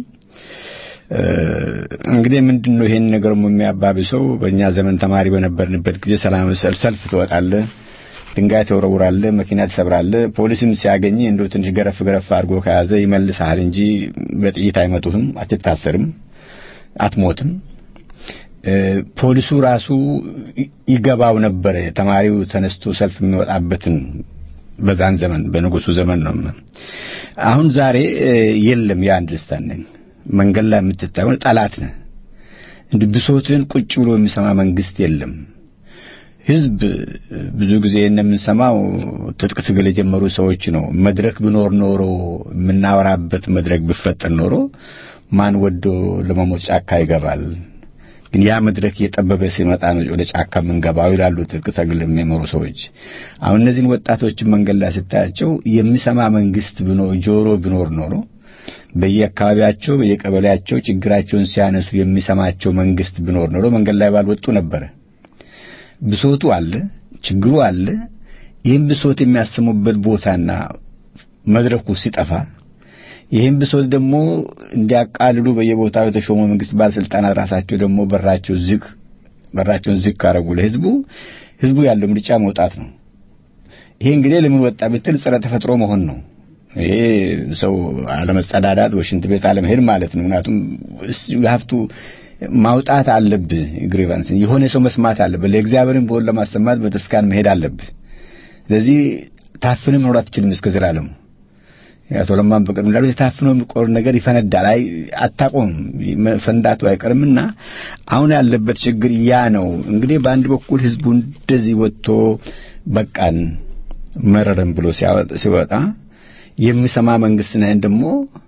እንግዲህ ምንድን ነው ይሄን ነገር የሚያባብሰው? በእኛ ዘመን ተማሪ በነበርንበት ጊዜ ሰላማዊ ሰልፍ ትወጣለህ ድንጋይ ተወረውራለህ፣ መኪና ትሰብራለህ። ፖሊስም ሲያገኝ እንደው ትንሽ ገረፍ ገረፍ አድርጎ ከያዘ ይመልስሃል እንጂ በጥይት አይመቱህም፣ አትታሰርም፣ አትሞትም። ፖሊሱ ራሱ ይገባው ነበረ ተማሪው ተነስቶ ሰልፍ የሚወጣበትን በዛን ዘመን በንጉሱ ዘመን ነው። አሁን ዛሬ የለም ያ አንደርስታንዲንግ። መንገድ ላይ የምትታየው ጠላት ነህ። እንዲህ ብሶትን ቁጭ ብሎ የሚሰማ መንግስት የለም። ህዝብ ብዙ ጊዜ እንደምንሰማው ትጥቅ ትግል የጀመሩ ሰዎች ነው። መድረክ ቢኖር ኖሮ የምናወራበት መድረክ ቢፈጠር ኖሮ ማን ወዶ ለመሞት ጫካ ይገባል? ግን ያ መድረክ እየጠበበ ሲመጣ ነው ወደ ጫካ የምንገባው ይላሉ ትጥቅ ትግል የሚመሩ ሰዎች። አሁን እነዚህን ወጣቶችን መንገድ ላይ ስታያቸው የሚሰማ መንግስት ቢኖር ጆሮ ቢኖር ኖሮ በየአካባቢያቸው በየቀበሌያቸው ችግራቸውን ሲያነሱ የሚሰማቸው መንግስት ቢኖር ኖሮ መንገድ ላይ ባልወጡ ነበረ። ብሶቱ አለ፣ ችግሩ አለ። ይህን ብሶት የሚያሰሙበት ቦታና መድረኩ ሲጠፋ ይህን ብሶት ደግሞ እንዲያቃልሉ በየቦታው የተሾሙ መንግስት ባለስልጣናት ራሳቸው ደግሞ በራቸው ዝግ በራቸውን ዝግ ካረጉ ለህዝቡ ህዝቡ ያለው ምርጫ መውጣት ነው። ይሄ እንግዲህ ለምን ወጣ ብትል ጸረ ተፈጥሮ መሆን ነው። ይሄ ሰው አለመጸዳዳት፣ ወሽንት ቤት አለመሄድ ማለት ነው። ምክንያቱም ሀብቱ ማውጣት አለብህ። ግሪቫንስ የሆነ ሰው መስማት አለብህ። ለእግዚአብሔርን በሆን ለማሰማት በተስካን መሄድ አለብህ። ስለዚህ ታፍንም መኖር አትችልም እስከ ዘላለሙ። አቶ ለማን በቅርብ እንዳሉት የታፍኖ የሚቆር ነገር ይፈነዳል። አይ አታቆም፣ ፈንዳቱ አይቀርምና አሁን ያለበት ችግር ያ ነው። እንግዲህ በአንድ በኩል ህዝቡ እንደዚህ ወጥቶ በቃን መረረን ብሎ ሲወጣ የሚሰማ መንግስት ነህን ደግሞ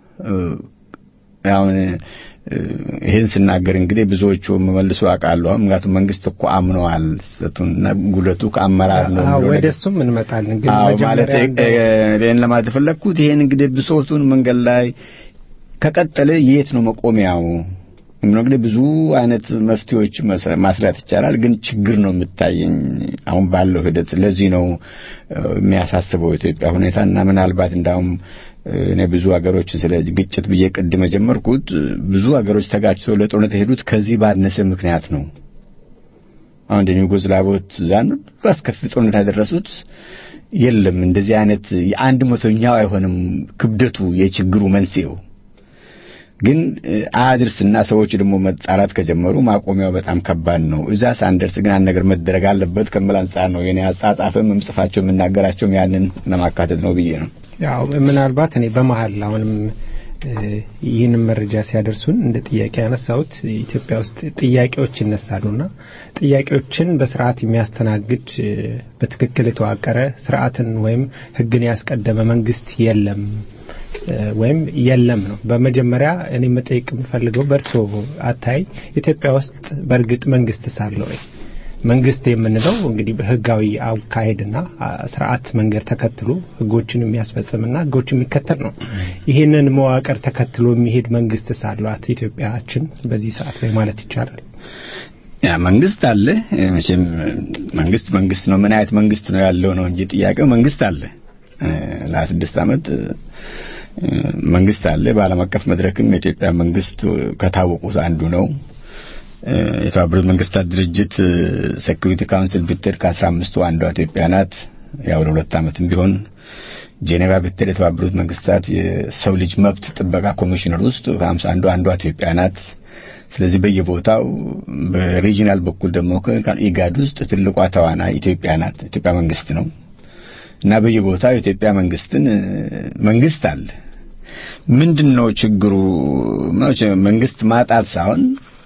አሁን ይህን ስናገር እንግዲህ ብዙዎቹ መልሶ አውቃለሁ። ምክንያቱም መንግስት እኮ አምነዋል ስህተቱንና ጉለቱ ከአመራር ነው ብሎ ወደ እሱም እንመጣለን። ግን አዎ ማለት መጀመሪያ ይህን ለማለት የፈለግኩት ይህን እንግዲህ ብሶቱን መንገድ ላይ ከቀጠለ የት ነው መቆሚያው? እንግዲህ ብዙ አይነት መፍትሄዎች ማስላት ይቻላል። ግን ችግር ነው የምታየኝ አሁን ባለው ሂደት። ለዚህ ነው የሚያሳስበው ኢትዮጵያ ሁኔታ እና ምናልባት እንዳውም እኔ ብዙ ሀገሮችን ስለ ግጭት ብዬ ቅድም የጀመርኩት ብዙ ሀገሮች ተጋጭተው ለጦርነት የሄዱት ከዚህ ባነሰ ምክንያት ነው። አሁን እንደ ዩጎዝላቮት ዛን አስከፊ ጦርነት ያደረሱት የለም እንደዚህ አይነት የአንድ መቶኛው አይሆንም ክብደቱ የችግሩ መንስኤው ግን አያድርስና ሰዎች ደግሞ መጣላት ከጀመሩ ማቆሚያው በጣም ከባድ ነው። እዛ ሳንደርስ ግን አንድ ነገር መደረግ አለበት ከምል አንጻር ነው የኔ አጻጻፍም የምጽፋቸው የምናገራቸውም ያንን ለማካተት ነው ብዬ ነው። ያው ምናልባት እኔ በመሀል አሁንም ይህንን መረጃ ሲያደርሱን እንደ ጥያቄ ያነሳሁት ኢትዮጵያ ውስጥ ጥያቄዎች ይነሳሉና ጥያቄዎችን በስርዓት የሚያስተናግድ በትክክል የተዋቀረ ስርዓትን ወይም ሕግን ያስቀደመ መንግስት የለም ወይም የለም ነው። በመጀመሪያ እኔ መጠየቅ የምፈልገው በእርስዎ አታይ ኢትዮጵያ ውስጥ በእርግጥ መንግስት ሳለ ወይ? መንግስት የምንለው እንግዲህ በህጋዊ አካሄድና ስርዓት መንገድ ተከትሎ ህጎችን የሚያስፈጽምና ህጎችን የሚከተል ነው። ይህንን መዋቅር ተከትሎ የሚሄድ መንግስት ሳሏት ኢትዮጵያችን በዚህ ሰዓት ላይ ማለት ይቻላል? ያ መንግስት አለ። መቼም መንግስት መንግስት ነው። ምን አይነት መንግስት ነው ያለው ነው እንጂ ጥያቄው መንግስት አለ። ለስድስት ዓመት መንግስት አለ። በዓለም አቀፍ መድረክም የኢትዮጵያ መንግስት ከታወቁት አንዱ ነው። የተባበሩት መንግስታት ድርጅት ሴኩሪቲ ካውንስል ብትሄድ ከአስራ አምስቱ አንዷ ኢትዮጵያ ናት። ያው ለሁለት ዓመትም ቢሆን ጄኔቫ ብትሄድ የተባበሩት መንግስታት የሰው ልጅ መብት ጥበቃ ኮሚሽነር ውስጥ ከሀምሳ አንዱ አንዷ ኢትዮጵያ ናት። ስለዚህ በየቦታው በሪጂናል በኩል ደግሞ ኢጋድ ውስጥ ትልቋ ተዋናይ ኢትዮጵያ ናት። ኢትዮጵያ መንግስት ነው እና በየቦታው የኢትዮጵያ መንግስትን መንግስት አለ። ምንድን ነው ችግሩ? መንግስት ማጣት ሳይሆን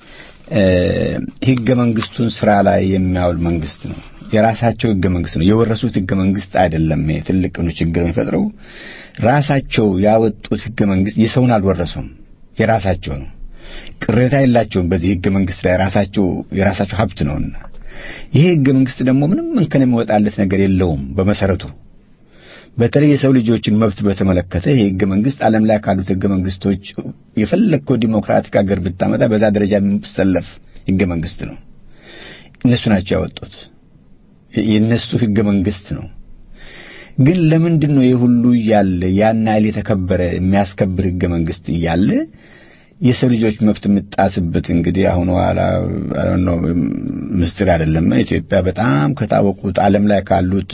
ህገ መንግስቱን ስራ ላይ የሚያውል መንግስት ነው። የራሳቸው ህገ መንግስት ነው የወረሱት ህገ መንግስት አይደለም። ትልቅ ነው ችግር የሚፈጥረው ራሳቸው ያወጡት ህገ መንግስት የሰውን አልወረሱም፣ የራሳቸው ነው። ቅሬታ የላቸውም በዚህ ህገ መንግስት ላይ ራሳቸው የራሳቸው ሀብት ነውና ይሄ ህገ መንግስት ደግሞ ምንም እንከን የሚወጣለት ነገር የለውም በመሰረቱ በተለይ የሰው ልጆችን መብት በተመለከተ ይህ ህገ መንግስት ዓለም ላይ ካሉት ህገ መንግስቶች የፈለግከው ዲሞክራቲክ ሀገር ብታመጣ በዛ ደረጃ የሚሰለፍ ህገ መንግስት ነው። እነሱ ናቸው ያወጡት። የእነሱ ህገ መንግስት ነው። ግን ለምንድን ነው ይህ ሁሉ እያለ ያን ያህል የተከበረ የሚያስከብር ህገ መንግስት እያለ የሰው ልጆች መብት የምጣስበት እንግዲህ አሁን ኋላ ነው ምስጢር አይደለም። ኢትዮጵያ በጣም ከታወቁት ዓለም ላይ ካሉት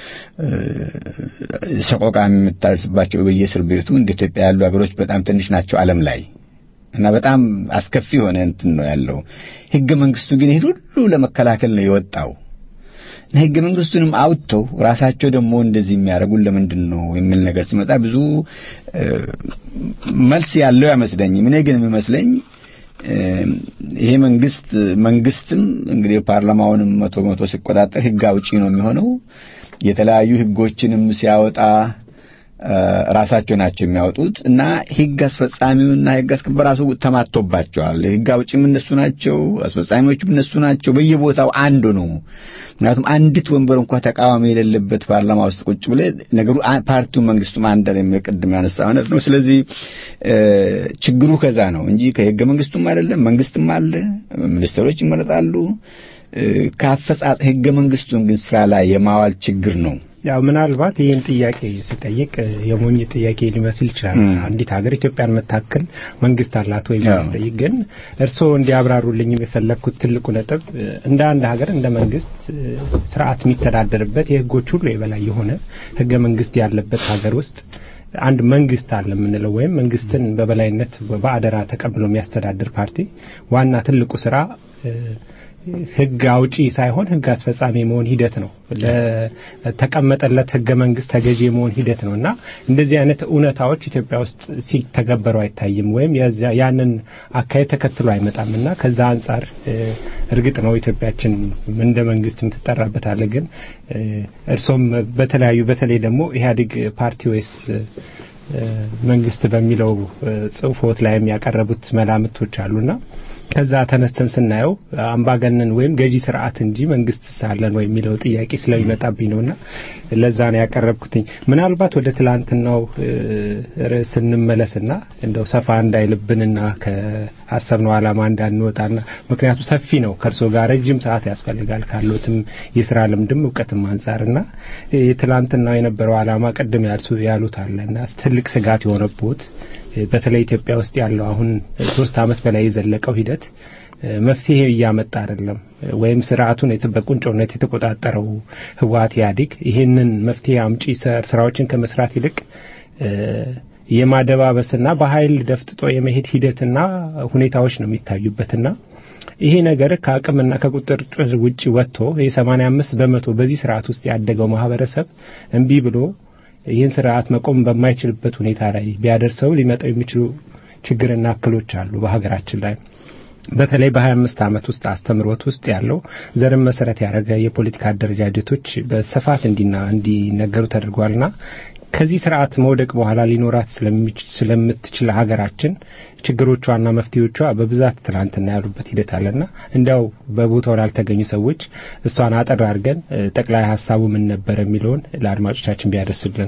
ሰቆቃ የምታደርስባቸው በየእስር ቤቱ እንደ ኢትዮጵያ ያሉ ሀገሮች በጣም ትንሽ ናቸው ዓለም ላይ እና በጣም አስከፊ የሆነ እንትን ነው ያለው። ህገ መንግስቱ ግን ይሄን ሁሉ ለመከላከል ነው የወጣው። ህገ መንግስቱንም አውጥተው ራሳቸው ደግሞ እንደዚህ የሚያደርጉን ለምንድን ነው የሚል ነገር ሲመጣ ብዙ መልስ ያለው አይመስለኝም። እኔ ግን የሚመስለኝ ይሄ መንግስት መንግስትም እንግዲህ ፓርላማውንም መቶ መቶ ሲቆጣጠር ህግ አውጪ ነው የሚሆነው። የተለያዩ ህጎችንም ሲያወጣ ራሳቸው ናቸው የሚያወጡት እና ህግ አስፈጻሚውና ህግ አስከባሪ ራሱ ተማቶባቸዋል። ህግ አውጪም እነሱ ናቸው፣ አስፈጻሚዎችም እነሱ ናቸው። በየቦታው አንዱ ነው። ምክንያቱም አንዲት ወንበር እንኳ ተቃዋሚ የሌለበት ፓርላማ ውስጥ ቁጭ ብለ ነገሩ ፓርቲው መንግስቱም አንድ የሚል ቅድም ያነሳ አይነት ነው። ስለዚህ ችግሩ ከዛ ነው እንጂ ከህገ መንግስቱም አይደለም። መንግስትም አለ፣ ሚኒስትሮች ይመረጣሉ። ከአፈጻጸ ህገ መንግስቱን ግን ስራ ላይ የማዋል ችግር ነው። ያው ምናልባት ይህን ጥያቄ ስጠይቅ የሞኝ ጥያቄ ሊመስል ይችላል። አንዲት ሀገር ኢትዮጵያን መታከል መንግስት አላት ወይ ስጠይቅ፣ ግን እርስዎ እንዲያብራሩልኝ የፈለግኩት ትልቁ ነጥብ እንደ አንድ ሀገር እንደ መንግስት ስርዓት የሚተዳደርበት የህጎች ሁሉ የበላይ የሆነ ህገ መንግስት ያለበት ሀገር ውስጥ አንድ መንግስት አለ የምንለው ወይም መንግስትን በበላይነት በአደራ ተቀብሎ የሚያስተዳድር ፓርቲ ዋና ትልቁ ስራ ህግ አውጪ ሳይሆን ህግ አስፈጻሚ የመሆን ሂደት ነው። ለተቀመጠለት ህገ መንግስት ተገዢ የመሆን ሂደት ነው እና እንደዚህ አይነት እውነታዎች ኢትዮጵያ ውስጥ ሲተገበሩ አይታይም፣ ወይም ያንን አካሄድ ተከትሎ አይመጣም እና ከዛ አንጻር እርግጥ ነው ኢትዮጵያችን እንደ መንግስት የምትጠራበታለ። ግን እርሶም በተለያዩ በተለይ ደግሞ ኢህአዴግ ፓርቲ ወይስ መንግስት በሚለው ጽሁፎት ላይ የሚያቀረቡት መላምቶች አሉና ከዛ ተነስተን ስናየው አምባገነን ወይም ገዢ ስርዓት እንጂ መንግስት ሳለን ወይ የሚለው ጥያቄ ስለሚመጣብኝ ነውና ለዛ ነው ያቀረብኩትኝ። ምናልባት ወደ ትላንትናው ርዕስ እንመለስና እንደው ሰፋ እንዳይልብንና ከአሰብነው ዓላማ እንዳንወጣና ምክንያቱ ሰፊ ነው። ከእርሶ ጋር ረጅም ሰዓት ያስፈልጋል ካሉትም የስራ ልምድም እውቀትም አንጻርና ትላንትናው የነበረው ዓላማ ቅድም ያሉት አለና ትልቅ ስጋት የሆነቦት በተለይ ኢትዮጵያ ውስጥ ያለው አሁን ሶስት ዓመት በላይ የዘለቀው ሂደት መፍትሄ እያመጣ አይደለም። ወይም ስርዓቱን በቁንጮነት የተቆጣጠረው ህወሓት ኢህአዴግ ይህንን መፍትሄ አምጪ ስራዎችን ከመስራት ይልቅ የማደባበስና በኃይል ደፍጥጦ የመሄድ ሂደትና ሁኔታዎች ነው የሚታዩበትና ይሄ ነገር ከአቅምና ከቁጥጥር ውጭ ወጥቶ የሰማንያ አምስት በመቶ በዚህ ስርዓት ውስጥ ያደገው ማህበረሰብ እምቢ ብሎ ይህን ስርዓት መቆም በማይችልበት ሁኔታ ላይ ቢያደርሰው ሊመጣው የሚችሉ ችግርና እክሎች አሉ በሀገራችን ላይ በተለይ በሀያ አምስት ዓመት ውስጥ አስተምሮት ውስጥ ያለው ዘርን መሰረት ያደረገ የፖለቲካ አደረጃጀቶች በስፋት እንዲና እንዲነገሩ ተደርጓልና ከዚህ ስርዓት መውደቅ በኋላ ሊኖራት ስለምትችል ሀገራችን ችግሮቿና መፍትሄዎቿ በብዛት ትናንትና ያሉበት ሂደት አለና እንዲያው በቦታው ላልተገኙ ሰዎች እሷን አጠር አድርገን ጠቅላይ ሀሳቡ ምን ነበር የሚለውን ለአድማጮቻችን ቢያደርስልን።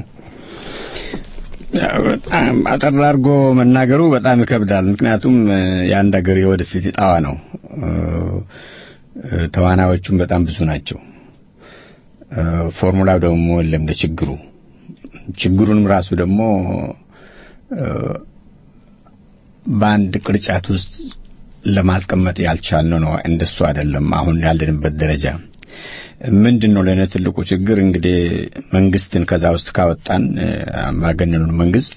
በጣም አጠር አድርጎ መናገሩ በጣም ይከብዳል። ምክንያቱም የአንድ ሀገር የወደፊት ጣዋ ነው። ተዋናዮቹም በጣም ብዙ ናቸው። ፎርሙላው ደግሞ የለም ለችግሩ ችግሩንም ራሱ ደግሞ በአንድ ቅርጫት ውስጥ ለማስቀመጥ ያልቻልነው ነው። እንደሱ አይደለም አሁን ያለንበት ደረጃ ምንድን ነው ለእኔ ትልቁ ችግር እንግዲህ መንግስትን ከዛ ውስጥ ካወጣን አምባገነኑን መንግስት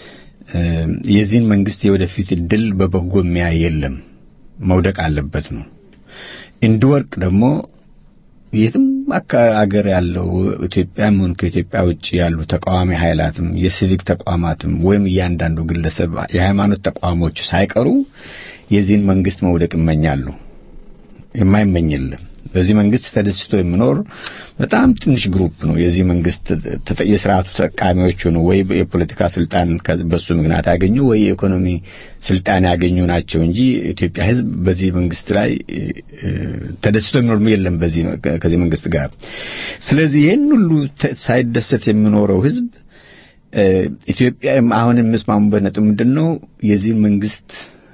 የዚህን መንግስት የወደፊት እድል በበጎ የሚያይ የለም መውደቅ አለበት ነው እንዲወርቅ ደግሞ የትም አገር ያለው ኢትዮጵያም ሆነ ከኢትዮጵያ ውጭ ያሉ ተቃዋሚ ኃይላትም የሲቪክ ተቋማትም ወይም እያንዳንዱ ግለሰብ የሃይማኖት ተቋሞች ሳይቀሩ የዚህን መንግስት መውደቅ ይመኛሉ። የማይመኝ የለም። በዚህ መንግስት ተደስቶ የሚኖር በጣም ትንሽ ግሩፕ ነው። የዚህ መንግስት የስርዓቱ ተጠቃሚዎች ሆኑ ወይ የፖለቲካ ስልጣን በሱ ምክንያት ያገኙ ወይ የኢኮኖሚ ስልጣን ያገኙ ናቸው እንጂ ኢትዮጵያ ሕዝብ በዚህ መንግስት ላይ ተደስቶ የሚኖር የለም በዚህ ከዚህ መንግስት ጋር። ስለዚህ ይህን ሁሉ ሳይደሰት የሚኖረው ሕዝብ ኢትዮጵያ አሁን የምስማሙበት ነጥብ ምንድን ነው? የዚህ መንግስት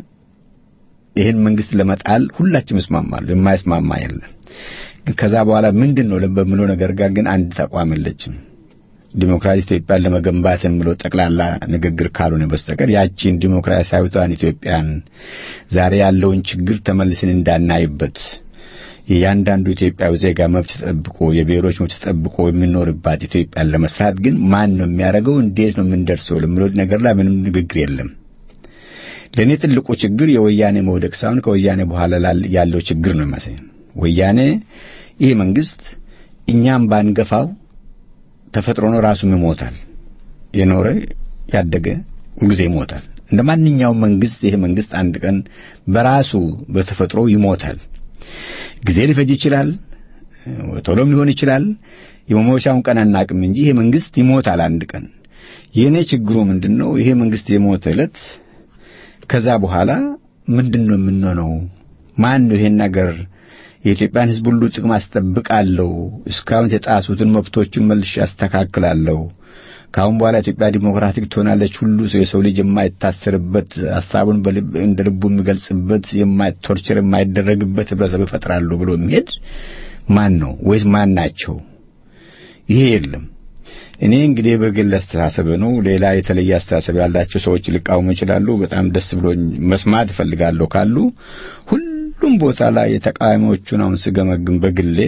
ይህን መንግስት ለመጣል ሁላችንም ይስማማሉ። የማይስማማ የለም። ግን ከዛ በኋላ ምንድን ነው በምለው ነገር ጋር ግን አንድ ተቋም የለችም። ዲሞክራሲ ኢትዮጵያን ለመገንባት የሚለው ጠቅላላ ንግግር ካልሆነ በስተቀር ያቺን ዲሞክራሲያዊቷን ኢትዮጵያን ዛሬ ያለውን ችግር ተመልሰን እንዳናይበት የእያንዳንዱ ኢትዮጵያዊ ዜጋ መብት ተጠብቆ የብሔሮች መብት ተጠብቆ የሚኖርባት ኢትዮጵያን ለመስራት ግን ማን ነው የሚያደርገው? እንዴት ነው የምንደርሰው? ለሚለው ነገር ላይ ምንም ንግግር የለም። ለእኔ ትልቁ ችግር የወያኔ መውደቅ ሳይሆን ከወያኔ በኋላ ያለው ችግር ነው የሚመስለኝ። ወያኔ ይህ መንግስት እኛም ባንገፋው ተፈጥሮ ነው፣ ራሱም ይሞታል። የኖረ ያደገ ሁልጊዜ ይሞታል። እንደ ማንኛውም መንግስት ይሄ መንግስት አንድ ቀን በራሱ በተፈጥሮ ይሞታል። ጊዜ ሊፈጅ ይችላል፣ ቶሎም ሊሆን ይችላል። የመሞቻውን ቀን አናቅም እንጂ ይሄ መንግስት ይሞታል አንድ ቀን። የእኔ ችግሩ ምንድን ነው? ይሄ መንግስት የሞተ ዕለት ከዛ በኋላ ምንድን ነው የምንሆነው? ማን ነው ይሄን ነገር የኢትዮጵያን ሕዝብ ሁሉ ጥቅም አስጠብቃለሁ፣ እስካሁን የተጣሱትን መብቶችን መልሼ አስተካክላለሁ፣ ከአሁን በኋላ ኢትዮጵያ ዲሞክራቲክ ትሆናለች፣ ሁሉ የሰው ልጅ የማይታሰርበት ሀሳቡን እንደ ልቡ የሚገልጽበት ቶርቸር የማይደረግበት ህብረተሰብ ይፈጥራሉ ብሎ የሚሄድ ማን ነው? ወይስ ማን ናቸው? ይሄ የለም። እኔ እንግዲህ በግል አስተሳሰብ ነው። ሌላ የተለየ አስተሳሰብ ያላቸው ሰዎች ሊቃወሙ ይችላሉ። በጣም ደስ ብሎኝ መስማት እፈልጋለሁ ካሉ ሁሉም ቦታ ላይ የተቃዋሚዎቹን አሁን ስገመግም በግሌ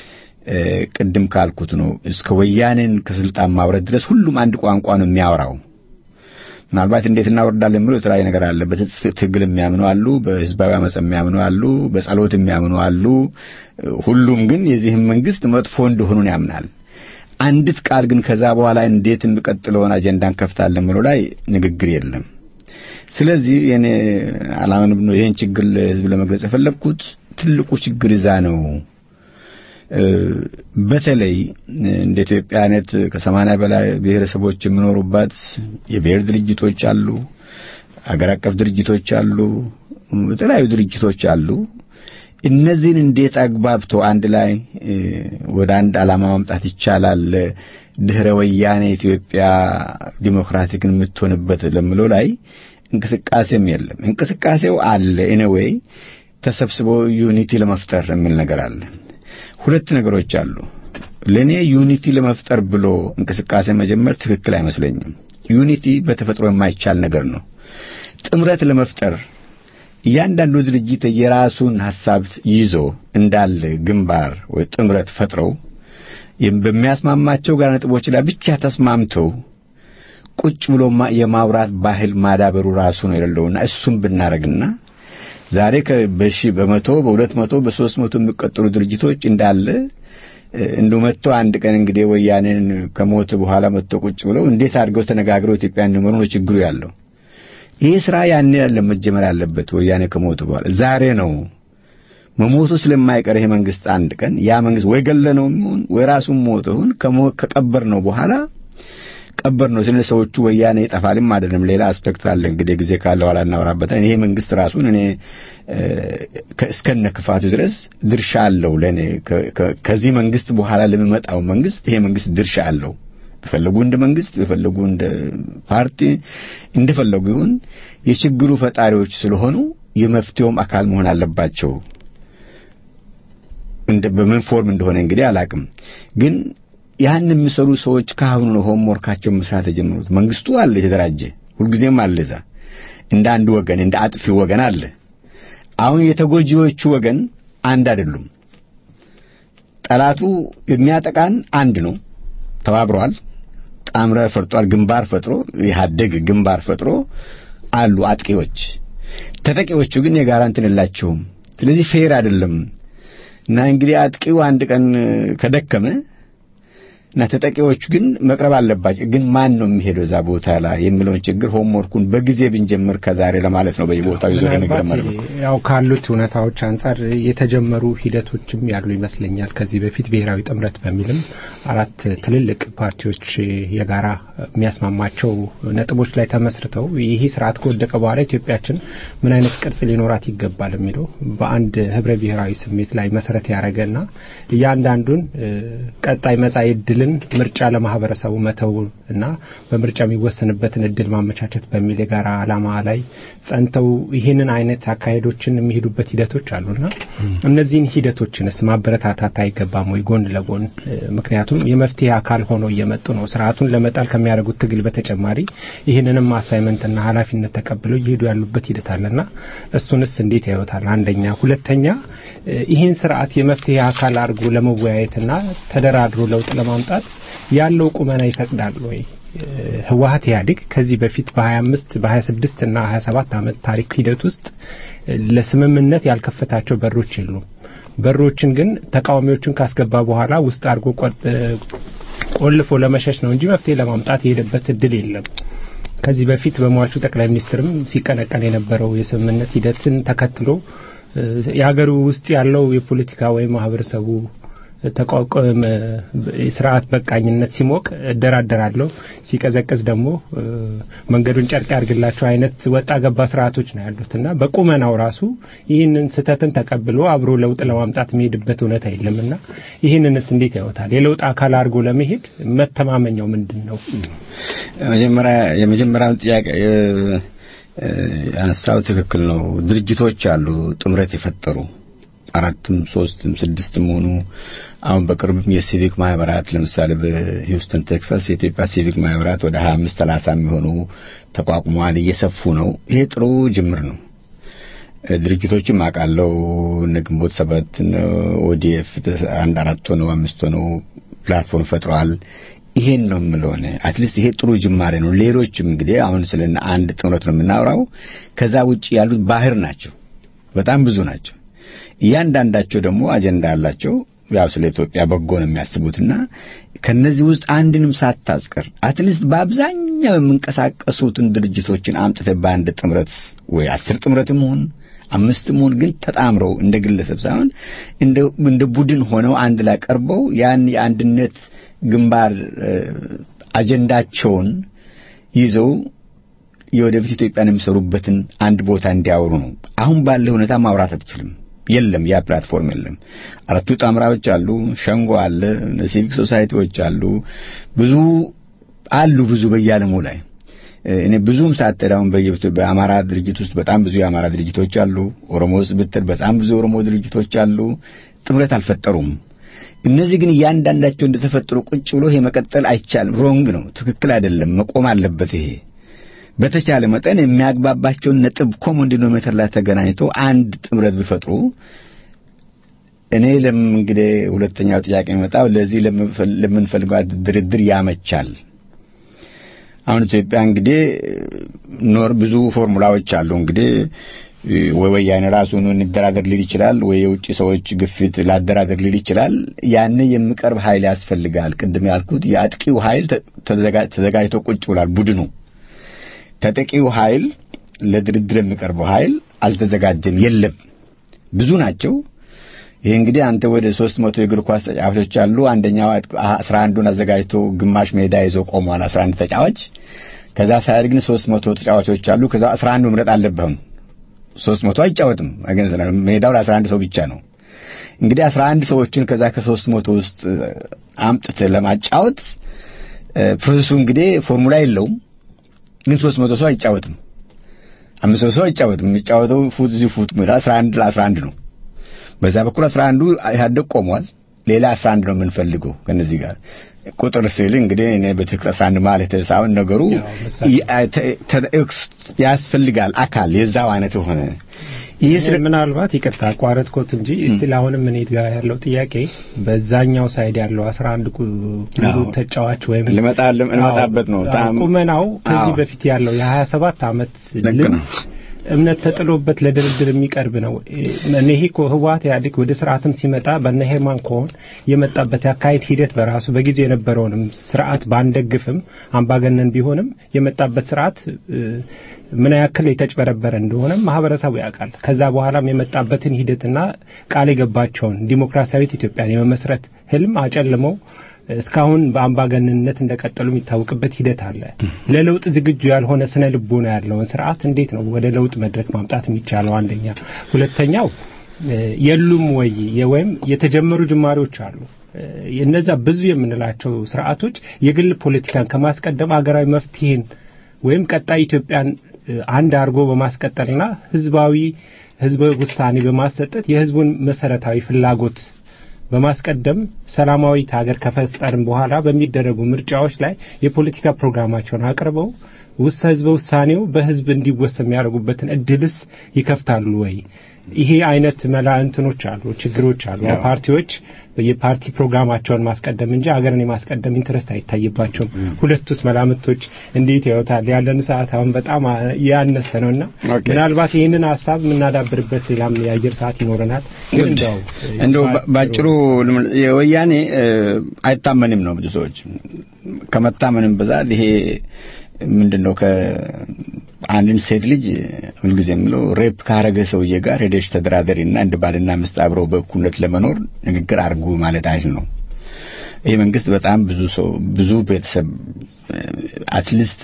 ቅድም ካልኩት ነው እስከ ወያኔን ከስልጣን ማውረድ ድረስ ሁሉም አንድ ቋንቋ ነው የሚያወራው። ምናልባት እንዴት እናወርዳለን የሚለው የተለያየ ነገር አለ። በትግል የሚያምኑ አሉ፣ በህዝባዊ አመፅ የሚያምኑ አሉ፣ በጸሎት የሚያምኑ አሉ። ሁሉም ግን የዚህም መንግስት መጥፎ እንደሆኑን ያምናል። አንዲት ቃል ግን ከዛ በኋላ እንዴት የሚቀጥለውን አጀንዳ እንከፍታለን ብሎ ላይ ንግግር የለም። ስለዚህ የኔ አላማን ነው ይሄን ችግር ለህዝብ ለመግለጽ የፈለግኩት ትልቁ ችግር እዛ ነው። በተለይ እንደ ኢትዮጵያ አይነት ከሰማንያ በላይ ብሔረሰቦች የሚኖሩባት የብሔር ድርጅቶች አሉ፣ አገር አቀፍ ድርጅቶች አሉ፣ የተለያዩ ድርጅቶች አሉ። እነዚህን እንዴት አግባብቶ አንድ ላይ ወደ አንድ ዓላማ ማምጣት ይቻላል? ድህረ ወያኔ ኢትዮጵያ ዲሞክራቲክን የምትሆንበት ለምለው ላይ እንቅስቃሴም የለም። እንቅስቃሴው አለ ኤኒዌይ ተሰብስቦ ዩኒቲ ለመፍጠር የሚል ነገር አለ። ሁለት ነገሮች አሉ። ለእኔ ዩኒቲ ለመፍጠር ብሎ እንቅስቃሴ መጀመር ትክክል አይመስለኝም። ዩኒቲ በተፈጥሮ የማይቻል ነገር ነው። ጥምረት ለመፍጠር እያንዳንዱ ድርጅት የራሱን ሐሳብ ይዞ እንዳለ ግንባር ወይ ጥምረት ፈጥረው በሚያስማማቸው ጋር ነጥቦች ላይ ብቻ ተስማምተው ቁጭ ብሎ የማውራት ባህል ማዳበሩ ራሱ ነው የሌለውና እሱም ብናረግና ዛሬ በሺ በመቶ በሁለት መቶ በሶስት መቶ የሚቀጠሉ ድርጅቶች እንዳለ እንዱ መጥቶ አንድ ቀን እንግዲህ ወያኔን ከሞት በኋላ መጥቶ ቁጭ ብለው እንዴት አድርገው ተነጋግረው ኢትዮጵያ እንዲመሩ ነው ችግሩ ያለው። ይህ ስራ ያኔ ያለ መጀመር ያለበት ወያኔ ከሞቱ በኋላ ዛሬ ነው መሞቱ ስለማይቀር ይሄ መንግስት አንድ ቀን ያ መንግስት ወይ ገለነው ይሁን ወይ ራሱን ሞቶ ይሁን ከቀበር ነው በኋላ ቀበር ነው ስለ ሰዎቹ ወያኔ ይጠፋልም አይደለም ሌላ አስፔክት አለ እንግዲህ ጊዜ ካለ ኋላ እናወራበታለን ይሄ መንግስት ራሱን እኔ እስከነ ክፋቱ ድረስ ድርሻ አለው ለኔ ከዚህ መንግስት በኋላ ለሚመጣው መንግስት ይሄ መንግስት ድርሻ አለው በፈለጉ እንደ መንግስት በፈለጉ እንደ ፓርቲ እንደፈለጉ ይሁን የችግሩ ፈጣሪዎች ስለሆኑ የመፍትሄውም አካል መሆን አለባቸው እንደ በምን ፎርም እንደሆነ እንግዲህ አላቅም ግን ያን የሚሰሩ ሰዎች ካሁኑ ነው ሆምወርካቸውን መስራት የጀመሩት መንግስቱ አለ የተደራጀ ሁልጊዜም አለ እዛ እንደ አንድ ወገን እንደ አጥፊ ወገን አለ አሁን የተጎጂዎቹ ወገን አንድ አይደሉም። ጠላቱ የሚያጠቃን አንድ ነው። ተባብረዋል። ጣምረ ፈርጧል። ግንባር ፈጥሮ ኢህአዴግ ግንባር ፈጥሮ አሉ አጥቂዎች። ተጠቂዎቹ ግን የጋራ እንትን የላቸውም። ስለዚህ ፌር አይደለም እና እንግዲህ አጥቂው አንድ ቀን ከደከመ እና ተጠቂዎቹ ግን መቅረብ አለባቸው። ግን ማን ነው የሚሄደው እዛ ቦታ ላይ የሚለውን ችግር ሆምወርኩን በጊዜ ብንጀምር ከዛሬ ለማለት ነው። በየቦታው ይዞር ነገር ማለት ነው። ያው ካሉት እውነታዎች አንጻር የተጀመሩ ሂደቶችም ያሉ ይመስለኛል። ከዚህ በፊት ብሔራዊ ጥምረት በሚልም አራት ትልልቅ ፓርቲዎች የጋራ የሚያስማማቸው ነጥቦች ላይ ተመስርተው ይህ ስርዓት ከወደቀ በኋላ ኢትዮጵያችን ምን አይነት ቅርጽ ሊኖራት ይገባል የሚለው በአንድ ህብረ ብሔራዊ ስሜት ላይ መሰረት ያደረገና እያንዳንዱን ቀጣይ መጻኢ ዕድልን ምርጫ ለማህበረሰቡ መተው እና በምርጫ የሚወሰንበትን እድል ማመቻቸት በሚል የጋራ ዓላማ ላይ ጸንተው ይህንን አይነት አካሄዶችን የሚሄዱበት ሂደቶች አሉና እነዚህን ሂደቶችንስ ማበረታታት አይገባም ወይ ጎን ለጎን ምክንያቱም የመፍትሄ አካል ሆነው እየመጡ ነው። ስርዓቱን ለመጣል ከሚያደርጉት ትግል በተጨማሪ ይህንንም አሳይመንትና ኃላፊነት ተቀብለው እየሄዱ ያሉበት ሂደት አለና እሱንስ እንዴት ያዩታል? አንደኛ። ሁለተኛ ይህን ስርዓት የመፍትሄ አካል አድርጎ ለመወያየትና ተደራድሮ ለውጥ ለማምጣት ያለው ቁመና ይፈቅዳል ወይ? ህወሀት ኢህአዴግ ከዚህ በፊት በ25 በ26 እና 27 ዓመት ታሪክ ሂደት ውስጥ ለስምምነት ያልከፈታቸው በሮች የሉም። በሮችን ግን ተቃዋሚዎችን ካስገባ በኋላ ውስጥ አድርጎ ቆልፎ ለመሸሽ ነው እንጂ መፍትሄ ለማምጣት የሄደበት እድል የለም። ከዚህ በፊት በሟቹ ጠቅላይ ሚኒስትርም ሲቀነቀን የነበረው የስምምነት ሂደትን ተከትሎ የሀገሩ ውስጥ ያለው የፖለቲካ ወይም ማህበረሰቡ ተቋቋም ስርዓት በቃኝነት ሲሞቅ እደራደራለሁ፣ ሲቀዘቅዝ ደግሞ መንገዱን ጨርቅ ያርግላቸው አይነት ወጣ ገባ ስርዓቶች ነው ያሉት እና በቁመናው ራሱ ይህንን ስህተትን ተቀብሎ አብሮ ለውጥ ለማምጣት የሚሄድበት እውነት የለምና ይህንንስ እንዴት ያወታል? የለውጥ አካል አድርጎ ለመሄድ መተማመኛው ምንድን ነው? መጀመሪያ የመጀመሪያውን ጥያቄ ያነሳው ትክክል ነው። ድርጅቶች አሉ ጥምረት የፈጠሩ አራትም ሶስትም ስድስትም ሆኑ አሁን በቅርብም የሲቪክ ማህበራት ለምሳሌ በሂውስተን ቴክሳስ የኢትዮጵያ ሲቪክ ማህበራት ወደ 25 30 የሚሆኑ ተቋቁመዋል፣ እየሰፉ ነው። ይሄ ጥሩ ጅምር ነው። ድርጅቶችም አውቃለሁ እነ ግንቦት ሰባት ኦዲኤፍ አንድ አራት ሆነው አምስት ሆነው ፕላትፎርም ፈጥረዋል። ይሄን ነው የምለው እኔ አትሊስት ይሄ ጥሩ ጅማሬ ነው። ሌሎችም እንግዲህ አሁን ስለ አንድ ጥምረት ነው የምናወራው። ከዛ ውጭ ያሉት ባህር ናቸው፣ በጣም ብዙ ናቸው። እያንዳንዳቸው ደግሞ አጀንዳ አላቸው። ያው ስለ ኢትዮጵያ በጎ ነው የሚያስቡትና ከነዚህ ውስጥ አንድንም ሳታስቀር አትሊስት በአብዛኛው የሚንቀሳቀሱትን ድርጅቶችን አምጥተህ በአንድ ጥምረት ወይ አስር ጥምረትም ሆን አምስትም ሆን ግን ተጣምረው እንደ ግለሰብ ሳይሆን እንደ ቡድን ሆነው አንድ ላይ ቀርበው ያን የአንድነት ግንባር አጀንዳቸውን ይዘው የወደፊት ኢትዮጵያን የሚሰሩበትን አንድ ቦታ እንዲያወሩ ነው። አሁን ባለ ሁኔታ ማውራት አትችልም። የለም፣ ያ ፕላትፎርም የለም። አራቱ ጣምራዎች አሉ፣ ሸንጎ አለ፣ ሲቪክ ሶሳይቲዎች አሉ፣ ብዙ አሉ፣ ብዙ በየዓለሙ ላይ እኔ ብዙም ሳትሄድ አሁን በአማራ ድርጅት ውስጥ በጣም ብዙ የአማራ ድርጅቶች አሉ። ኦሮሞ ውስጥ ብትል በጣም ብዙ የኦሮሞ ድርጅቶች አሉ። ጥምረት አልፈጠሩም። እነዚህ ግን እያንዳንዳቸው እንደተፈጠሩ ቁጭ ብሎ ይሄ መቀጠል አይቻልም። ሮንግ ነው፣ ትክክል አይደለም፣ መቆም አለበት ይሄ በተቻለ መጠን የሚያግባባቸውን ነጥብ ኮመን ዲኖሜተር ላይ ተገናኝቶ አንድ ጥምረት ቢፈጥሩ እኔ ለምን እንግዲህ ሁለተኛው ጥያቄ የሚመጣው ለዚህ ለምንፈልገው ድርድር ያመቻል። አሁን ኢትዮጵያ እንግዲህ ኖር ብዙ ፎርሙላዎች አሉ። እንግዲህ ወይ ወያኔ ራሱን እንደራደር ሊል ይችላል፣ ወይ የውጭ ሰዎች ግፊት ላደራደር ሊል ይችላል። ያን የሚቀርብ ኃይል ያስፈልጋል። ቅድም ያልኩት የአጥቂው ኃይል ተዘጋጅቶ ቁጭ ብሏል ቡድኑ ተጠቂው ኃይል ለድርድር የሚቀርበው ኃይል አልተዘጋጀም፣ የለም። ብዙ ናቸው። ይሄ እንግዲህ አንተ ወደ ሶስት መቶ የእግር ኳስ ተጫዋቾች አሉ። አንደኛው አስራ አንዱን አዘጋጅቶ ግማሽ ሜዳ ይዞ ቆሟል፣ አስራ አንድ ተጫዋች። ከዛ ሳይል ግን ሶስት መቶ ተጫዋቾች አሉ። ከዛ አስራ አንዱ መምረጥ አለብህም። ሶስት መቶ አይጫወትም። ሜዳው ለአስራ አንድ ሰው ብቻ ነው። እንግዲህ አስራ አንድ ሰዎችን ከዛ ከሶስት መቶ ውስጥ አምጥተህ ለማጫወት ፕሮሰሱ እንግዲህ ፎርሙላ የለውም ግን ሶስት መቶ ሰው አይጫወትም። አምስት መቶ ሰው አይጫወትም። የሚጫወተው ፉት እዚህ ፉት ሜዳ አስራ አንድ ለአስራ አንድ ነው። በዛ በኩል አስራ አንዱ ኢህአዴግ ቆሟል። ሌላ አስራ አንድ ነው የምንፈልገው ከነዚህ ጋር ቁጥር ስል እንግዲህ እኔ በትክክል አስራ አንድ ማለት ሳይሆን ነገሩ ያስፈልጋል አካል የዛው አይነት የሆነ ይህ ስለ ምናልባት ይቅርታ አቋረጥኩት እንጂ እስቲል አሁንም እኔ ጋር ያለው ጥያቄ በዛኛው ሳይድ ያለው 11 ቁ- ሙሉ አዎ። ተጫዋች ወይም ልመጣ ልመጣበት ነው። አዎ፣ በጣም ቁመናው ከዚህ አዎ። በፊት ያለው የ27 ዓመት ልክ ልምድ ነው። እምነት ተጥሎበት ለድርድር የሚቀርብ ነው። እኔ ይሄ እኮ ህወሓት ኢህአዴግ ወደ ስርዓትም ሲመጣ በነ ሄርማን ኮሆን የመጣበት የአካሄድ ሂደት በራሱ በጊዜ የነበረውንም ስርዓት ባንደግፍም አምባገነን ቢሆንም የመጣበት ስርዓት እ፣ ምን ያክል የተጭበረበረ እንደሆነ ማህበረሰቡ ያውቃል። ከዛ በኋላም የመጣበትን ሂደትና ቃል የገባቸውን ዲሞክራሲያዊት ኢትዮጵያን የመመስረት ህልም አጨልመው እስካሁን በአምባገነንነት እንደቀጠሉ የሚታወቅበት ሂደት አለ። ለለውጥ ዝግጁ ያልሆነ ስነ ልቦና ያለውን ስርዓት እንዴት ነው ወደ ለውጥ መድረክ ማምጣት የሚቻለው? አንደኛ። ሁለተኛው እ፣ የሉም ወይ የ- ወይም የተጀመሩ ጅማሬዎች አሉ። እ፣ እነዛ ብዙ የምንላቸው ስርዓቶች የግል ፖለቲካን ከማስቀደም አገራዊ መፍትሄን ወይም ቀጣይ ኢትዮጵያን እ፣ አንድ አድርጎ በማስቀጠልና ህዝባዊ ህዝበ ውሳኔ በማሰጠት የህዝቡን መሰረታዊ ፍላጎት በማስቀደም ሰላማዊት ሀገር ከፈጠርን በኋላ በሚደረጉ ምርጫዎች ላይ የፖለቲካ ፕሮግራማቸውን አቅርበው ውስጥ ህዝበ ውሳኔው በህዝብ እንዲወሰን የሚያደርጉበትን እድልስ ይከፍታሉ ወይ? ይሄ አይነት መላ እንትኖች አሉ፣ ችግሮች አሉ። ያው። ፓርቲዎች የፓርቲ ፕሮግራማቸውን ማስቀደም እንጂ ሀገርን የማስቀደም ኢንትረስት አይታይባቸውም። ሁለቱስ መላምቶች እንዴት ያዩታል? ያለን ሰዓት አሁን በጣም አ- ያነሰ ነውና ኦኬ። ምናልባት ይህንን ሀሳብ የምናዳብርበት ሌላም የአየር ሰዓት ይኖረናል። ግን እንደው እንደው በ- ባጭሩ ልም- የወያኔ እ፣ አይታመንም ነው ብዙ ሰዎች ከመታመንም ብዛት ይሄ ምንድነው ከአንድን ሴት ልጅ ሁልጊዜ የምለው ሬፕ ካረገ ሰውዬ ጋር ሄደሽ ተደራደሪና እንደ ባልና ሚስት አብረው በእኩልነት ለመኖር ንግግር አድርጉ ማለት አይል ነው። ይህ መንግስት በጣም ብዙ ሰው ብዙ ቤተሰብ አትሊስት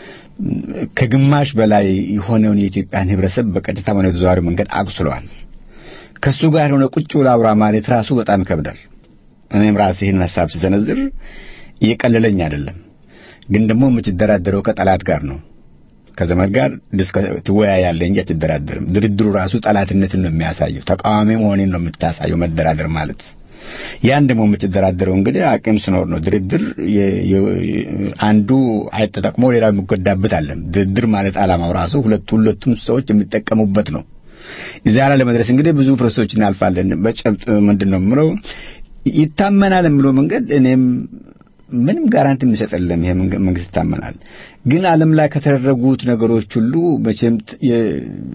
ከግማሽ በላይ የሆነውን የኢትዮጵያን ህብረተሰብ በቀጥታ ሆነ ተዘዋዋሪ መንገድ አቁስሏል። ከሱ ጋር የሆነ ቁጭ ብሎ አውራ ማለት ራሱ በጣም ይከብዳል። እኔም ራሴ ይህን ሀሳብ ስሰነዝር እየቀለለኝ አይደለም፣ ግን ደግሞ የምትደራደረው ከጠላት ጋር ነው። ከዘመድ ጋር ዲስከ- ትወያያለህ እንጂ አትደራደርም። ድርድሩ ራሱ ጠላትነትን ነው የሚያሳየው። ተቃዋሚ መሆኔን ነው የምታሳየው መደራደር ማለት። ያን ደግሞ የምትደራደረው እንግዲህ አቅም ሲኖር ነው። ድርድር የ- የ- አንዱ አይተጠቅሞ ሌላው የሚጎዳበት አለም። ድርድር ማለት ዓላማው ራሱ ሁለቱ ሁለቱም ሰዎች የሚጠቀሙበት ነው። እዚያ ላይ ለመድረስ እንግዲህ ብዙ ፕሮሰሶች እናልፋለን። በጨብጥ ምንድን ነው የምለው ይታመናል የምለው መንገድ እኔም ምንም ጋራንቲ የሚሰጠለም ይሄ መንግ- መንግስት ይታመናል። ግን ዓለም ላይ ከተደረጉት ነገሮች ሁሉ መቼም ት- የ-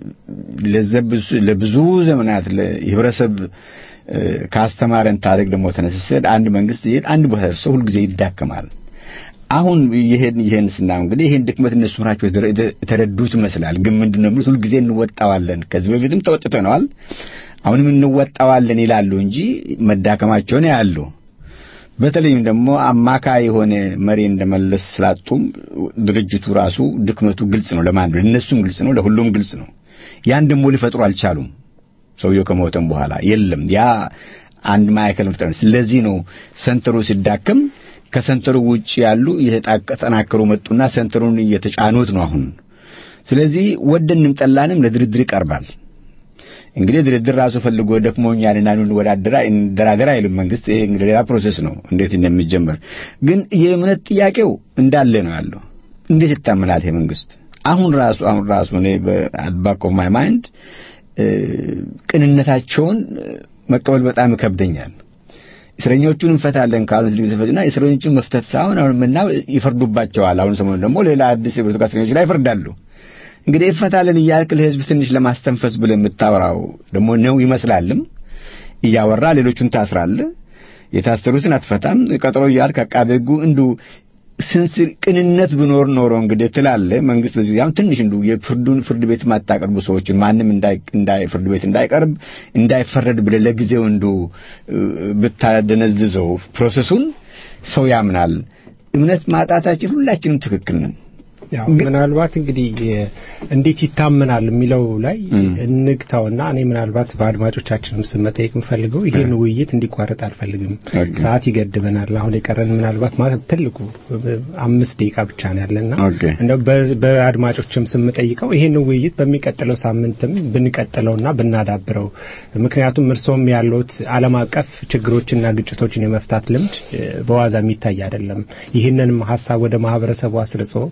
ለዘብዙ- ለብዙ ዘመናት ለህብረተሰብ እ፣ ካስተማረን ታሪክ ደግሞ ተነስሰን አንድ መንግስት ይሄን አንድ ቦታ ደርሶ ሁልጊዜ ይዳከማል። አሁን ይሄን ይሄን ስናየው እንግዲህ ይሄን ድክመት እነሱ ናቸው የተረ- የተረዱት ይመስላል። ግን ምንድን ነው የሚሉት ሁልጊዜ እንወጣዋለን፣ ከዚህ በፊትም ተወጥተነዋል፣ አሁንም እንወጣዋለን ይላሉ እንጂ መዳከማቸውን ያሉ በተለይም ደግሞ አማካይ የሆነ መሪ እንደመለስ ስላጡም ድርጅቱ ራሱ ድክመቱ ግልጽ ነው። ለማን ነው? እነሱም ግልጽ ነው፣ ለሁሉም ግልጽ ነው። ያን ደግሞ ሊፈጥሩ አልቻሉም። ሰውየው ከሞተም በኋላ የለም ያ አንድ ማዕከል መፍጠር ነው። ስለዚህ ነው ሰንተሩ ሲዳከም ከሰንተሩ ውጭ ያሉ እየተጠናከሩ መጡና ሰንተሩን እየተጫኑት ነው አሁን። ስለዚህ ወደንም ጠላንም ለድርድር ይቀርባል። እንግዲህ ድርድር ራሱ ፈልጎ ደክሞኛልና እንወዳደራ እንደራደር አይልም መንግስት። ይሄ እንግዲህ ሌላ ፕሮሴስ ነው እንዴት እንደሚጀመር። ግን የእምነት ጥያቄው እንዳለ ነው ያለው። እንዴት ይታመናል ይሄ መንግስት? አሁን ራሱ አሁን ራሱ እኔ በአድባክ ኦፍ ማይ ማይንድ ቅንነታቸውን መቀበል በጣም ይከብደኛል። እስረኞቹን እንፈታለን ካሉ ስለዚህ ተፈጅና እስረኞቹን መፍታት ሳይሆን አሁን ምና ይፈርዱባቸዋል። አሁን ሰሞኑን ደግሞ ሌላ አዲስ የፖለቲካ እስረኞች ላይ ይፈርዳሉ። እንግዲህ ይፈታለን እያልክ ለህዝብ ትንሽ ለማስተንፈስ ብለህ የምታወራው ደግሞ ነው ይመስላልም። እያወራ ሌሎቹን ታስራለህ፣ የታሰሩትን አትፈታም። ቀጠሮ እያልክ አቃቤ ሕጉ እንዱ ስንስር ቅንነት ብኖር ኖሮ እንግዲህ ትላለህ። መንግስት በዚህ አሁን ትንሽ እንዱ የፍርዱን ፍርድ ቤት ማታቀርቡ ሰዎችን ማንም እንዳይ እንዳይ ፍርድ ቤት እንዳይቀርብ እንዳይፈረድ ብለህ ለጊዜው እንዱ ብታደነዝዘው ፕሮሰሱን ሰው ያምናል። እምነት ማጣታችን ሁላችንም ትክክል ነን። ያው ምናልባት እንግዲህ እንዴት ይታመናል የሚለው ላይ እንግታውና እኔ ምናልባት በአድማጮቻችንም ስም መጠየቅ የምፈልገው ይሄን ውይይት እንዲቋረጥ አልፈልግም። ሰዓት ይገድበናል። አሁን የቀረን ምናልባት ማለት ትልቁ አምስት ደቂቃ ብቻ ነው ያለና እንደው በአድማጮችም ስም ጠይቀው ይሄን ውይይት በሚቀጥለው ሳምንትም ብንቀጥለውና ብናዳብረው፣ ምክንያቱም እርሶም ያሉት ዓለም አቀፍ ችግሮችና ግጭቶችን የመፍታት ልምድ በዋዛ የሚታይ አይደለም። ይህንንም ሀሳብ ወደ ማህበረሰቡ አስርጾ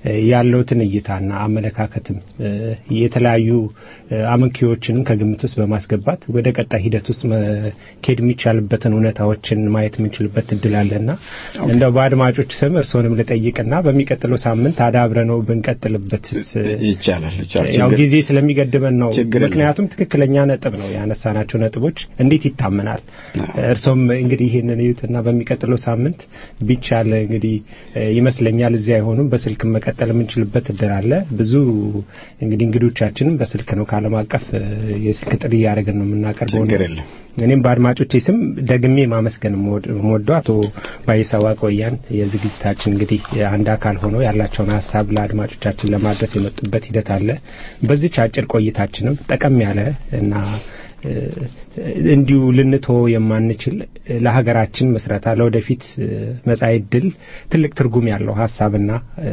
ያለውትን እይታና አመለካከትም የተለያዩ አመንኪዎችንም ከግምት ውስጥ በማስገባት ወደ ቀጣይ ሂደት ውስጥ መሄድ የሚቻልበትን እውነታዎችን ማየት የምንችልበት እድል አለና እንደው በአድማጮች ስም እርስዎንም ልጠይቅና በሚቀጥለው ሳምንት አዳብረ ነው ብንቀጥልበትስ ይቻላል ይቻላል። ያው ችግር- ጊዜ ስለሚገድበን ነው። ችግር የለም። ምክንያቱም ትክክለኛ ነጥብ ነው ያነሳናቸው ነጥቦች እንዴት ይታመናል? እርሶም እንግዲህ ይህንን እዩትና በሚቀጥለው ሳምንት ቢቻል እንግዲህ እ፣ ይመስለኛል እዚህ አይሆኑም በስልክ መቀጠል የምንችልበት እድል አለ። ብዙ እንግዲህ እንግዶቻችንም በስልክ ነው ከዓለም አቀፍ እ፣ የስልክ ጥሪ እያደረግን ነው የምናቀርበው። ችግር የለም። እኔም በአድማጮቼ ስም ደግሜ ማመስገን የምወደው አቶ ባይሳዋ ቆያን የዝግጅታችን እንግዲህ አንድ አካል ሆነው ያላቸውን ሀሳብ ለአድማጮቻችን ለማድረስ የመጡበት ሂደት አለ። በዚች አጭር ቆይታችንም ጠቀም ያለ እና እ፣ እንዲሁ ልንቶ የማንችል ለሀገራችን መስረታ ለወደፊት እ፣ መጻኢ ዕድል ትልቅ ትርጉም ያለው ሀሳብና እ፣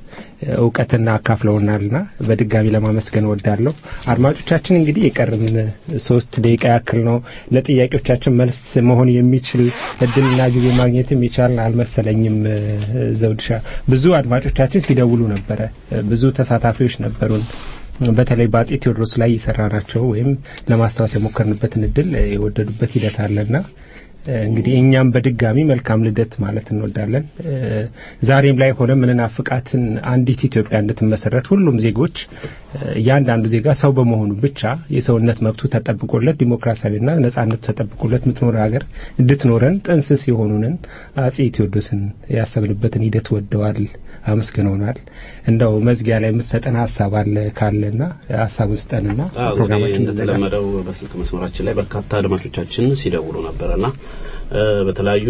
እውቀትና አካፍለውናልና በድጋሚ ለማመስገን ወዳለሁ። አድማጮቻችን እንግዲህ የቀርን ሶስት ደቂቃ ያክል ነው። ለጥያቄዎቻችን መልስ መሆን የሚችል እድልና ጊዜ ማግኘትም የቻልን አልመሰለኝም። እ፣ ዘውድሻ ብዙ አድማጮቻችን ሲደውሉ ነበረ። እ፣ ብዙ ተሳታፊዎች ነበሩን። በተለይ በአጼ ቴዎድሮስ ላይ የሰራናቸው ወይም ለማስታወስ የሞከርንበትን እድል እ፣ የወደዱበት ሂደት አለና እ፣ እንግዲህ እኛም በድጋሚ መልካም ልደት ማለት እንወዳለን። እ፣ ዛሬም ላይ ሆነ ምንናፍቃትን አንዲት ኢትዮጵያ እንድትመሰረት ሁሉም ዜጎች እ፣ እያንዳንዱ ዜጋ ሰው በመሆኑ ብቻ የሰውነት መብቱ ተጠብቆለት ዲሞክራሲያዊና ነጻነቱ ተጠብቆለት የምትኖር ሀገር እንድትኖረን ጥንስስ የሆኑንን አጼ ቴዎድሮስን ያሰብንበትን ሂደት ወደዋል፣ አመስግነውናል። እንደው መዝጊያ ላይ የምትሰጠን ሀሳብ አለ ካለና ሀሳቡን ስጠንና አዎ እንግዲህ ፕሮግራማችን እንዘጋለን። እንደተለመደው በስልክ መስመራችን ላይ በርካታ አድማጮቻችን ሲደውሉ ነበረና እ፣ በተለያዩ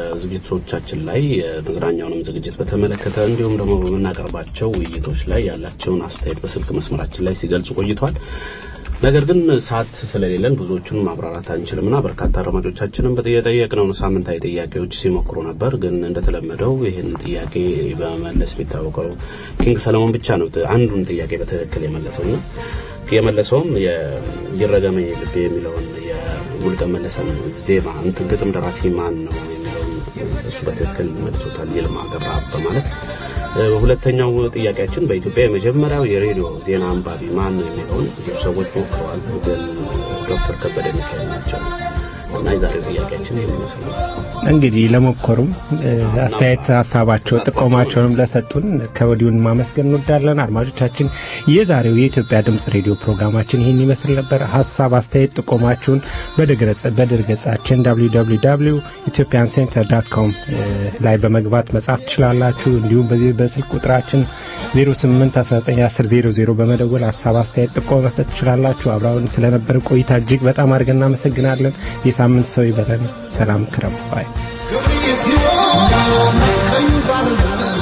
የዝግጅቶቻችን ላይ የመዝናኛውንም ዝግጅት በተመለከተ እንዲሁም ደግሞ በምናቀርባቸው ውይይቶች ላይ ያላቸውን አስተያየት በስልክ መስመራችን ላይ ሲገልጹ ቆይተዋል። ነገር ግን ሰዓት ስለሌለን ብዙዎቹን ማብራራት አንችልምና በርካታ አድማጮቻችንም የጠየቅነውን ሳምንታዊ ጥያቄዎች ሲሞክሩ ነበር። ግን እንደተለመደው ይህን ጥያቄ በመመለስ የሚታወቀው ኪንግ ሰለሞን ብቻ ነው አንዱን ጥያቄ በትክክል የመለሰውና የመለሰውም ይረገመኝ ልቤ የሚለውን የሙሉቀን መለሰን ዜማ እንትን ግጥም ደራሲ ማን ነው የሚለውን እሱ በትክክል መልሶታል። ይልማ ገብረ በማለት ሁለተኛው ጥያቄያችን በኢትዮጵያ የመጀመሪያው የሬዲዮ ዜና አንባቢ ማን ነው የሚለውን ብዙ ሰዎች ሞክረዋል። ግን ዶክተር ከበደ ሚካኤል ናቸው እና የዛሬው ጥያቄያችን ይህን ይመስላል። እንግዲህ ለሞከሩም እ፣ አስተያየት ሀሳባቸው ጥቆማቸውንም ለሰጡን ከወዲሁን ማመስገን እንወዳለን። አድማጮቻችን የዛሬው የኢትዮጵያ ድምጽ ሬዲዮ ፕሮግራማችን ይህን ይመስል ነበር። ሀሳብ አስተያየት ጥቆማችሁን በድረገጽ- በድረገጻችን www ኢትዮጵያን ሴንተር ዳት ኮም ላይ በመግባት መጻፍ ትችላላችሁ። እንዲሁም በዚህ በስልክ ቁጥራችን 08191000 በመደወል ሀሳብ አስተያየት ጥቆማ መስጠት ትችላላችሁ። አብራውን ስለነበረ ቆይታ እጅግ በጣም አድርገን እናመሰግናለን። የሳምንት ሰው ይበለን። ሰላም ክረም ባይ ክብር ይስጥ